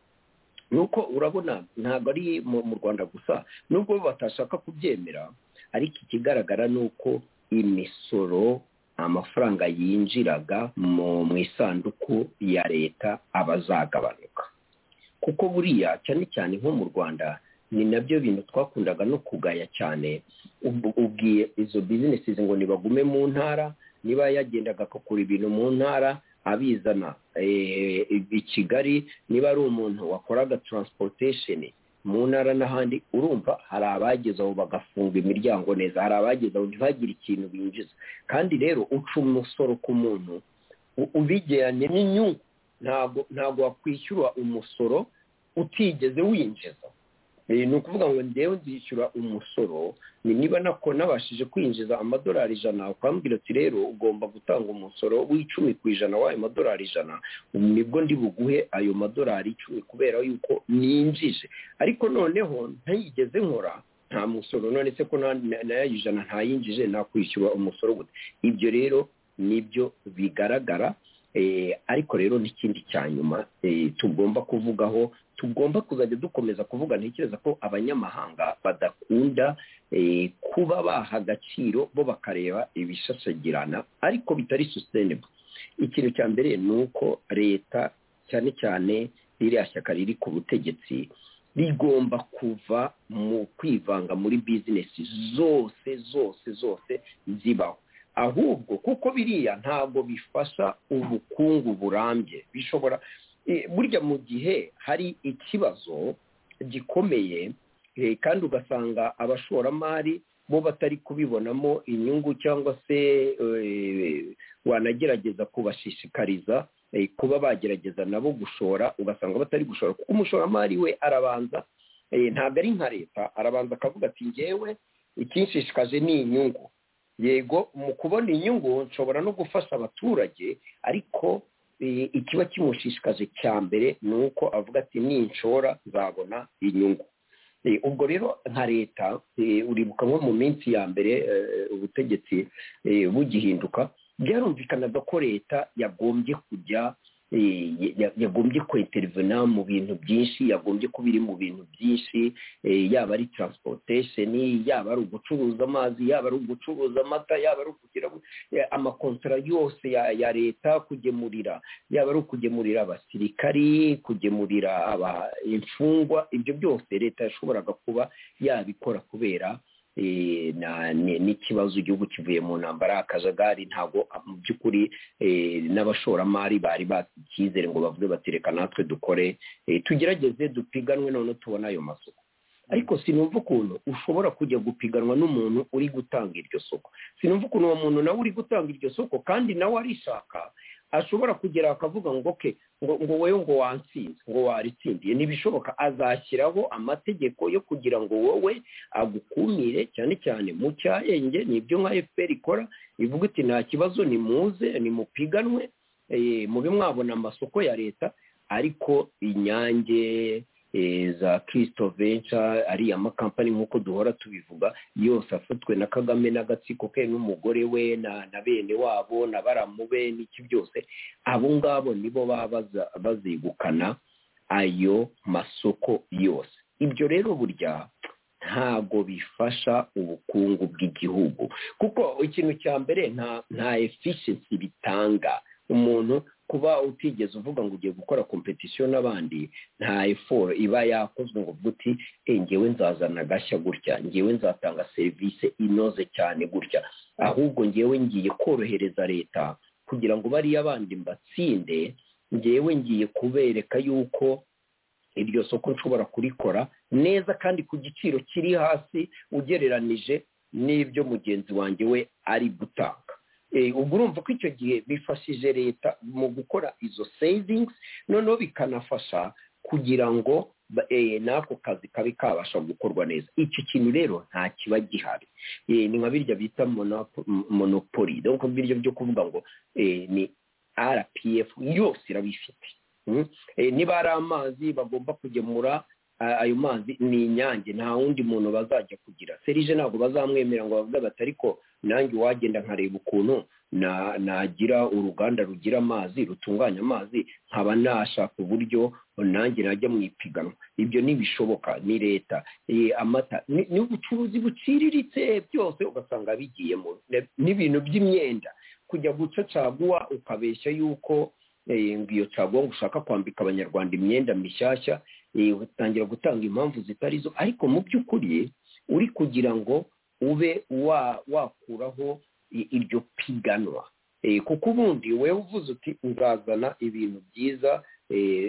ni uko urabona ntabwo ari mu mu rwanda gusa nubwo batashaka kubyemera ariko ikigaragara ni uko imisoro amafaranga yinjiraga mu mu isanduku ya leta aba azagabanuka kuko buriya cyane cyane nko mu rwanda ni nabyo bintu twakundaga no kugaya cyane ubwiye izo bizinesi ngo nibagume mu ntara niba yagendaga akakura ibintu mu ntara abizana i kigali niba ari umuntu wakoraga transportation mu ntara n'ahandi urumva hari abageze aho bagafunga imiryango neza hari abageze aho ntibagire ikintu binjiza kandi rero uca umusoro ku muntu ubigeranye n'inyungu ntabwo ntabwo wakwishyura umusoro utigeze winjiza ni ukuvuga ngo ngewe nzishyura umusoro ni niba nako nabashije kwinjiza amadolari ijana ukambwira ati rero ugomba gutanga umusoro w'icumi ku ijana w'ayo madolari ijana nibwo ndi buguhe ayo madolari icumi kubera yuko ninjije ariko noneho ntayigeze nkora nta musoro none se ko nayo ijana ntayinjije nakwishyura umusoro gute ibyo rero nibyo bigaragara ariko rero n'ikindi cya nyuma tugomba kuvugaho tugomba kuzajya dukomeza kuvuga ntekereza ko abanyamahanga badakunda kuba baha agaciro bo bakareba ibishashagirana ariko bitari sustainable ikintu cya mbere ni uko leta cyane cyane ririya shyaka riri ku butegetsi rigomba kuva mu kwivanga muri bizinesi zose zose zose zibaho ahubwo kuko biriya ntabwo bifasha ubukungu burambye bishobora burya mu gihe hari ikibazo gikomeye kandi ugasanga abashoramari bo batari kubibonamo inyungu cyangwa se wanagerageza kubashishikariza kuba bagerageza nabo gushora ugasanga batari gushora kuko umushoramari we arabanza ntabwo ari nka leta arabanza akavuga ati ngewe ikinshishikaje ni inyungu yego mu kubona inyungu nshobora no gufasha abaturage ariko ikiba kimushishikaje cya mbere ni uko avuga ati ninshora nzabona inyungu ubwo rero nka leta uribuka nko mu minsi ya mbere ubutegetsi bugihinduka byarumvikanaga ko leta yagombye kujya yagombye kwinterivena mu bintu byinshi yagombye kuba iri mu bintu byinshi yaba ari transportation yaba ari ugucuruza amazi yaba ari ugucuruza amata yaba ari ukugira amakontara yose ya leta kugemurira yaba ari ukugemurira abasirikari kugemurira imfungwa ibyo byose leta yashoboraga kuba yabikora kubera n'ikibazo igihugu kivuye mu ntambara akajagari ntabwo mu by'ukuri n'abashoramari bari bafite icyizere ngo bavuge bati reka natwe dukore tugerageze dupiganwe none tubone ayo masoko ariko sinumva ukuntu ushobora kujya gupiganwa n'umuntu uri gutanga iryo soko sinumva ukuntu uwo muntu nawe uri gutanga iryo soko kandi nawe arishaka ashobora kugera akavuga ngo ke ngo wowe ngo wansinze ngo waritsindiye ntibishoboka azashyiraho amategeko yo kugira ngo wowe agukumire cyane cyane mu cyahenge nibyo nka efuperi ikora ivuga iti nta kibazo nimuze nimupiganwe mube mwabona amasoko ya leta ariko inyange za kirisito venca ariya makampani nk'uko duhora tubivuga yose afatwe na kagame n'agatsiko ke n'umugore we na bene wabo na baramu be n'iki byose abo ngabo nibo baba bazegukana ayo masoko yose ibyo rero burya ntago bifasha ubukungu bw'igihugu kuko ikintu cya mbere nta efficiency bitanga umuntu kuba utigeze uvuga ngo ugiye gukora kompetisiyo n'abandi nta eforo iba yakozwe ngo uti ngewe nzazana agashya gutya ngewe nzatanga serivisi inoze cyane gutya ahubwo ngewe ngiye korohereza leta kugira ngo bariya bandi mbatsinde ngewe ngiye kubereka yuko iryo soko nshobora kurikora neza kandi ku giciro kiri hasi ugereranije n'ibyo mugenzi wanjye we ari gutanga ubwo urumva ko icyo gihe bifashije leta mu gukora izo savings noneho bikanafasha kugira ngo n'ako kazi kabe kabasha gukorwa neza iki kintu rero nta kiba gihari ni nka birya bita monopoli dore ko biryo byo kuvuga ngo ni rpf yose irabifite niba ari amazi bagomba kugemura ayo mazi ni inyange nta wundi muntu bazajya kugira serije ntabwo bazamwemera ngo bavuge bati ariko nanjye uwagenda nkareba ukuntu nagira uruganda rugira amazi rutunganya amazi nkaba nashaka uburyo nanjye najya mu ipiganwa ibyo ntibishoboka ni leta amata ni ubucuruzi buciriritse byose ugasanga bigiyemo n'ibintu by'imyenda kujya guca caguwa ukabeshya yuko ngo iyo caguwa ngo ushaka kwambika abanyarwanda imyenda mishyashya utangira gutanga impamvu zitari zo ariko mu by'ukuri uri kugira ngo ube wakuraho iryo piganwa kuko ubundi wowe uvuze uti uzazana ibintu byiza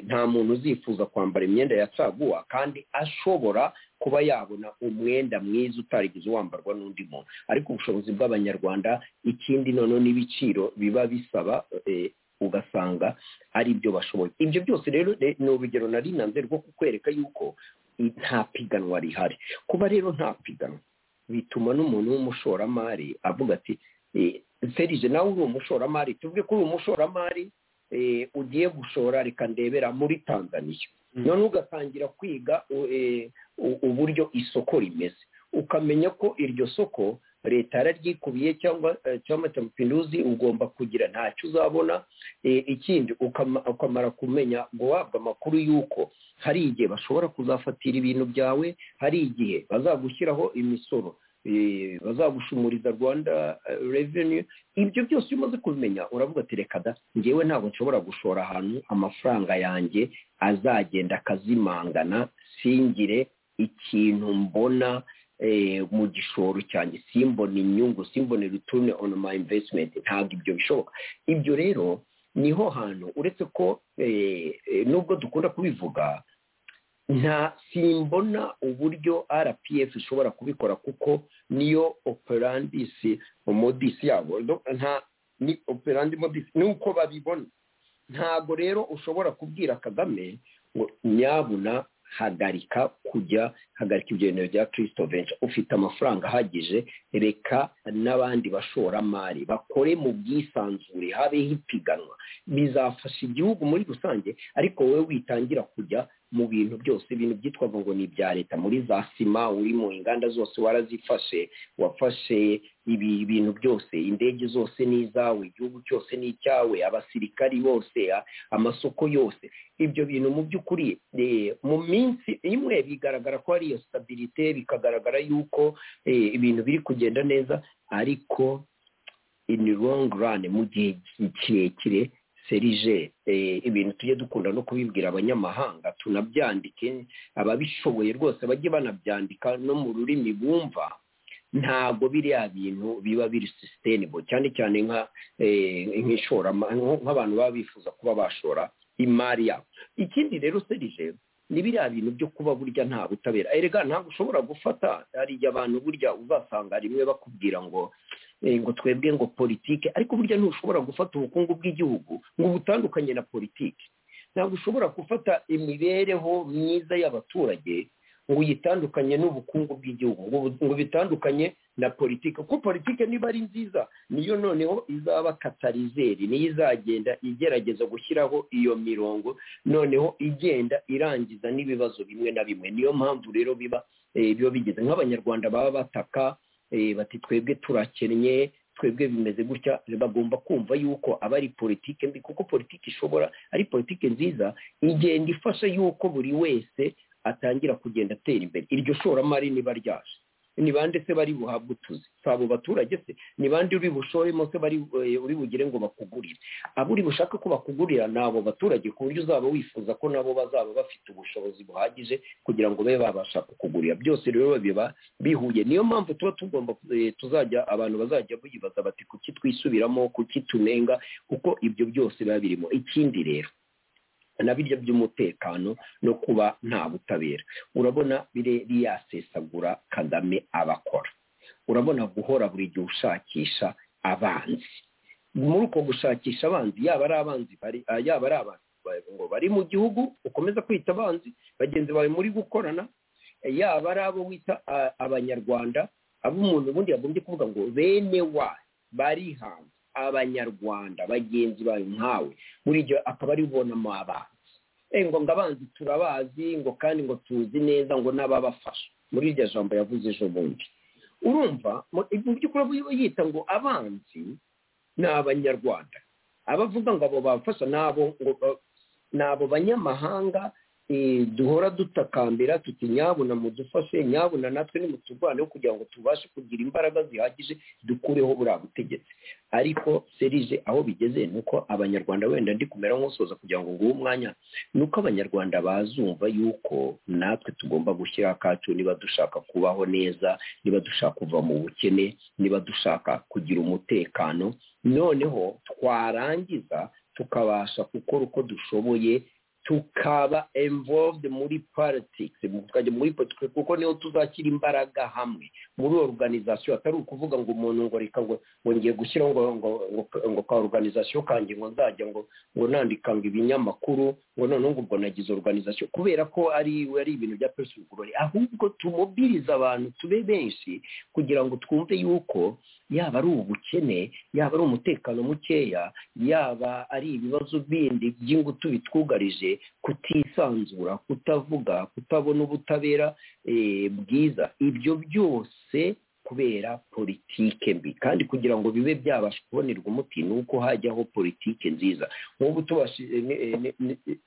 nta muntu uzifuza kwambara imyenda ya caguwa kandi ashobora kuba yabona umwenda mwiza utarigeze wambarwa n'undi muntu ariko ubushobozi bw'abanyarwanda ikindi noneho n'ibiciro biba bisaba ugasanga ari byo bashoboye ibyo byose rero ni urugero na rinanze rwo kukwereka yuko nta piganwa rihari kuba rero nta piganwa bituma n'umuntu w'umushoramari avuga ati serije nawe uri umushoramari tuvuge ko uri umushoramari ugiye gushora reka ndebera muri tanzaniya none ugatangira kwiga uburyo isoko rimeze ukamenya ko iryo soko leta yararyikubiye cyangwa cyangwa mapinduzi ugomba kugira ntacyo uzabona ikindi ukamara kumenya guhabwa amakuru y'uko hari igihe bashobora kuzafatira ibintu byawe hari igihe bazagushyiraho imisoro bazagushumuriza rwanda reveni ibyo byose iyo umaze kubimenya uravuga ati reka da ngewe ntabwo nshobora gushora ahantu amafaranga yanjye azagenda akazimangana singire ikintu mbona mu gishoro cyanjye simbona inyungu simbona return on my investment ntabwo ibyo bishoboka ibyo rero niho hantu uretse ko nubwo dukunda kubivuga nta simbona uburyo rpf ishobora kubikora kuko niyo operandisi modisi yabo nta ni operandi modisi ni uko babibona ntabwo rero ushobora kubwira kagame ngo nyabuna hagarika kujya hagarika ibyo bya kirisito benshi ufite amafaranga ahagije reka n'abandi bashoramari bakore mu bwisanzure habeho ipiganwa bizafasha igihugu muri rusange ariko wowe witangira kujya mu bintu byose ibintu byitwaga ngo ni ibya leta muri za sima uri mu inganda zose warazifashe wafashe ibi bintu byose indege zose ni izawe igihugu cyose ni icyawe abasirikari bose amasoko yose ibyo bintu mu by'ukuri mu minsi imwe bigaragara ko ari iyo sitabirite bikagaragara yuko ibintu biri kugenda neza ariko ini rongi rani mu gihe kirekire serije ibintu tujye dukunda no kubibwira abanyamahanga tunabyandike ababishoboye rwose bajye banabyandika no mu rurimi bumva ntabwo biriya bintu biba biri sisitenibo cyane cyane nk'abantu baba bifuza kuba bashora imari yabo ikindi rero serije ni biriya bintu byo kuba burya nta butabera erega ntabwo ushobora gufata hariya abantu burya uzasanga rimwe bakubwira ngo ngo twebwe ngo politike ariko burya ntushobora gufata ubukungu bw'igihugu ngo butandukanye na politiki ntabwo ushobora gufata imibereho myiza y'abaturage ngo uyitandukanye n'ubukungu bw'igihugu ngo bitandukanye na politiki kuko politiki niba ari nziza niyo noneho izaba katarizeri niyo izagenda igerageza gushyiraho iyo mirongo noneho igenda irangiza n'ibibazo bimwe na bimwe niyo mpamvu rero biba biba bigeze nk'abanyarwanda baba bataka bati twebwe turakennye twebwe bimeze gutya bagomba kumva yuko aba ari politiki mbi kuko politiki ishobora ari politiki nziza igenda ifasha yuko buri wese atangira kugenda atera imbere iryo shoramari niba ryaje ni bande se bari buhabwe utuzi si abo baturage se ni bande uri bushoremo se uri bugire ngo bakugurire abo uri bushaka ko bakugurira ni abo baturage ku buryo uzaba wifuza ko nabo bazaba bafite ubushobozi buhagije kugira ngo babe babasha kukugurira byose rero biba bihuye niyo mpamvu tuba tugomba tuzajya abantu bazajya bibaza bati kuki twisubiramo kuki tunenga kuko ibyo byose biba birimo ikindi rero na birya by'umutekano no kuba nta butabera urabona biriya sesagura kagame abakora urabona guhora buri gihe ushakisha abanzi muri uko gushakisha abanzi yaba ari abanzi yaba ari abantu ngo bari mu gihugu ukomeza kwita abanzi bagenzi bawe muri gukorana yaba ari abo wita abanyarwanda abo umuntu ubundi yagombye kuvuga ngo bene wa bari hanze abanyarwanda bagenzi bayo nkawe buri gihe akaba ari ubonamo abanzi ngo ngo abanzi turabazi ngo kandi ngo tuzi neza ngo n'ababafasha muri iryo jambo yavuze ejo bundi urumva mu by'ukuri yita ngo abanzi ni abanyarwanda abavuga ngo abo babafasha ni abo banyamahanga duhora dutakambira tuti nyabuna mudufashe nyabuna natwe ni muturwaneho kugira ngo tubashe kugira imbaraga zihagije dukureho buriya butegetsi ariko serije aho bigeze ni uko abanyarwanda wenda ndi kumera nk'usoza kugira ngo nguhe umwanya ni uko abanyarwanda bazumva yuko natwe tugomba gushyira akacu niba dushaka kubaho neza niba dushaka kuva mu bukene niba dushaka kugira umutekano noneho twarangiza tukabasha gukora uko dushoboye tukaba involved muri politics tukajya muri politics kuko niho tuzashyira imbaraga hamwe muri organization atari ukuvuga ngo umuntu ngo reka ngo ngiye gushyiraho ngo ngo ngo ka organization kanjye ngo nzajya ngo ngo nandika ngo ibinyamakuru ngo noneho ngo ubwo nagize organization kubera ko ari ari ibintu bya personal glory ahubwo tumobiriza abantu tube benshi kugira ngo twumve yuko yaba ari ubukene yaba ari umutekano mukeya yaba ari ibibazo bindi by'ingutu bitwugarije kutisanzura kutavuga kutabona ubutabera bwiza ibyo byose kubera politike mbi kandi kugira ngo bibe byabasha kubonerwa umuti ni uko hajyaho politike nziza nk'ubu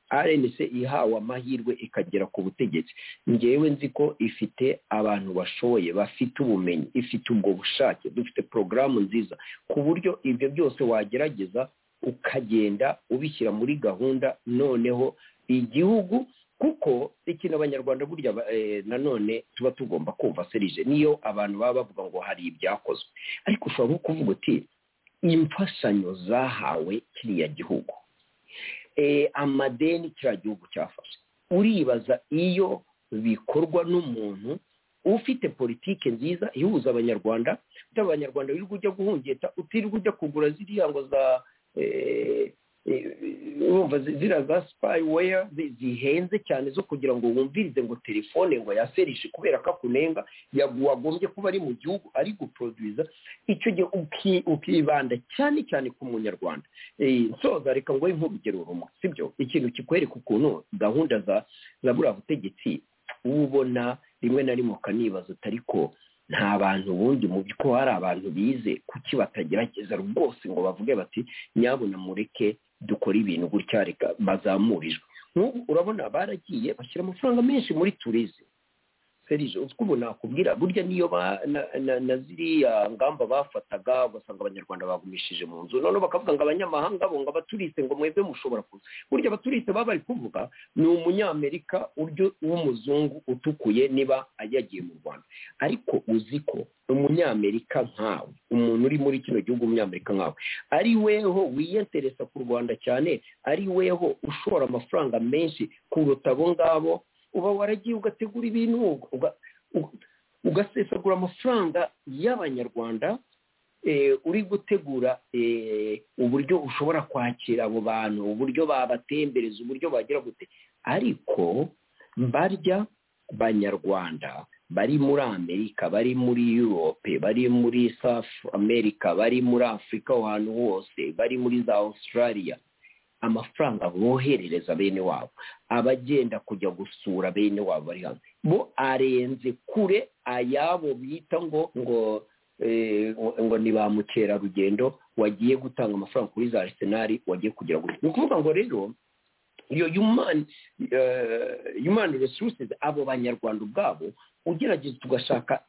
arenise ihawe amahirwe ikagera ku butegetsi ngewe nzi ko ifite abantu bashoboye bafite ubumenyi ifite ubwo bushake dufite porogaramu nziza ku buryo ibyo byose wagerageza ukagenda ubishyira muri gahunda noneho igihugu kuko ikintu abanyarwanda burya nanone tuba tugomba kumva serije niyo abantu baba bavuga ngo hari ibyakozwe ariko ushobora no kuvuga uti imfashanyo zahawe kiriya gihugu amadeni kiriya gihugu cyafashe uribaza iyo bikorwa n'umuntu ufite politike nziza ihuza abanyarwanda utari abanyarwanda wirirwa ujya guhungeta utirirwa ujya kugura ziriya ngo za urumva ziriya za sipayiweya zihenze cyane zo kugira ngo wumvirize ngo telefone ngo yaserishe kubera ko akunenga wagombye kuba ari mu gihugu ari guproduza icyo gihe ukibanda cyane cyane ku munyarwanda nsoza reka ngo nk'urugero rumwe si byo ikintu kikwereka ukuntu gahunda za buriya butegetsi ubona rimwe na rimwe ukanibaza utari ko nta bantu ubundi mu ko hari abantu bize kuki batagerageza rwose ngo bavuge bati nyabona mureke dukora ibintu gutya reka bazamurijwe nk'ubu urabona baragiye bashyira amafaranga menshi muri turizi serije utwo ubu nakubwira burya niyo na ziriya ngamba bafataga ugasanga abanyarwanda bagumishije mu nzu noneho bakavuga ngo abanyamahanga bo ngo abaturiste ngo mwebwe mushobora kuza burya abaturiste baba bari kuvuga ni umunyamerika uryo w'umuzungu utukuye niba yagiye mu rwanda ariko uzi ko umunyamerika nkawe umuntu uri muri kino gihugu umunyamerika nkawe ari weho wiyenteresa ku rwanda cyane ari weho ushora amafaranga menshi kuruta abo ngabo uba waragiye ugategura ibintu ugasesagura amafaranga y'abanyarwanda uri gutegura uburyo ushobora kwakira abo bantu uburyo babatembereza uburyo bagira gute ariko barya banyarwanda bari muri amerika bari muri europe bari muri south america bari muri afurika aho hantu hose bari muri za australia amafaranga boherereza bene wabo abagenda kujya gusura bene wabo bari hanze bo arenze kure ayabo bita ngo ngo ngo ni ba mukerarugendo wagiye gutanga amafaranga kuri za arisenali wagiye kugira ngo ni ukuvuga ngo rero iyo yumani resources abo banyarwanda ubwabo ugerageza tugashaka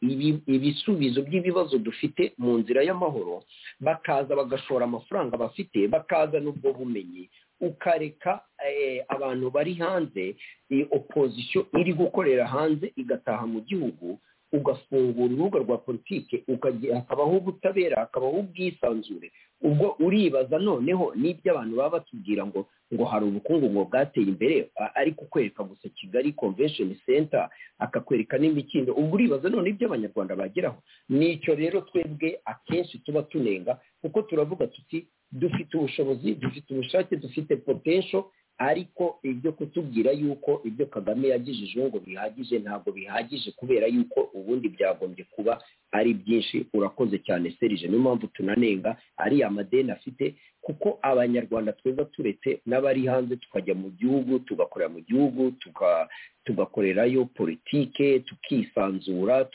ibisubizo by'ibibazo dufite mu nzira y'amahoro bakaza bagashora amafaranga bafite bakazana ubwo bumenyi ukareka abantu bari hanze opozisiyo iri gukorera hanze igataha mu gihugu ugafungura urubuga rwa politike hakabaho ubutabera hakabaho ubwisanzure ubwo uribaza noneho n'ibyo abantu baba batubwira ngo ngo hari ubukungu ngo bwateye imbere ari kukwereka gusa kigali convention center akakwereka n'imikindo ubwo uribaza none ibyo abanyarwanda bageraho nicyo rero twebwe akenshi tuba tunenga kuko turavuga tuti dufite ubushobozi dufite ubushake dufite potential ariko ibyo kutubwira yuko ibyo kagame yagejejeho ngo bihagije ntabwo bihagije kubera yuko ubundi byagombye kuba ari byinshi urakoze cyane serije niyo mpamvu tunanenga ariya madeni afite kuko abanyarwanda tweza turetse n'abari hanze tukajya mu gihugu tugakorera mu gihugu tugakorerayo politike tukisanzura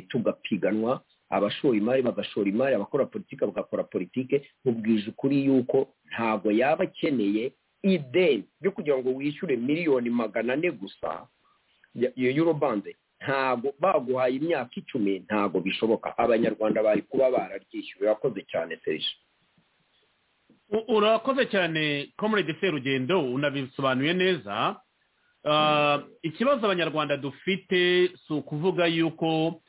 tugapiganwa abashora imari bagashora imari abakora politiki bagakora politiki mubwije ukuri yuko ntabwo yaba akeneye ideni yo kugira ngo wishyure miliyoni magana ane gusa iyo yuro bande ntabwo baguhaye imyaka icumi ntabwo bishoboka abanyarwanda bari kuba bararyishyuye urakoze cyane serije urakoze cyane komurede serugendo unabisobanuye neza ikibazo abanyarwanda dufite si ukuvuga yuko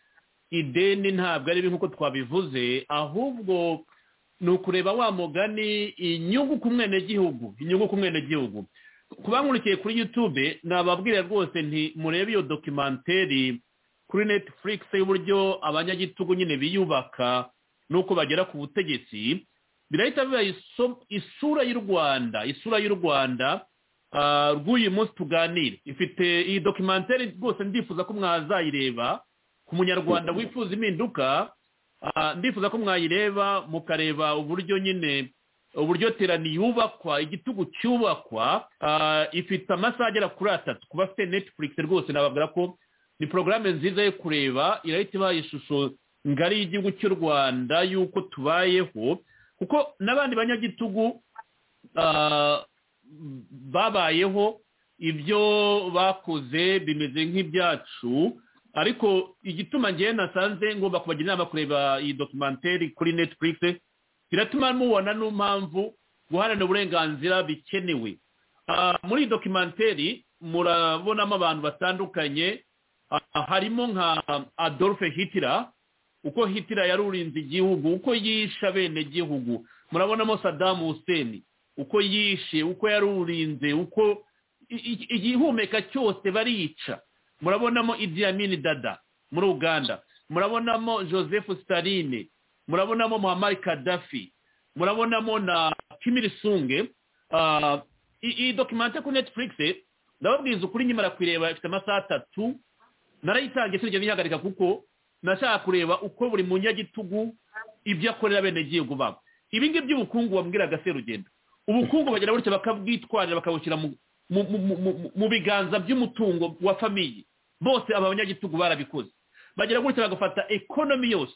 ideni ntabwo ari nk'uko twabivuze ahubwo ni ukureba wa mugani inyungu ku mwenegihugu inyungu ku mwenegihugu ku bankurikiye kuri yutube nababwira rwose nti murebe iyo dokimenteri kuri netflix y'uburyo abanyagitugu nyine biyubaka n'uko bagera ku butegetsi birahita biba isura y'u rwanda isura y'u rwanda rw'uyu munsi tuganira ifite iyi dokimenteri rwose ndifuza ko mwazayireba ku munyarwanda wifuza impinduka ndifuza ko mwayireba mukareba uburyo nyine uburyo terani yubakwa igitugu cyubakwa ifite amasaha agera kuri atatu kuba afite netflix rwose nababwira ko ni porogaramu nziza yo kureba irahita ibaha ishusho ngari y'igihugu cy'u rwanda y'uko tubayeho kuko n'abandi banyagitugu babayeho ibyo bakoze bimeze nk'ibyacu ariko igituma ngewe nasanze ngomba kubagira inama kureba iyi dokimenteri kuri netflix biratuma mubona n'impamvu guharanira uburenganzira bikenewe muri iyi dokimenteri murabonamo abantu batandukanye harimo nka adolphe hitler uko hitler yarurinze igihugu uko yishe abenegihugu murabonamo sadamu hussein uko yishe uko yarurinze uko igihumeka cyose barica murabonamo Idi Amin dada muri uganda murabonamo joseph staline murabonamo muhammad kadafi murabonamo na kimirisunge iyi dokimenti kuri netflix ndababwiza ukuri nyimara kuyireba ifite amasaha atatu narayitangiye sinigeze nyihagarika kuko nashaka kureba uko buri munyagitugu ibyo akorera abenegihugu babo ibi ngibyo by'ubukungu wabwiraga serugendo ubukungu bagira gutya bakabwitwarira bakabushyira mu biganza by'umutungo wa famiye bose aba banyagitugu barabikoze bagira gutya bagafata ekonomi yose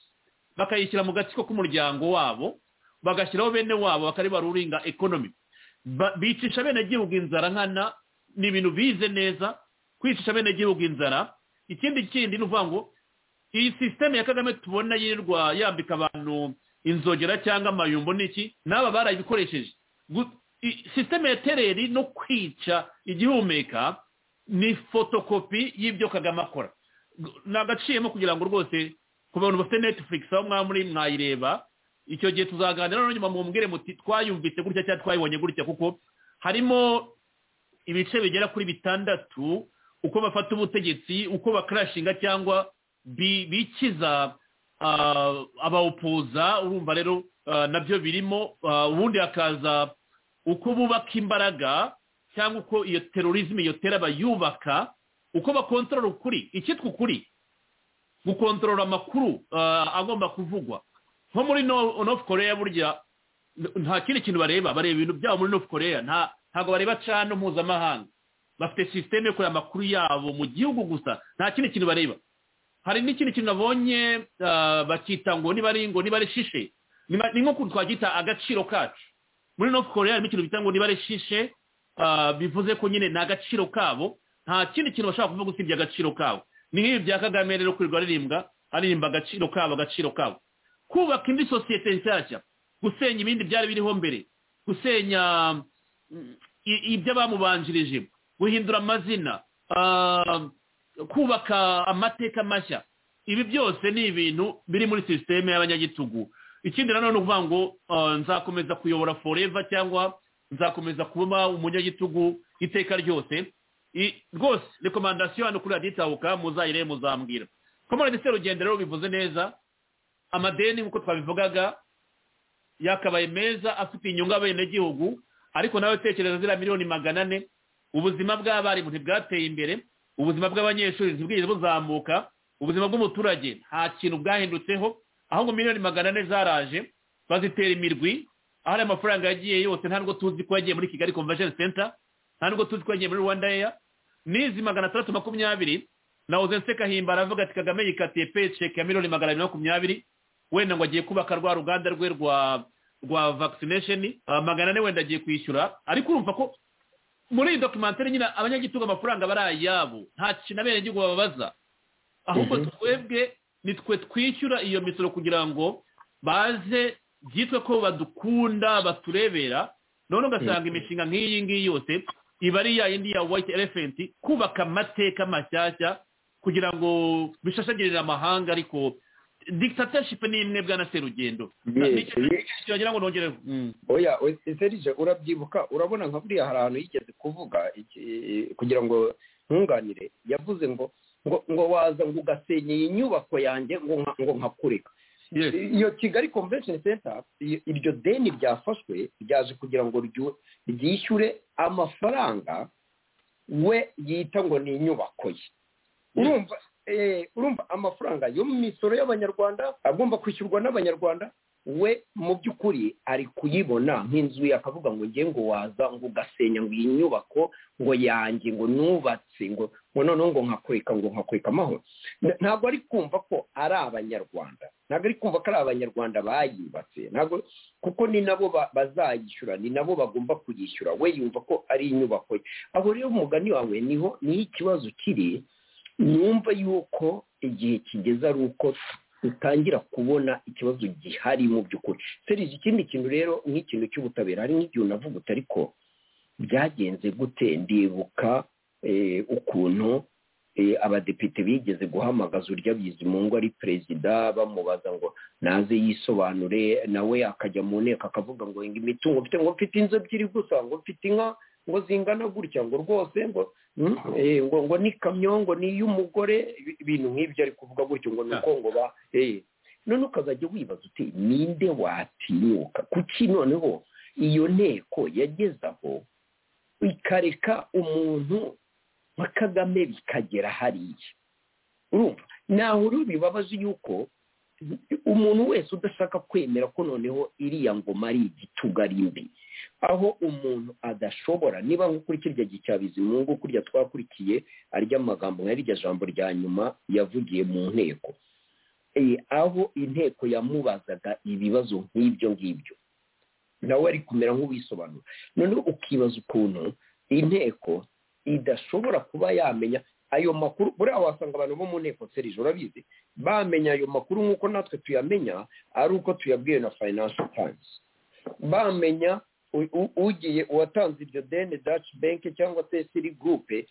bakayishyira mu gatsiko k'umuryango wabo bagashyiraho bene wabo bakaribaruringa ekonomi bicisha abenegihugu inzara nkana ni ibintu bize neza kwicisha abenegihugu inzara ikindi kindi ni ukuvuga ngo iyi sisiteme ya kagame tubona yirwa yambika abantu inzogera cyangwa amayumbo n'iki n'aba barayikoresheje sisiteme ya tereri no kwica igihumeka ni fotokopi y'ibyo kagame akora ni agaciyemo kugira ngo rwose ku bantu bafite netflix aho mwaba muri mwayireba icyo gihe tuzaganira noneho nyuma mumbwire muti twayumvise gutya cyangwa twayibonye gutya kuko harimo ibice bigera kuri bitandatu uko bafata ubutegetsi uko bakarashinga cyangwa bikiza abawupuza urumva rero nabyo birimo ubundi hakaza uko bubaka imbaraga cyangwa uko iyo terorizme iyo tera bayubaka uko bakontorora ukuri icyitwa ukuri gukontorora amakuru agomba kuvugwa nko muri nofu korea burya nta kindi kintu bareba bareba ibintu byabo muri nofu korea ntabwo bareba cano mpuzamahanga bafite sisiteme yo kureba amakuru yabo mu gihugu gusa nta kindi kintu bareba hari n'ikindi kintu nabonye bakita ngo niba ari ngo niba ari shishe ni nk'ukuntu twagita agaciro kacu muri north korea harimo ikintu bita ngo niba ari shishe bivuze ko nyine ni agaciro kabo nta kindi kintu bashobora kuvuga usibye agaciro kabo ni nk'ibi bya kagame rero kwirirwa aririmbwa aririmba agaciro kabo agaciro kabo kubaka indi sosiyete nshyashya gusenya ibindi byari biriho mbere gusenya ibyo bamubanjirije guhindura amazina kubaka amateka mashya ibi byose ni ibintu biri muri sisiteme y'abanyagitugu ikindi nanone ni ukuvuga ngo nzakomeza kuyobora foreva cyangwa nzakomeza kuba umunyagitugu iteka ryose rwose rekomandasiyo hano kuri raditabuka muzayire muzambwira komoradisiyo rugendo rero bivuze neza amadeni nk'uko twabivugaga yakabaye meza afite inyungu abenegihugu ariko nawe tekereza ziriya miliyoni magana ane ubuzima bw'abarimu ntibwateye imbere ubuzima bw'abanyeshuri ntibwigeze buzamuka ubuzima bw'umuturage nta kintu bwahindutseho ahubwo miliyoni magana ane zaraje bazitera imirwi aho ari amafaranga yagiye yose nta nubwo tuzi ko yagiye muri kigali convention center nta nubwo tuzi ko yagiye muri rwanda air n'izi magana atandatu makumyabiri nahoze nseka himbara aravuga ati kagame yikatiye peceke ya miliyoni magana abiri makumyabiri wenda ngo agiye kubaka rwa ruganda rwe rwa rwa vaccination magana ane wenda agiye kwishyura ariko urumva ko muri iyi dokimantere nyine abanyagitunga amafaranga bari ayabo nta kintu abenegihugu bababaza ahubwo twebwe nitwe twishyura iyo misoro kugira ngo baze byitwe ko badukunda baturebera none ugasanga imishinga nk'iyi ngiyi yose iba ari ya yindi ya white elephant kubaka amateka mashyashya kugira ngo bishashagirire amahanga ariko dictatorship ni imwe bwana serugendo Yes, yes. kiragira ngo nongere mm. oya serije urabyibuka urabona nka buriya hari ahantu yigeze kuvuga iki- kugira ngo ntunganire yavuze ngo ngo ngo waza ngo ugasenya iyi nyubako yanjye ngo nka- ngo nkakureka Yes. iyo kigali convention center i- iryo deni ryafashwe ryaje kugira ngo ryu- ryishyure amafaranga we yita ngo ni inyubako ye urumva eh, urumva amafaranga yo mu misoro y'abanyarwanda agomba kwishyurwa n'abanyarwanda we mu by'ukuri ari kuyibona nk'inzu ye akavuga ngo nge ngo waza ngo ugasenya ngo iyi nyubako ngo yanjye ngo nubatse ngo ngo noneho ngo nkakureka ngo nkakureka amahoro N- ntabwo ari kumva ko ari abanyarwanda ntabwo ari kumva ko ari abanyarwanda bayubatse ntabwo kuko ni nabo ba- bazayishyura ni nabo bagomba kuyishyura we yumva ko ari inyubako ye aho rero umugani wawe niho niho ikibazo kiri numva yuko igihe kigeze ari uko utangira kubona ikibazo gihari mu by'ukuri serije ikindi kintu rero nk'ikintu cy'ubutabera hari n'igihe unavugutse ariko byagenze gute ndibuka eh, ukuntu eh, abadepite bigeze guhamagaza urya bizimungu ari perezida bamubaza ngo naze yisobanure nawe akajya mu nteko akavuga ngo ngo imitungo mfite ngo mfite inzu ebyiri gusa ngo mfite inka ngo zingana gutya ngo rwose ngo mm, eh, ngo ngo ni kamyo ngo ni iy'umugore ibi- ibintu nk'ibyo ari kuvuga gutyo ngo ni uko ngo ba eh. none ukazajya wibaza uti ninde watinyuka kuki noneho iyo nteko yageze aho ikareka umuntu nka kagame bikagera hariya urumva naho rero bibabaza yuko umuntu wese udashaka kwemera ko noneho iriya ngoma ari igitugu ari mbi aho umuntu adashobora niba nko kuri kirya gicyabizi mu ngo kurya twakurikiye arya magambo nka rya jambo rya nyuma yavugiye mu nteko Eh, aho inteko yamubazaga ibibazo nk'ibyo ngibyo nawe ari kumera nk'uwisobanura noneho ukibaza ukuntu inteko idashobora kuba yamenya ayo makuru buriya wasanga abantu bo mu nteko serije urabizi bamenya ayo makuru nk'uko natwe tuyamenya ari uko tuyabwiwe na financial times bamenya u- u- ugiye uwatanze iryo deni daci benki cyangwa se siri gurupe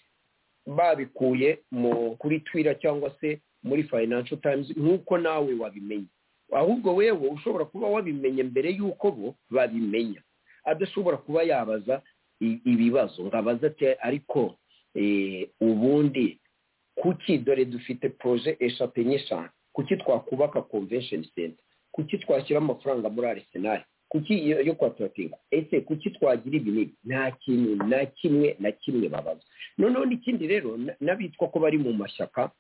babikuye mu kuri twira cyangwa se muri financial times nk'uko nawe wabimenye ahubwo wewe ushobora kuba wabimenye mbere y'uko bo babimenya adashobora kuba yabaza i- ibibazo ngo abaze ati ariko eh, ubundi kuki dore dufite poroje eshatu enye eshanu kuki twakubaka convention center kuki twashyira amafaranga muri arisenali kuki iyo yo kwa turatinga ese kuki twagira ibi n'ibi nta kintu na kimwe na kimwe babaza noneho n'ikindi rero na- n'abitwa ko bari mu mashyaka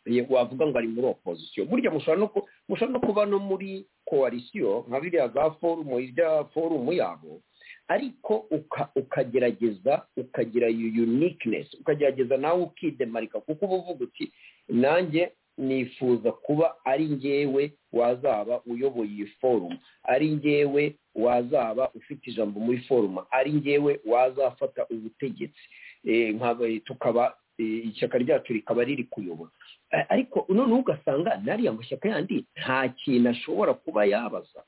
eh, wavuga ngo ari muri opozisiyo burya mushobora no ku- mushobora no kuba no muri koalisiyo nka biriya za forumu irya forumu yabo ariko uka- ukagerageza ukagira iyo uniqueness ukagerageza nawe ukidemarika kuko uba uvuga uti nanjye nifuza kuba ari njyewe wazaba uyoboye iyi forumu ari njyewe wazaba ufite ijambo muri forumu ari njyewe wazafata ubutegetsi Eh, nkaba tukaba eh, ishyaka ryacu rikaba riri kuyobora A- ariko noneho ugasanga n'ariya mashyaka yandi nta kintu ashobora kuba yabaza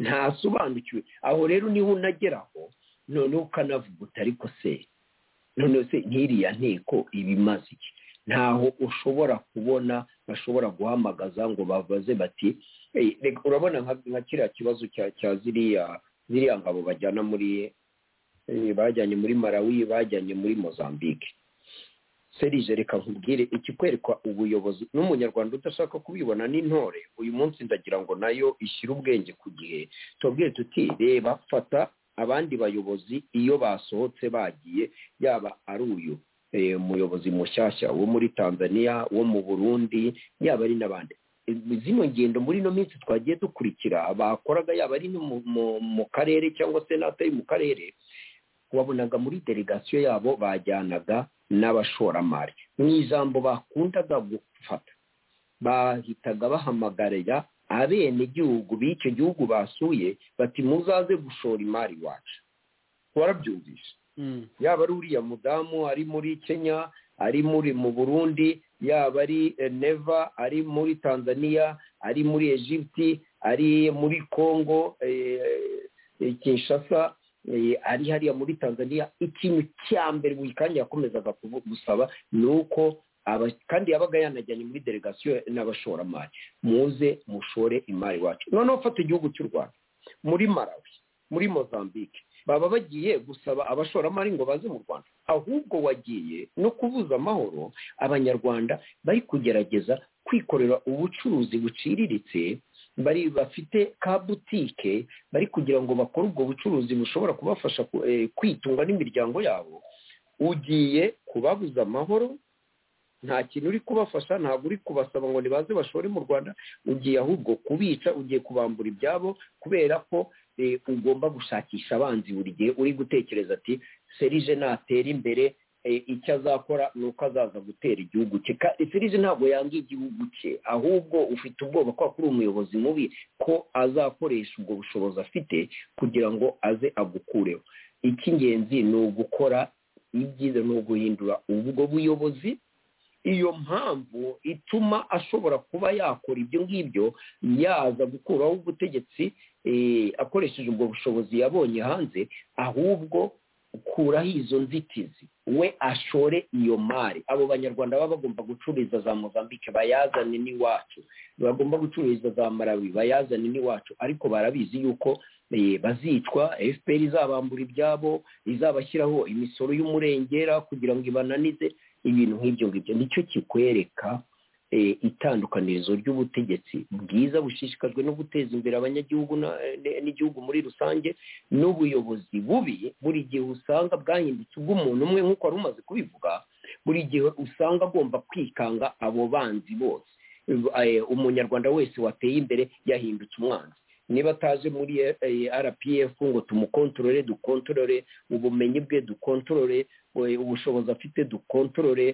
ntasobanukiwe aho rero niho unageraho noneho ukanavuga uti ariko se noneho se nk'iriya nteko iba imaze iki ntaho ushobora kubona bashobora guhamagaza ngo babaze bati "Hey, reka urabona nka nka kiriya kibazo cya- cya ziriya ziriya ngabo bajyana muri eh, bajyanye muri malawi bajyanye muri mozambique serije reka nkubwire ikikwerekwa ubuyobozi n'umunyarwanda udashaka kubibona n'intore uyu munsi ndagira ngo nayo ishyire ubwenge ku gihe tubabwire tuti reba fata abandi bayobozi iyo basohotse bagiye yaba ari uyu eh, muyobozi mushyashya wo muri tanzania wo mu burundi yaba ari n'abandi Eh, zino ngendo muri ino minsi twagiye dukurikira bakoraga yaba ari no mu- mu- mu karere cyangwa se n'atari mu karere wabonaga muri delegasiyo yabo bajyanaga n'abashoramari mu ijambo bakundaga gufata bahitaga bahamagarira abenegihugu b'icyo gihugu basuye bati muzaze gushora imari iwacu warabyumvise yaba ari uriya mudamu ari muri kenya ari muri mu burundi yaba ari eh, neva ari muri tanzania ari muri egypte ari muri congo eh, eh, kinshasa eh, ari hariya muri tanzania ikintu cya mbere buri kanya yakomezaga kuvu- gusaba ni uko aba- kandi yabaga yanajyanye muri delegasiyo n'abashoramari muze mushore imari wacu noneho fata igihugu cy'u rwanda muri malawi muri mozambique baba bagiye gusaba abashoramari ngo baze mu rwanda ahubwo wagiye no kubuza amahoro abanyarwanda bari kugerageza kwikorera ubucuruzi buciriritse bari bafite ka butike bari kugira ngo bakore ubwo bucuruzi bushobora kubafasha ku- eh, kwitunga n'imiryango yabo ugiye kubabuza amahoro nta kintu uri kubafasha ntabwo uri kubasaba ngo nibaze bashore mu rwanda ugiye ahubwo kubica ugiye kubambura ibyabo kubera ko eh, ugomba gushakisha abanzi buri gihe uri gutekereza ati serije natera imbere eh, icyo azakora ni uko azaza gutera igihugu cye Ka- serije ntabwo yanga igihugu cye ahubwo ufite ubwoba ko akora umuyobozi mubi ko azakoresha ubwo bushobozi afite kugira ngo aze agukureho icy'ingenzi ni ugukora ibyiza ni uguhindura ubwo buyobozi iyo mpamvu ituma ashobora kuba yakora ibyo ngibyo yaza gukuraho ubutegetsi eh, akoresheje ubwo bushobozi yabonye hanze ahubwo ukuraho izo nzitizi we ashore iyo mari abo banyarwanda baba bagomba gucururiza za mozambique bayazane n'iwacu bagomba gucururiza za marawi bayazane n'iwacu ariko barabizi yuko eh, bazicwa fpr izabambura ibyabo izabashyiraho imisoro y'umurengera kugira ngo ibananize ibintu nk'ibyo ngibyo nicyo kikwereka eh, itandukanirizo ry'ubutegetsi bwiza bushishikajwe no guteza imbere abanyagihugu na- eh, n'igihugu muri rusange n'ubuyobozi bubi buri gihe usanga bwahindutse ubw'umuntu umwe nk'uko wari umaze kubivuga buri gihe usanga agomba kwikanga abo banzi bose Eh, umunyarwanda wese wateye imbere yahindutse umwanzi niba ataje muri eh, rpf ngo tumukontorore dukontorore ubumenyi bwe dukontorore we- ubushobozi afite dukontorore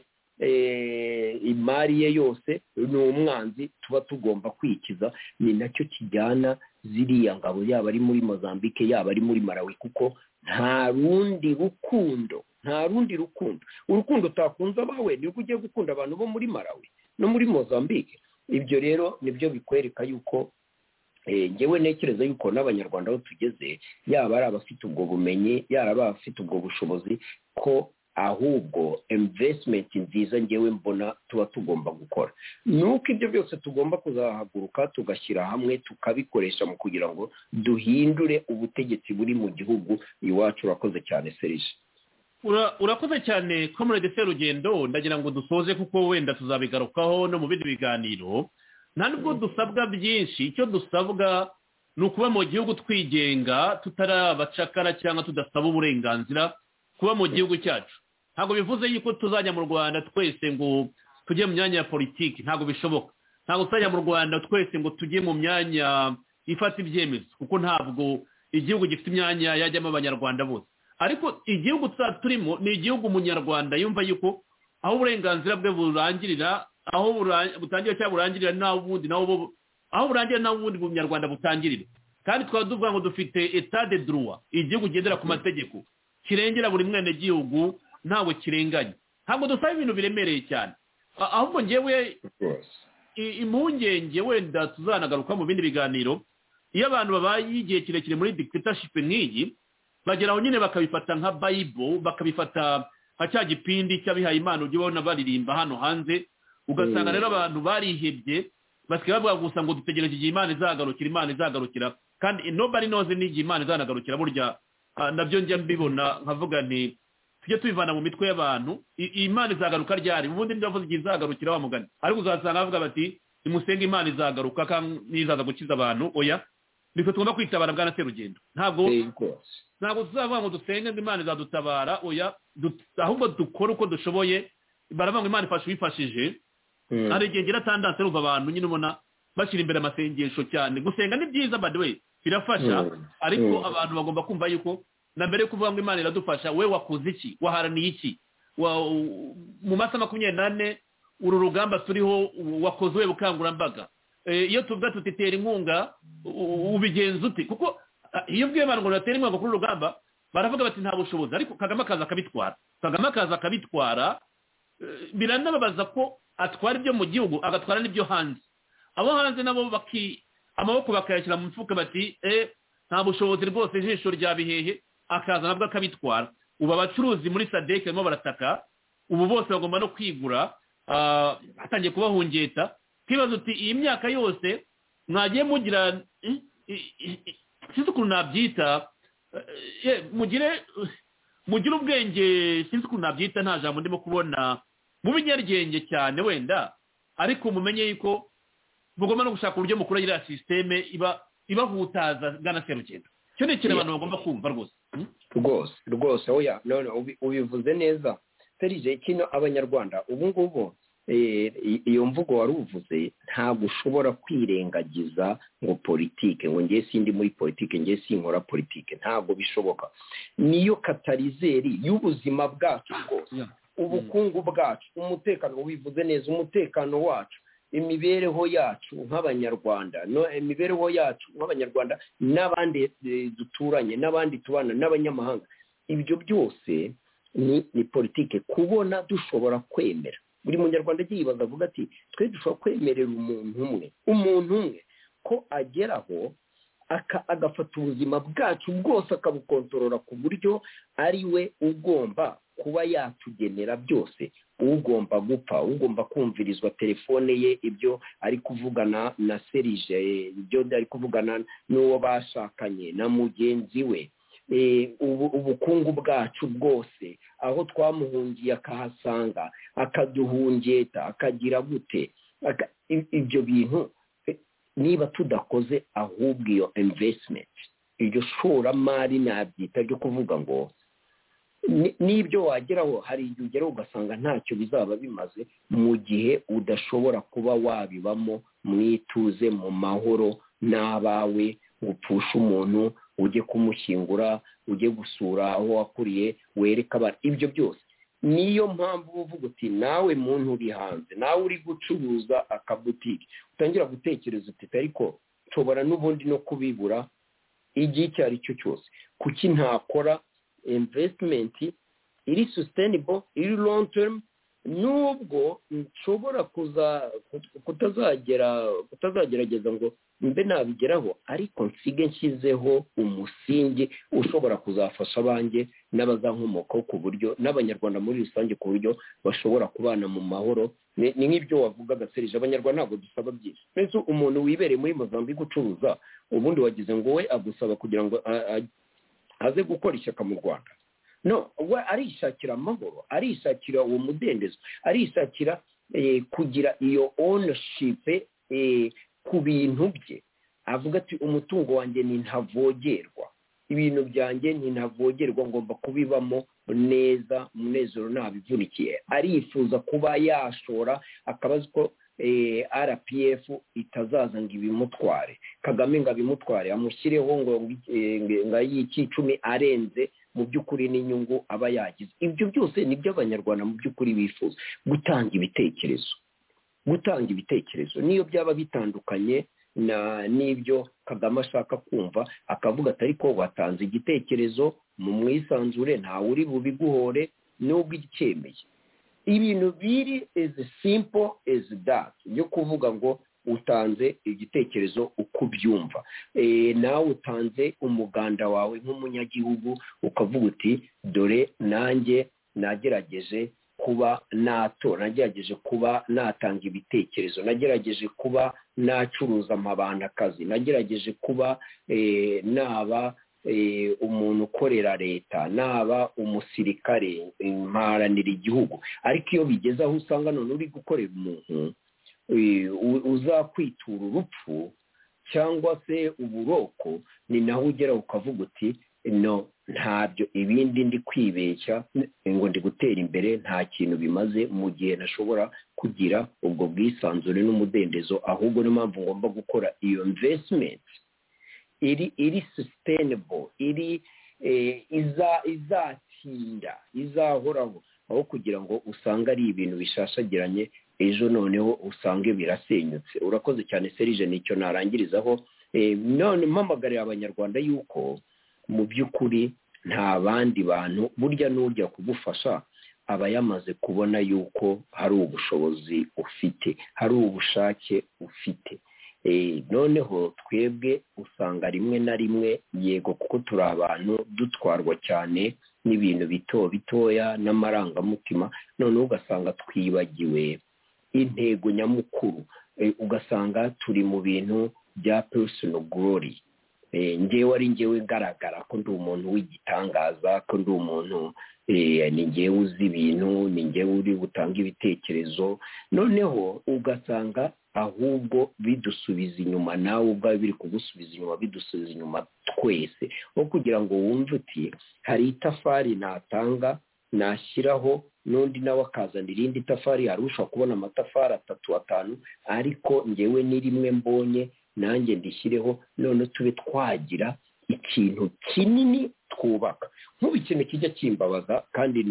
eh, imari ye yose ni umwanzi tuba tugomba kwikiza ni nacyo kijyana ziriya ngabo yaba ari muri mozambique yaba ari muri malawi kuko nta rundi rukundo nta rundi rukundo urukundo utakunze abawe nirwo ugiye gukunda abantu bo muri malawi no muri mozambique ibyo rero nibyo bikwereka yuko eh, njyewe ntekereza yuko n'abanyarwanda aho tugeze yaba ari abafite ubwo bumenyi yaba abafite ubwo bushobozi ko ahubwo imvesitimenti nziza ngewe mbona tuba tugomba gukora ni uko ibyo byose tugomba kuzahaguruka tugashyira hamwe tukabikoresha mu kugira ngo duhindure ubutegetsi buri mu gihugu iwacu urakoze cyane serije Ura- urakoze cyane comrade serugendo ndagira ngo dusoze kuko wenda tuzabigarukaho no mu bindi biganiro nta nubwo dusabwa byinshi icyo dusabwa ni ukuba mu gihugu twigenga tutari abacakara cyangwa tudasaba uburenganzira kuba mu gihugu cyacu ntabwo bivuze yuko tuzajya mu rwanda twese ngo tujye mu myanya ya politiki ntabwo bishoboka ntabwo tuzajya mu rwanda twese ngo tujye mu myanya ifata ibyemezo kuko ntabwo igihugu gifite imyanya yajyamo abanyarwanda bose ariko igihugu tuzaba turimo ni igihugu umunyarwanda yumva yuko aho uburenganzira bwe burangirira aho bura- butangira cyangwa burangirira naho ubundi naho bo aho burangirira naho ubundi umunyarwanda butangirira kandi twaba tuvuga ngo dufite etat de droit igihugu kigendera ku mategeko kirengera buri mwenegihugu ntawe kirenganya ntabwo dusaba ibintu biremereye cyane A- ahubwo ngewe rwose i- impungenge wenda tuzanagaruka mu bindi biganiro iyo abantu babaye igihe kirekire muri dictatorship nk'iyi bagera aho nyine bakabifata nka bayibo bakabifata nka cya gipindi cy'abihaye imana ujya ubona baririmba hano hanze ugasanga Mm. rero abantu barihebye basigaye bavuga gusa ngo dutegereje igihe imana izagarukira imana izagarukira kandi nobody knows n'igihe imana izanagarukira burya ah, nabyo njya mbibona nkavuga nti tujye tubivana mu mitwe y'abantu I- iyi imana izagaruka ryari ubundi ndavuze igihe izagarukira wa mugani ariko uzasanga bavuga bati nimusenge imana izagaruka kandi nizaza gukiza abantu oya nitwe tugomba kwitabara bwana serugendo ntabwo Eh, rwose ntabwo tuzavuga ngo dusenge ngo imana izadutabara oya du- ahubwo dukore uko dushoboye baravuga ngo imana ifasha uwifashije Mm. hari igihe ngira tandanse rumva abantu nyine ubona bashyira imbere amasengesho cyane gusenga ni byiza by the way birafasha Mm. ariko Mm. abantu bagomba kumva yuko na mbere yo kuvuga ngo imana iradufasha we wakoze iki waharaniye iki Wa- u- mu masaha makumyabiri n'ane uru rugamba turiho u- wakoze we bukangurambaga Eh, iyo tuvuga tuti tera inkunga u- u- ubigenza ute kuko ah, iyo ubwiye abantu ngo batera inkunga kuri uru rugamba baravuga bati nta bushobozi ariko kagame akaza akabitwara kagame akaza akabitwara eh, biranababaza ko atwara ibyo mu gihugu agatwara n'ibyo hanze abo hanze nabo baki amaboko bakayashyira mu mifuka bati eh nta bushobozi rwose ijisho rya bihehe akaza nabwo akabitwara ubu abacuruzi muri sadeke barimo barataka ubu bose bagomba no kwigura ah, hatangiye kubahungeta twibaza uti iyi myaka yose mwagiye mugira i- i- i- sinzi ukuntu nabyita eh, eh, mugire mugire ubwenge sinzi ukuntu nabyita nta jambo ndimo kubona mu binyarwenge cyane wenda ariko mumenye yuko mugomba no gushaka uburyo mukora iriya sisiteme iba ibahutaza bwana serugendo icyo ni ikintu abantu bagomba kumva rwose Hmm? rwose rwose oya none ubi- ubivuze neza serije kino abanyarwanda ubu ngubu eh, i- iyo mvugo wari uvuze ntabwo ushobora kwirengagiza ngo politike ngo ngiye sindi muri politike ngiye sinkora politike ntabwo bishoboka niyo katarizeri y'ubuzima bwacu bwose Yeah. ubukungu bwacu umutekano wivuze neza umutekano wacu imibereho yacu nk'abanyarwanda no imibereho yacu nk'abanyarwanda n'abandi eh, duturanye n'abandi tubana n'abanyamahanga ibyo byose ni ni politike kubona dushobora kwemera buri munyarwanda agiye yibaza avuga ati twe dushobora kwemerera umuntu umwe umuntu umwe ko ageraho aka- agafata ubuzima bwacu bwose akabukontorora ku buryo ari we ugomba kuba yatugenera byose ugomba gupfa ugomba kumvirizwa telefone ye ibyo ari kuvugana na serije ibyo ari kuvugana n'uwo bashakanye na mugenzi we Eh, ubu- ubukungu bwacu bwose aho twamuhungiye akahasanga akaduhungeta akagira gute Aka- i- ibyo bintu eh, niba tudakoze ahubwo iyo investment iryo shoramari nabyita ryo kuvuga ngo ni- n'ibyo wageraho hari igihe ugeraho ugasanga ntacyo bizaba bimaze mu gihe udashobora kuba wabibamo mu ituze mu mahoro n'abawe ngo upfushe umuntu ujye kumushyingura ujye gusura aho wakuriye wereke abana ibyo byose niyo mpamvu uba uvuga uti nawe muntu uri hanze nawe uri gucuruza akabutike utangira gutekereza uti ariko nshobora n'ubundi no kubibura igihe icyo ari cyo cyose kuki ntakora invesitimenti iri susitenibo iri longu terumu nubwo nshobora kuza kutazagera kutazagerageza ngo mbe nabigeraho ariko nsige nshyizeho umusingi ushobora kuzafasha abanjye n'abazankomokaho ku buryo n'abanyarwanda muri rusange ku buryo bashobora kubana mu mahoro Ni- ni nk'ibyo wavugaga serije abanyarwanda ntabwo dusaba byinshi mbese umuntu wibereye muri mozambique ucuruza ubundi wagize ngo we agusaba kugira ngo a- a- aze gukora ishyaka mu rwanda no we arishakira amahoro arishakira uwo mudendezo arishakira eh, kugira iyo ownership eh, ku bintu bye avuga ati umutungo wanjye ni ntavogerwa ibintu byanjye ni ntavogerwa ngomba kubibamo neza umunezero ntabivunikiye arifuza kuba yashora akaba azi ko eh, rpf itazaza ngo ibimutware kagame ngo abimutware amushyireho ngo eh, ngo ayiki icumi arenze mu by'ukuri n'inyungu aba yagize ibyo byose ni byo abanyarwanda mu by'ukuri bifuza gutanga ibitekerezo gutanga ibitekerezo niyo byaba bitandukanye na n'ibyo kagame ashaka kumva akavuga ati ariko watanze igitekerezo mu mwisanzure ntawe uri bubiguhore n'ubwo icyemeye ibintu biri as simple as that yo kuvuga ngo utanze igitekerezo uko ubyumva Eh, nawe utanze umuganda wawe nk'umunyagihugu ukavuga uti dore nanjye nagerageje kuba natora nagerageje kuba natanga ibitekerezo nagerageje kuba nacuruza amabandakazi nagerageje kuba eh, naba eh, umuntu ukorera leta naba umusirikare mparanira igihugu ariko iyo bigeze aho usanga none uri gukorera umuntu eh, u- uzakwitura urupfu cyangwa se uburoko ni naho ugera ukavuga uti no ntabyo ibindi ndi kwibeshya ngo ndi gutera imbere nta kintu bimaze mu gihe nashobora kugira ubwo bwisanzure n'umudendezo ahubwo niyo mpamvu ngomba gukora iyo investment iri iri sustainable iri eh, iza izatinda izahoraho aho kugira ngo usange ari ibintu bishashagiranye ejo noneho usange birasenyutse urakoze cyane serije nicyo narangirizaho Eh, none mpamagarira abanyarwanda yuko mu by'ukuri nta bandi bantu burya n'ujya kugufasha aba yamaze kubona yuko hari ubushobozi ufite hari ubushake ufite noneho twebwe usanga rimwe na rimwe yego kuko turi abantu dutwarwa cyane n'ibintu bito bitoya n'amarangamutima noneho ugasanga twibagiwe intego nyamukuru ugasanga turi mu bintu bya perisino gorori ngewe ari ngewe igaragara ko ndi umuntu w'igitangaza ko ndi umuntu ni ngewe uzi ibintu ni ngewe uri butanga ibitekerezo noneho ugasanga ahubwo bidusubiza inyuma nawe ubwawe biri kugusubiza inyuma bidusubiza inyuma twese aho kugira ngo wumve uti hari itafari natanga nashyiraho n'undi nawe akazana irindi tafari hari ushobora kubona amatafari atatu atanu ariko ngewe ni rimwe mbonye nanjye ndishyireho none tube twagira ikintu kinini twubaka nk'ubu ikintu kijya kimbabaza kandi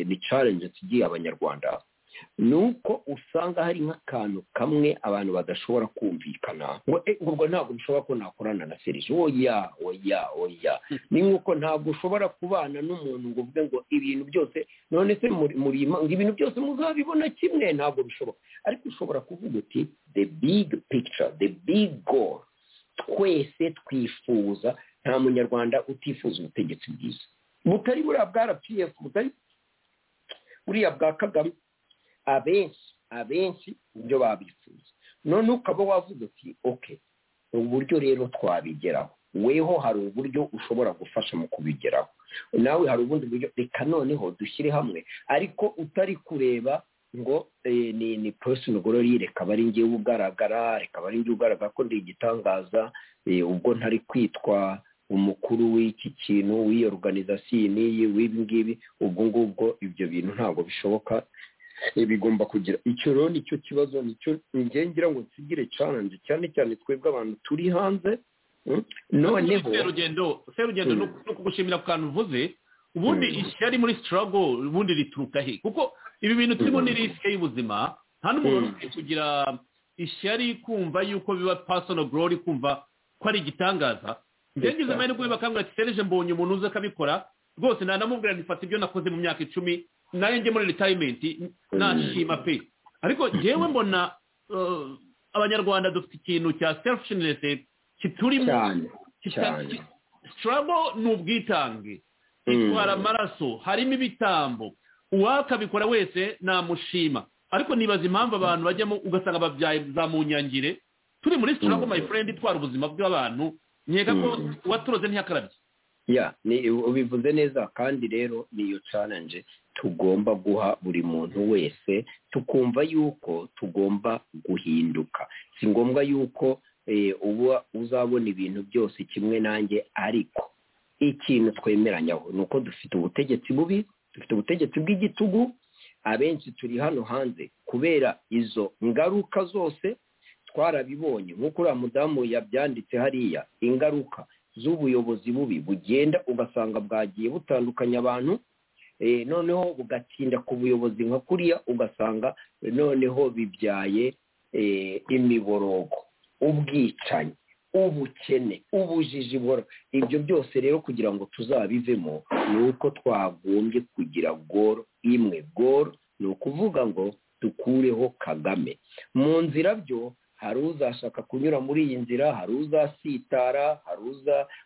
ni challenge tugiye abanyarwanda ni uko usanga hari nk'akantu kamwe abantu badashobora kumvikana ngo ubwo ntabwo bishobora ko nakorana na serije oya oya oya ni nk'uko ntabwo ushobora kubana n'umuntu ngo uvuge ngo ibintu byose none se murima ngo ibintu byose muzabibona kimwe ntabwo bishoboka ariko ushobora kuvuga uti the big picture the big goal twese twifuza nta munyarwanda utifuza ubutegetsi bwiza butari buriya bwa rpf butari buriya bwa kagame abenshi abenshi ibyo babifuza none ukaba wavuga uti oke uburyo rero twabigeraho weho hari uburyo ushobora gufasha mu kubigeraho nawe hari ubundi buryo reka noneho dushyire hamwe ariko utari kureba ngo ni ni porosino gorori reka aba ari ngewe ugaragara reka aba ari ngewe ugaragara ko ndi igitangaza ubwo ntari kwitwa umukuru w'iki kintu w'iyo organizasiyo n'iyi w'ibi ngibi ubwo ngubwo ibyo bintu ntabwo bishoboka bigomba kugira icyo rero nicyo kibazo nicyo ngira ngo nsigire challenge cyane cyane twebwe abantu turi hanze noneho serugendo serugendo no kugushimira ku kantu uvuze ubundi ishyari muri sitarago ubundi rituruka he kuko ibi bintu turimo ni risike y'ubuzima nta n'umuntu ukwiye kugira ishyari kumva yuko biba pasono gorori kumva ko ari igitangaza ngengize amahirwe bakambwira ati sereje mbonye umuntu uzi akabikora rwose nanamubwira ntifata ibyo nakoze mu myaka icumi nayo njye muri ritayimenti nashima pe ariko ngewe mbona abanyarwanda dufite ikintu cya selfishinesi kiturimo sitarabo ni ubwitange itwara amaraso harimo ibitambo uwakabikora wese namushima ariko nibaza impamvu abantu bajyamo ugasanga babyaye za munyangire turi muri sitarabo my friend itwara ubuzima bw'abantu nkeka ko uwaturoze ntiyakarabye ya ubivuze neza kandi rero niyo challenge tugomba guha buri muntu wese tukumva yuko tugomba guhinduka si ngombwa yuko uba uzabona ibintu byose kimwe nanjye ariko ikintu twemeranyaho ni uko dufite ubutegetsi bubi dufite ubutegetsi bw'igitugu abenshi turi hano hanze kubera izo ngaruka zose twarabibonye nk'uko uriya mudamu yabyanditse hariya ingaruka z'ubuyobozi bubi bugenda ugasanga bwagiye butandukanya abantu noneho bugatinda ku buyobozi nka kuriya ugasanga noneho bibyaye imiborogo ubwicanyi ubukene ubujiji ibyo byose rero kugira ngo tuzabivemo ni uko twagombye kugira goro imwe goro ni ukuvuga ngo dukureho kagame mu nzira byo hari uzashaka kunyura muri iyi nzira hari uzasitara hari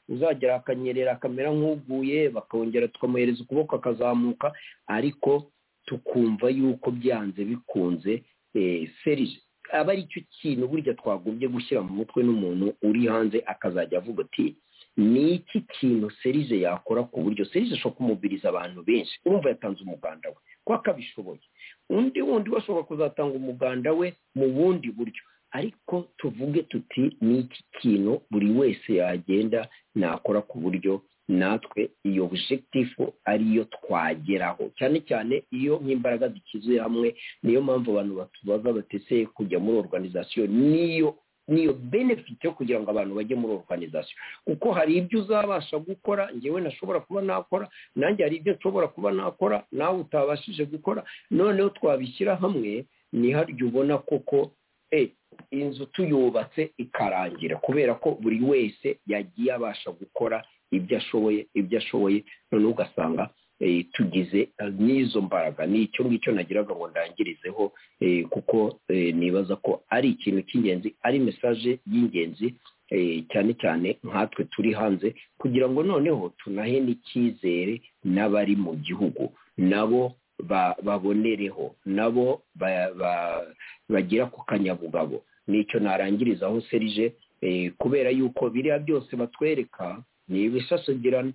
uzagera akanyerera akamera nk'uguye bakongera tukamuhereza ukuboko akazamuka ariko tukumva yuko byanze bikunze serije aba ari cyo kintu burya twagombye gushyira mu mutwe n'umuntu uri hanze akazajya avuga ati ni iki kintu serije yakora ku buryo serije ashobora kumubiriza abantu benshi urumva yatanze umuganda we ko akabishoboye undi wundi washobora kuzatanga umuganda we mu bundi buryo ariko tuvuge tuti ni iki kintu buri wese yagenda nakora ku buryo natwe iyo objective ariyo twageraho cyane cyane iyo nk'imbaraga dukizuye hamwe niyo mpamvu abantu batubaza bateseye kujya muri organizasiyo niyo niyo benefit yo kugira ngo abantu bajye muri organization kuko hari ibyo uzabasha gukora ngewe nashobora kuba nakora nanjye hari ibyo nshobora kuba nakora nawe utabashije gukora noneho twabishyira hamwe ntiharya ubona koko inzu tuyubatse ikarangira kubera ko buri wese yagiye abasha gukora ibyo ashoboye ibyo ashoboye noneho ugasanga tugize n'izo mbaraga ni icyo ngicyo nagiraga ngo ndangirizeho kuko nibaza ko ari ikintu cy'ingenzi ari mesaje y'ingenzi cyane cyane nkatwe turi hanze kugira ngo noneho tunahe n'icyizere n'abari mu gihugu nabo babonereho nabo bagera ku kanyabugabo nicyo narangirizaho serije kubera yuko biriya byose batwereka ni ibisasagirana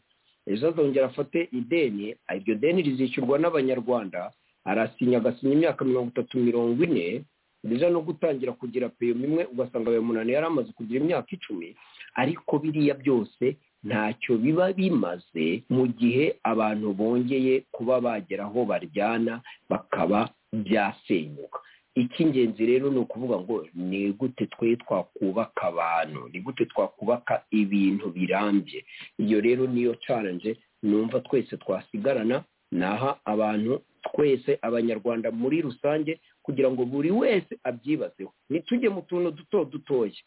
ejo azongera afate ideni iryo deni rizishyurwa n'abanyarwanda arasinya agasinya imyaka mirongo itatu mirongo ine biza no gutangira kugira peyoma imwe ugasanga ayo munani yari amaze kugira imyaka icumi ariko biriya byose ntacyo biba bimaze mu gihe abantu bongeye kuba bagera aho baryana bakaba byasenyuka icy'ingenzi rero ni ukuvuga ngo ni gute twe twakubaka abantu ni gute twakubaka ibintu birambye iyo rero niyo caranje numva twese twasigarana naha abantu twese abanyarwanda muri rusange kugira ngo buri wese abyibazeho ntitujye mu tuntu duto dutoya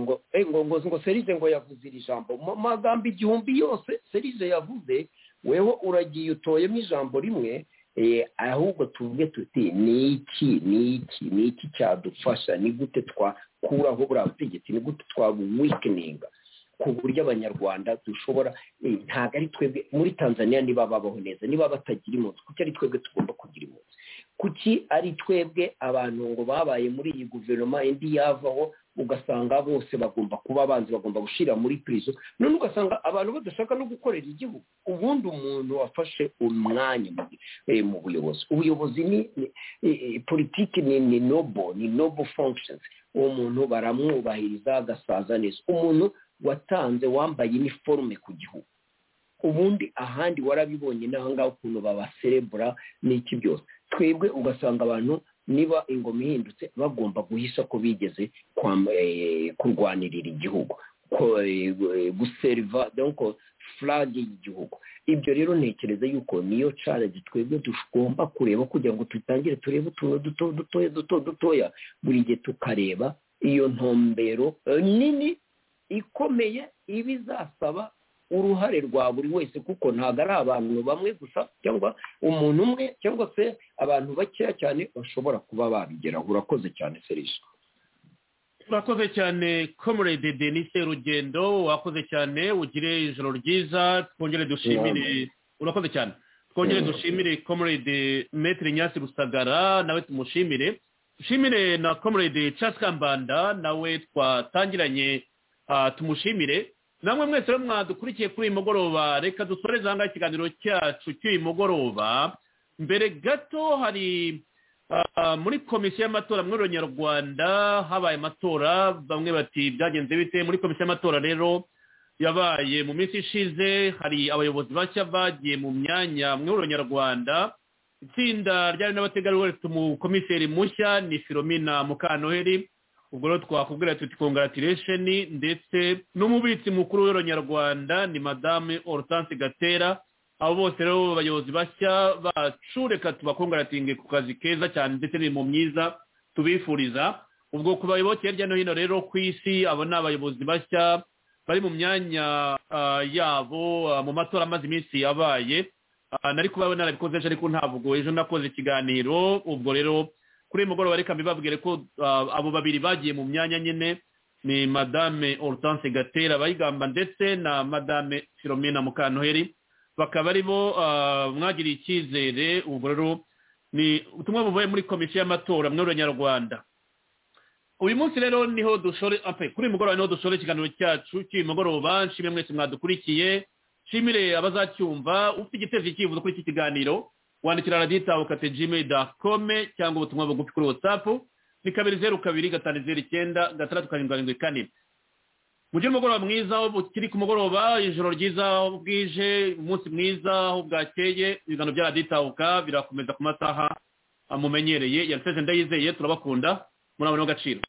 ngo ngo ngo serize ngo yavuze iri jambo mu magambo igihumbi yose serize yavuze wewe uragiye utoyemo ijambo rimwe ahubwo tuvuge tuti ni iki ni iki ni iki cyadufasha ni gute twakuraho buriya butegetsi ni gute twabuwikininga ku buryo abanyarwanda dushobora ntabwo ari twebwe muri tanzania niba babaho neza niba batagira impunzi kuki ari twebwe tugomba kugira impunzi kuki ari twebwe abantu ngo babaye muri iyi guverinoma indi yavaho ugasanga bose bagomba kuba abanzi bagomba gushyira muri pirizo none ugasanga abantu badashaka no gukorera igihugu ubundi umuntu wafashe umwanya mu buyobozi ubuyobozi ni politiki ni nobo ni nobo functions uwo muntu baramwubahiriza agasaza neza umuntu watanze wambaye iniforume ku gihugu ubundi ahandi warabibonye n'ahangaha ukuntu babaserebura n'iki byose twebwe ugasanga abantu niba ingoma ihindutse bagomba guhisha ko bigeze kurwanirira igihugu guseriva donko furage y'igihugu ibyo rero ntekereza yuko niyo carage twebwe tugomba kureba kugira ngo dutangire turebe utuntu duto dutoya duto dutoya buri gihe tukareba iyo ntombero nini ikomeye iba izasaba uruhare rwa buri wese kuko ntabwo ari abantu bamwe gusa cyangwa umuntu umwe cyangwa se abantu bakeya cyane bashobora kuba babigeraho urakoze cyane serije urakoze cyane comrade denise rugendo wakoze cyane ugire ijoro ryiza twongere dushimire urakoze cyane twongere dushimire comrade metero nyasi rusagara nawe tumushimire dushimire na comrade kambanda nawe twatangiranye tumushimire namwe mwese mwadukurikiye kuri uyu mugoroba reka dusoreze aha ngaha ikiganiro cyacu cy'uyu mugoroba mbere gato hari muri komisiyo y'amatora muri nyarwanda habaye amatora bamwe bati byagenze bite muri komisiyo y'amatora rero yabaye mu minsi ishize hari abayobozi bashya bagiye mu myanya muri nyarwanda itsinda ryari n'abategarugori rifite umukomiseri mushya ni filomina mukanoheri ubwo rero twakubwira tuti kongratiresheni ndetse n'umubitsi mukuru w'uronyarwanda ni madame hortense gatera abo bose rero bayobozi bashya bacu reka tubakongaratinge ku kazi keza cyane ndetse n'imirimo myiza tubifuriza ubwo ku bayoboke hirya no hino rero ku isi abo ni abayobozi bashya bari mu myanya yabo mu matora amaze iminsi yabaye nari kuba narabikoze ejo ariko ntabwo ejo nakoze ikiganiro ubwo rero kuri uyu mugoroba reka mbibabwire ko abo babiri bagiye mu myanya nyine ni madame hortense gatera bayigamba ndetse na madame filomena mukantoheri bakaba ari bo mwagiriye icyizere ubwo rero ni ubutumwa buvuye muri komisiyo y'amatora muri nyarwanda uyu munsi rero niho dushore kuri uyu mugoroba niho dushore ikiganiro cyacu cy'uyu mugoroba nshimire mwese mwadukurikiye nshimire abazacyumva ufite igitezi icyifuzo kuri iki kiganiro wandikira radiyitawe kate jime da kome cyangwa ubutumwa bugufi kuri watsapu ni kabiri zeru kabiri gatanu zeru icyenda gatandatu karindwi karindwi kane mugire umugoroba mwiza aho bukiri ku mugoroba ijoro ryiza aho bwije umunsi mwiza aho bwakeye ibiganiro bya radiyitawe birakomeza ku masaha mumenyereye yanditse ndayizeye turabakunda muri abo n'agaciro